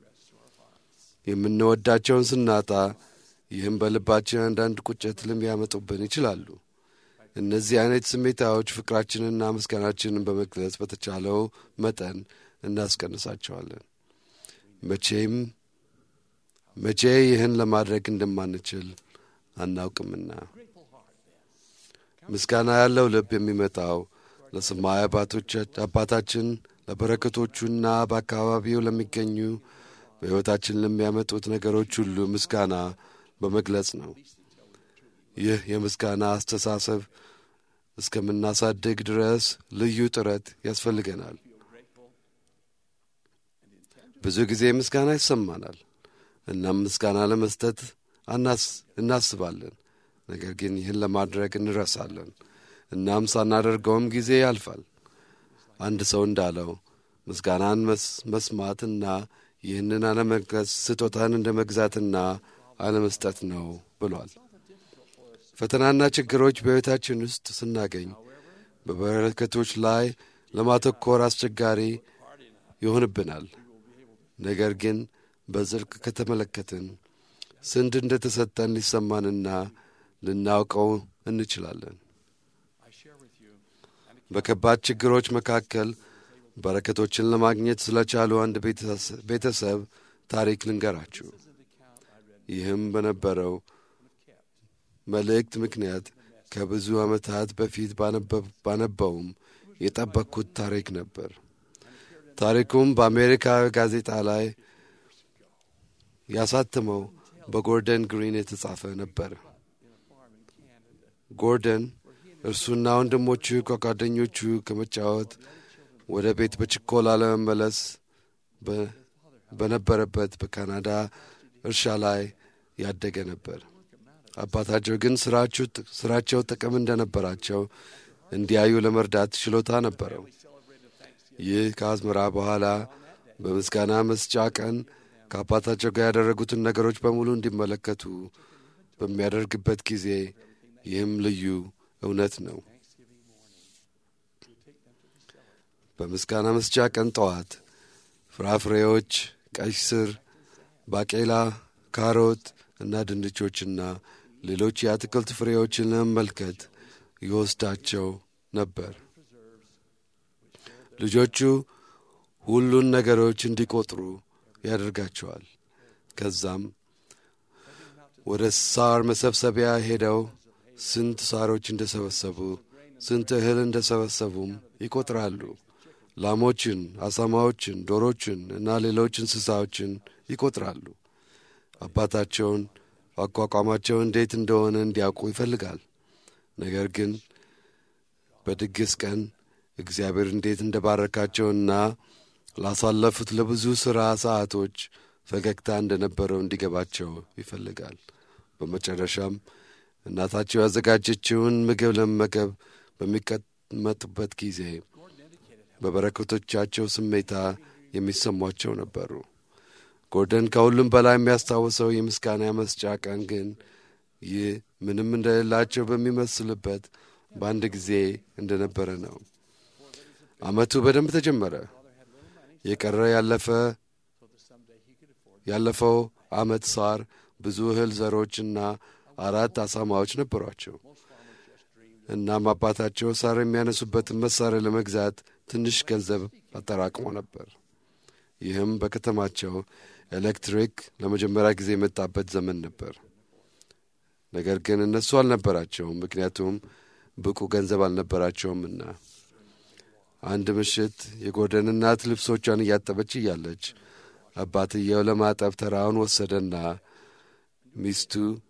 የምንወዳቸውን ስናጣ ይህም በልባችን አንዳንድ ቁጭት ሊያመጡብን ይችላሉ። እነዚህ አይነት ስሜታዎች ፍቅራችንንና ምስጋናችንን በመግለጽ በተቻለው መጠን እናስቀንሳቸዋለን። መቼም መቼ ይህን ለማድረግ እንደማንችል አናውቅምና ምስጋና ያለው ልብ የሚመጣው ለሰማይ አባታችን ለበረከቶቹና በአካባቢው ለሚገኙ በሕይወታችን ለሚያመጡት ነገሮች ሁሉ ምስጋና በመግለጽ ነው። ይህ የምስጋና አስተሳሰብ እስከምናሳድግ ድረስ ልዩ ጥረት ያስፈልገናል። ብዙ ጊዜ ምስጋና ይሰማናል። እናም ምስጋና ለመስጠት እናስባለን። ነገር ግን ይህን ለማድረግ እንረሳለን። እናም ሳናደርገውም ጊዜ ያልፋል። አንድ ሰው እንዳለው ምስጋናን መስማትና ይህንን አለመግለጽ ስጦታን እንደ መግዛትና አለመስጠት ነው ብሏል። ፈተናና ችግሮች በሕይወታችን ውስጥ ስናገኝ በበረከቶች ላይ ለማተኮር አስቸጋሪ ይሆንብናል። ነገር ግን በጽድቅ ከተመለከትን ስንት እንደ ተሰጠን ሊሰማንና ልናውቀው እንችላለን። በከባድ ችግሮች መካከል በረከቶችን ለማግኘት ስለቻሉ አንድ ቤተሰብ ታሪክ ልንገራችሁ። ይህም በነበረው መልእክት ምክንያት ከብዙ ዓመታት በፊት ባነበውም የጠበቅኩት ታሪክ ነበር። ታሪኩም በአሜሪካ ጋዜጣ ላይ ያሳተመው በጎርደን ግሪን የተጻፈ ነበር። ጎርደን እርሱና ወንድሞቹ ከጓደኞቹ ከመጫወት ወደ ቤት በችኮላ ለመመለስ በነበረበት በካናዳ እርሻ ላይ ያደገ ነበር። አባታቸው ግን ስራቸው ጥቅም እንደነበራቸው እንዲያዩ ለመርዳት ችሎታ ነበረው። ይህ ከአዝመራ በኋላ በምስጋና መስጫ ቀን ከአባታቸው ጋር ያደረጉትን ነገሮች በሙሉ እንዲመለከቱ በሚያደርግበት ጊዜ ይህም ልዩ እውነት ነው። በምስጋና መስጫ ቀን ጠዋት ፍራፍሬዎች፣ ቀይ ስር፣ ባቄላ፣ ካሮት እና ድንቾችና ሌሎች የአትክልት ፍሬዎችን ለመመልከት ይወስዳቸው ነበር። ልጆቹ ሁሉን ነገሮች እንዲቆጥሩ ያደርጋቸዋል። ከዛም ወደ ሳር መሰብሰቢያ ሄደው ስንት ሳሮች እንደሰበሰቡ፣ ስንት እህል እንደሰበሰቡም ይቆጥራሉ። ላሞችን፣ አሳማዎችን፣ ዶሮችን እና ሌሎች እንስሳዎችን ይቆጥራሉ። አባታቸውን አቋቋማቸው እንዴት እንደሆነ እንዲያውቁ ይፈልጋል። ነገር ግን በድግስ ቀን እግዚአብሔር እንዴት እንደባረካቸውና ላሳለፉት ለብዙ ሥራ ሰዓቶች ፈገግታ እንደነበረው እንዲገባቸው ይፈልጋል። በመጨረሻም እናታቸው ያዘጋጀችውን ምግብ ለመመገብ በሚቀመጡበት ጊዜ በበረከቶቻቸው ስሜታ የሚሰሟቸው ነበሩ። ጎርደን ከሁሉም በላይ የሚያስታውሰው የምስጋና መስጫ ቀን ግን ይህ ምንም እንደሌላቸው በሚመስልበት በአንድ ጊዜ እንደነበረ ነው። ዓመቱ በደንብ ተጀመረ። የቀረ ያለፈ ያለፈው ዓመት ሳር ብዙ እህል ዘሮችና አራት አሳማዎች ነበሯቸው። እናም አባታቸው ሳር የሚያነሱበትን መሳሪያ ለመግዛት ትንሽ ገንዘብ አጠራቅሞ ነበር። ይህም በከተማቸው ኤሌክትሪክ ለመጀመሪያ ጊዜ የመጣበት ዘመን ነበር። ነገር ግን እነሱ አልነበራቸውም፣ ምክንያቱም ብቁ ገንዘብ አልነበራቸውምና። አንድ ምሽት የጎርደን እናት ልብሶቿን እያጠበች እያለች አባትየው ለማጠብ ተራውን ወሰደና ሚስቱ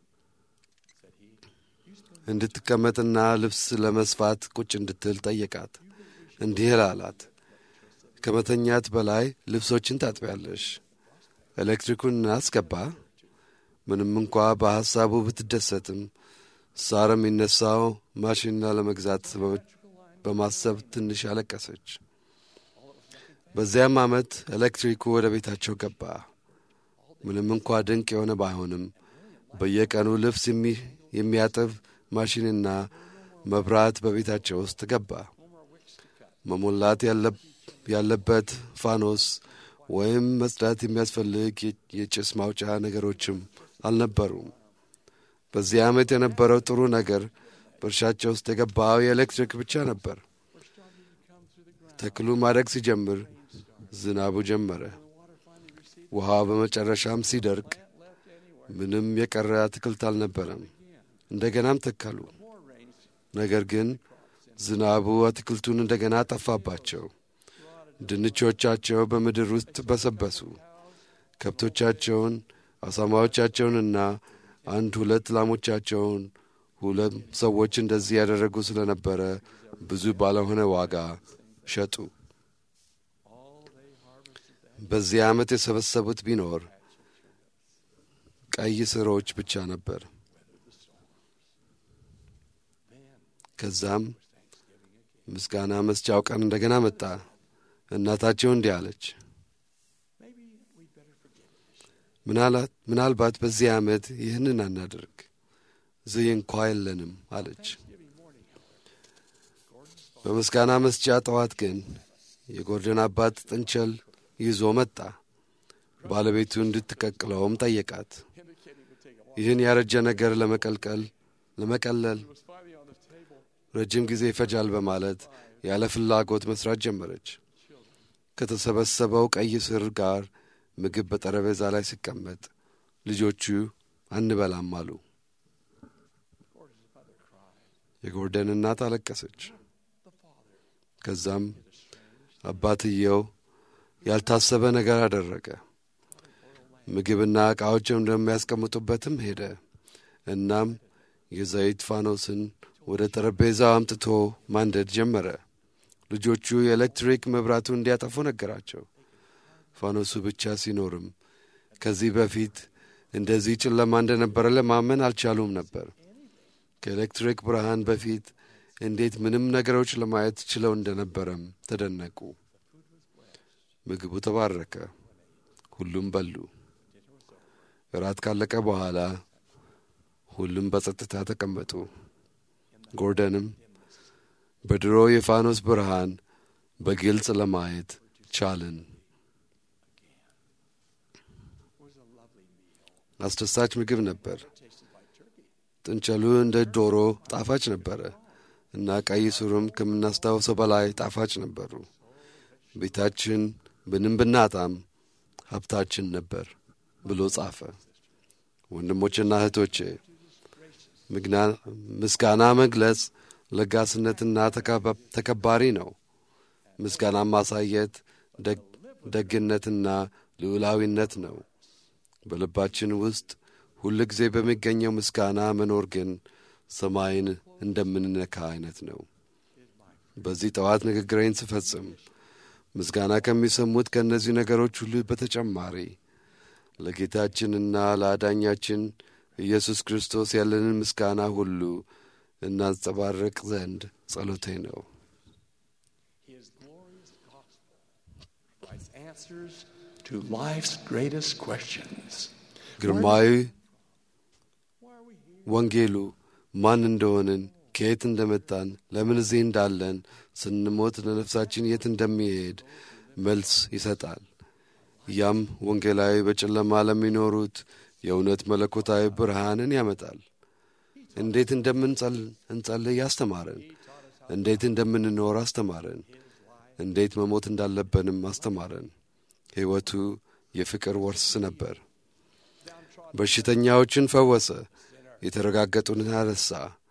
እንድትቀመጥና ልብስ ለመስፋት ቁጭ እንድትል ጠየቃት። እንዲህ አላት፣ ከመተኛት በላይ ልብሶችን ታጥቢያለሽ። ኤሌክትሪኩን አስገባ። ምንም እንኳ በሐሳቡ ብትደሰትም ሳር የሚነሳው ማሽንና ለመግዛት በማሰብ ትንሽ አለቀሰች። በዚያም ዓመት ኤሌክትሪኩ ወደ ቤታቸው ገባ። ምንም እንኳ ድንቅ የሆነ ባይሆንም በየቀኑ ልብስ የሚያጥብ ማሽንና መብራት በቤታቸው ውስጥ ገባ። መሞላት ያለበት ፋኖስ ወይም መጽዳት የሚያስፈልግ የጭስ ማውጫ ነገሮችም አልነበሩም። በዚህ ዓመት የነበረው ጥሩ ነገር በእርሻቸው ውስጥ የገባው የኤሌክትሪክ ብቻ ነበር። ተክሉ ማደግ ሲጀምር ዝናቡ ጀመረ። ውሃው በመጨረሻም ሲደርቅ ምንም የቀረ አትክልት አልነበረም። እንደገናም ተከሉ። ነገር ግን ዝናቡ አትክልቱን እንደገና ጠፋባቸው። ድንቾቻቸው በምድር ውስጥ በሰበሱ። ከብቶቻቸውን፣ አሳማዎቻቸውንና አንድ ሁለት ላሞቻቸውን ሁለት ሰዎች እንደዚህ ያደረጉ ስለነበረ ብዙ ባለሆነ ዋጋ ሸጡ። በዚህ ዓመት የሰበሰቡት ቢኖር ቀይ ስሮች ብቻ ነበር። ከዛም ምስጋና መስጫው ቀን እንደገና መጣ። እናታቸው እንዲህ አለች፣ ምናልባት በዚህ ዓመት ይህንን አናደርግ ዝይ እንኳ የለንም አለች። በምስጋና መስጫ ጠዋት ግን የጎርደን አባት ጥንቸል ይዞ መጣ። ባለቤቱ እንድትቀቅለውም ጠየቃት። ይህን ያረጀ ነገር ለመቀልቀል ለመቀለል ረጅም ጊዜ ይፈጃል በማለት ያለ ፍላጎት መስራት ጀመረች። ከተሰበሰበው ቀይ ስር ጋር ምግብ በጠረጴዛ ላይ ሲቀመጥ ልጆቹ አንበላም አሉ። የጎርደን እናት አለቀሰች። ከዛም አባትየው ያልታሰበ ነገር አደረገ። ምግብና ዕቃዎችን እንደሚያስቀምጡበትም ሄደ። እናም የዘይት ፋኖስን ወደ ጠረጴዛው አምጥቶ ማንደድ ጀመረ። ልጆቹ የኤሌክትሪክ መብራቱ እንዲያጠፉ ነገራቸው። ፋኖሱ ብቻ ሲኖርም ከዚህ በፊት እንደዚህ ጨለማ እንደነበረ ለማመን አልቻሉም ነበር። ከኤሌክትሪክ ብርሃን በፊት እንዴት ምንም ነገሮች ለማየት ችለው እንደነበረም ተደነቁ። ምግቡ ተባረከ። ሁሉም በሉ። እራት ካለቀ በኋላ ሁሉም በጸጥታ ተቀመጡ። ጎርደንም በድሮ የፋኖስ ብርሃን በግልጽ ለማየት ቻልን። አስደሳች ምግብ ነበር። ጥንቸሉ እንደ ዶሮ ጣፋጭ ነበረ እና ቀይ ሱሩም ከምናስታውሰው በላይ ጣፋጭ ነበሩ። ቤታችን ምንም ብናጣም ሀብታችን ነበር ብሎ ጻፈ። ወንድሞችና እህቶቼ ምስጋና መግለጽ ለጋስነትና ተከባሪ ነው። ምስጋና ማሳየት ደግነትና ልዑላዊነት ነው። በልባችን ውስጥ ሁል ጊዜ በሚገኘው ምስጋና መኖር ግን ሰማይን እንደምንነካ አይነት ነው። በዚህ ጠዋት ንግግሬን ስፈጽም ምስጋና ከሚሰሙት ከእነዚህ ነገሮች ሁሉ በተጨማሪ ለጌታችንና ለአዳኛችን ኢየሱስ ክርስቶስ ያለንን ምስጋና ሁሉ እናንጸባረቅ ዘንድ ጸሎቴ ነው። to life's greatest questions. ግርማዊ ወንጌሉ ማን እንደሆንን፣ ከየት እንደመጣን፣ ለምን እዚህ እንዳለን፣ ስንሞት ለነፍሳችን የት እንደሚሄድ መልስ ይሰጣል። ያም ወንጌላዊ በጨለማ ለሚኖሩት የእውነት መለኮታዊ ብርሃንን ያመጣል። እንዴት እንደምንጸልይ አስተማረን። እንዴት እንደምንኖር አስተማረን። እንዴት መሞት እንዳለብንም አስተማረን። ሕይወቱ የፍቅር ወርስ ነበር። በሽተኛዎችን ፈወሰ፣ የተረጋገጡንን አነሳ፣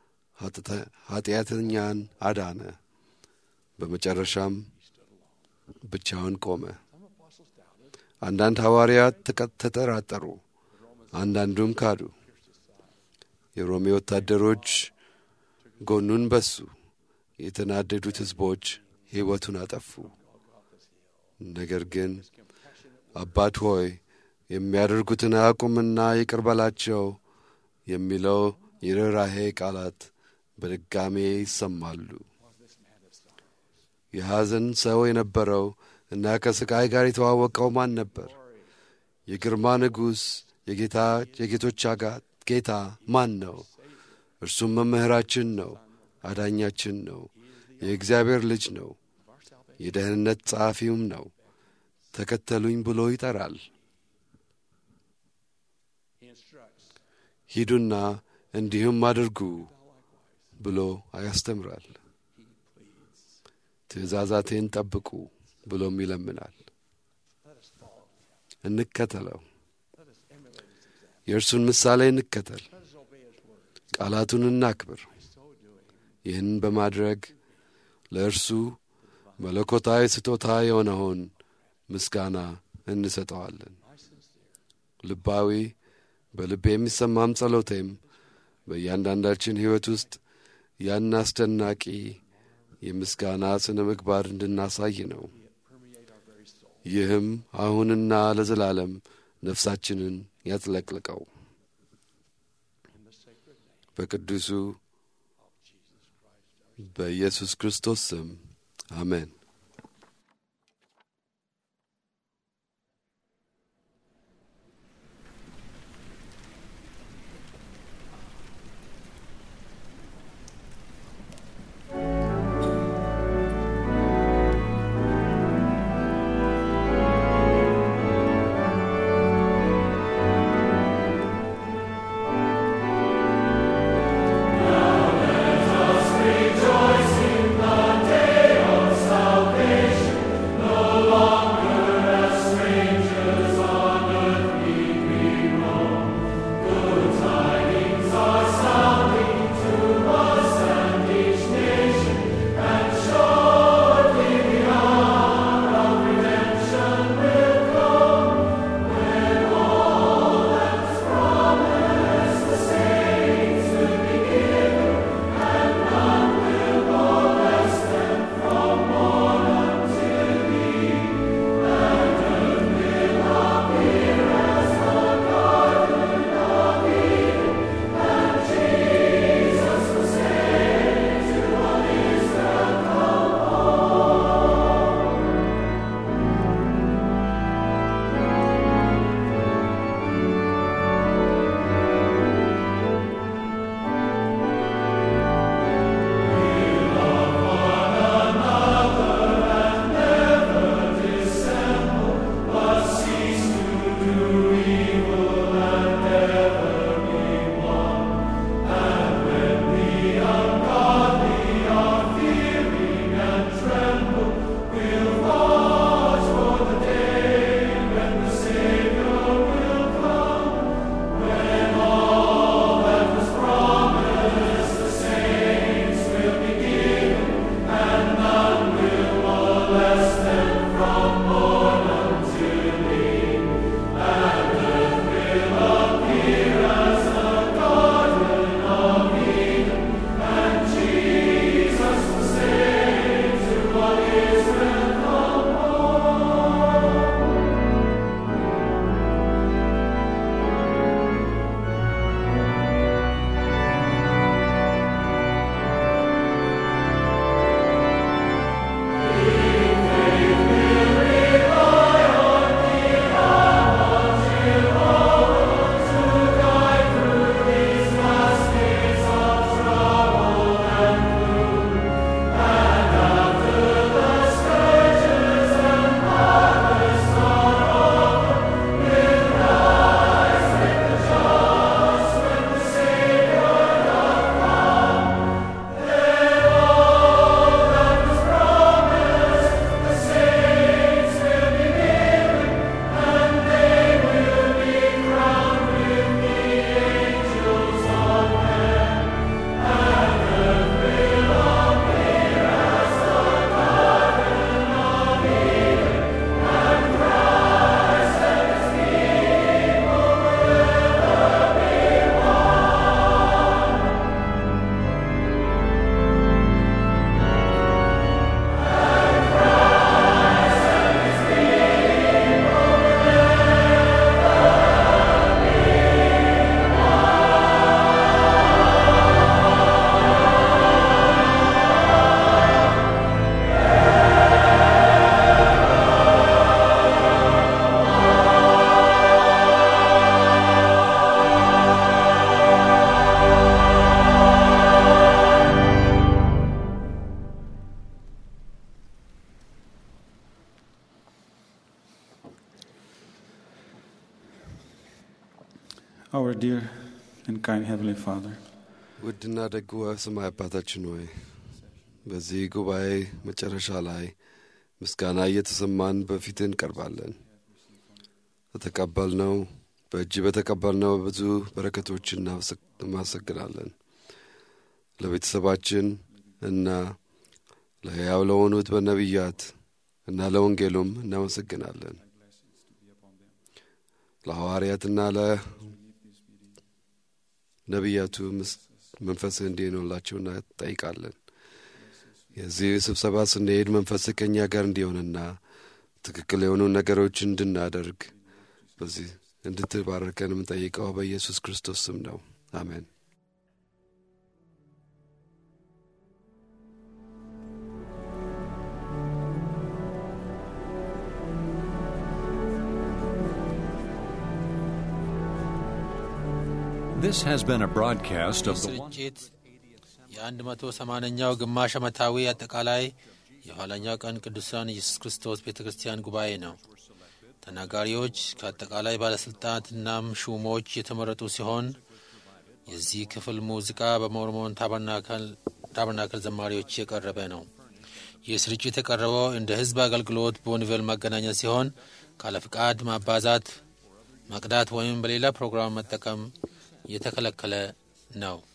ኃጢአተኛን አዳነ። በመጨረሻም ብቻውን ቆመ። አንዳንድ ሐዋርያት ተጠራጠሩ፣ አንዳንዱም ካዱ። የሮሜ ወታደሮች ጎኑን በሱ፣ የተናደዱት ሕዝቦች ሕይወቱን አጠፉ። ነገር ግን አባት ሆይ የሚያደርጉትን አያውቁምና ይቅር በላቸው የሚለው የርኅራኄ ቃላት በድጋሜ ይሰማሉ። የሐዘን ሰው የነበረው እና ከሥቃይ ጋር የተዋወቀው ማን ነበር? የግርማ ንጉሥ የጌታ የጌቶች ጌታ ማን ነው? እርሱም መምህራችን ነው፣ አዳኛችን ነው፣ የእግዚአብሔር ልጅ ነው፣ የደህንነት ጸሐፊውም ነው። ተከተሉኝ ብሎ ይጠራል። ሂዱና እንዲሁም አድርጉ ብሎ ያስተምራል። ትእዛዛቴን ጠብቁ ብሎም ይለምናል። እንከተለው። የእርሱን ምሳሌ እንከተል። ቃላቱን እናክብር። ይህን በማድረግ ለእርሱ መለኮታዊ ስጦታ የሆነውን ምስጋና እንሰጠዋለን። ልባዊ በልብ የሚሰማም ጸሎቴም በእያንዳንዳችን ሕይወት ውስጥ ያን አስደናቂ የምስጋና ስነ ምግባር እንድናሳይ ነው። ይህም አሁንና ለዘላለም ነፍሳችንን ያጥለቅልቀው። በቅዱሱ በኢየሱስ ክርስቶስ ስም አሜን። Rejoice in the day of salvation. Our dear and kind Heavenly Father, ውድና ደጉ ሰማይ አባታችን ሆይ በዚህ ጉባኤ መጨረሻ ላይ ምስጋና እየተሰማን በፊት እንቀርባለን። በተቀበልነው በእጅ በተቀበልነው ብዙ በረከቶች እናመሰግናለን። ለቤተሰባችን እና ለሕያው ለሆኑት በነቢያት እና ለወንጌሉም እናመሰግናለን። ለሐዋርያትና ለነቢያቱ መንፈስህ እንዲሆንላቸው እንጠይቃለን። የዚህ ስብሰባ ስንሄድ መንፈስህ ከእኛ ጋር እንዲሆንና ትክክል የሆኑ ነገሮች እንድናደርግ በዚህ እንድትባረከን የምንጠይቀው በኢየሱስ ክርስቶስ ስም ነው። አሜን። This has been a broadcast of the ስርጭት የአንድ መቶ ሰማንያኛው ግማሽ ዓመታዊ አጠቃላይ የኋለኛው ቀን ቅዱሳን ኢየሱስ ክርስቶስ ቤተ ክርስቲያን ጉባኤ ነው። ተናጋሪዎች ከአጠቃላይ ባለሥልጣናትናም ሹሞች የተመረጡ ሲሆን የዚህ ክፍል ሙዚቃ በሞርሞን ታበርናክል ዘማሪዎች የቀረበ ነው። ይህ ስርጭት የቀረበው እንደ ሕዝብ አገልግሎት በወንጌል ማገናኘት ሲሆን ካለ ፍቃድ ማባዛት፣ መቅዳት ወይም በሌላ ፕሮግራም መጠቀም የተከለከለ ነው።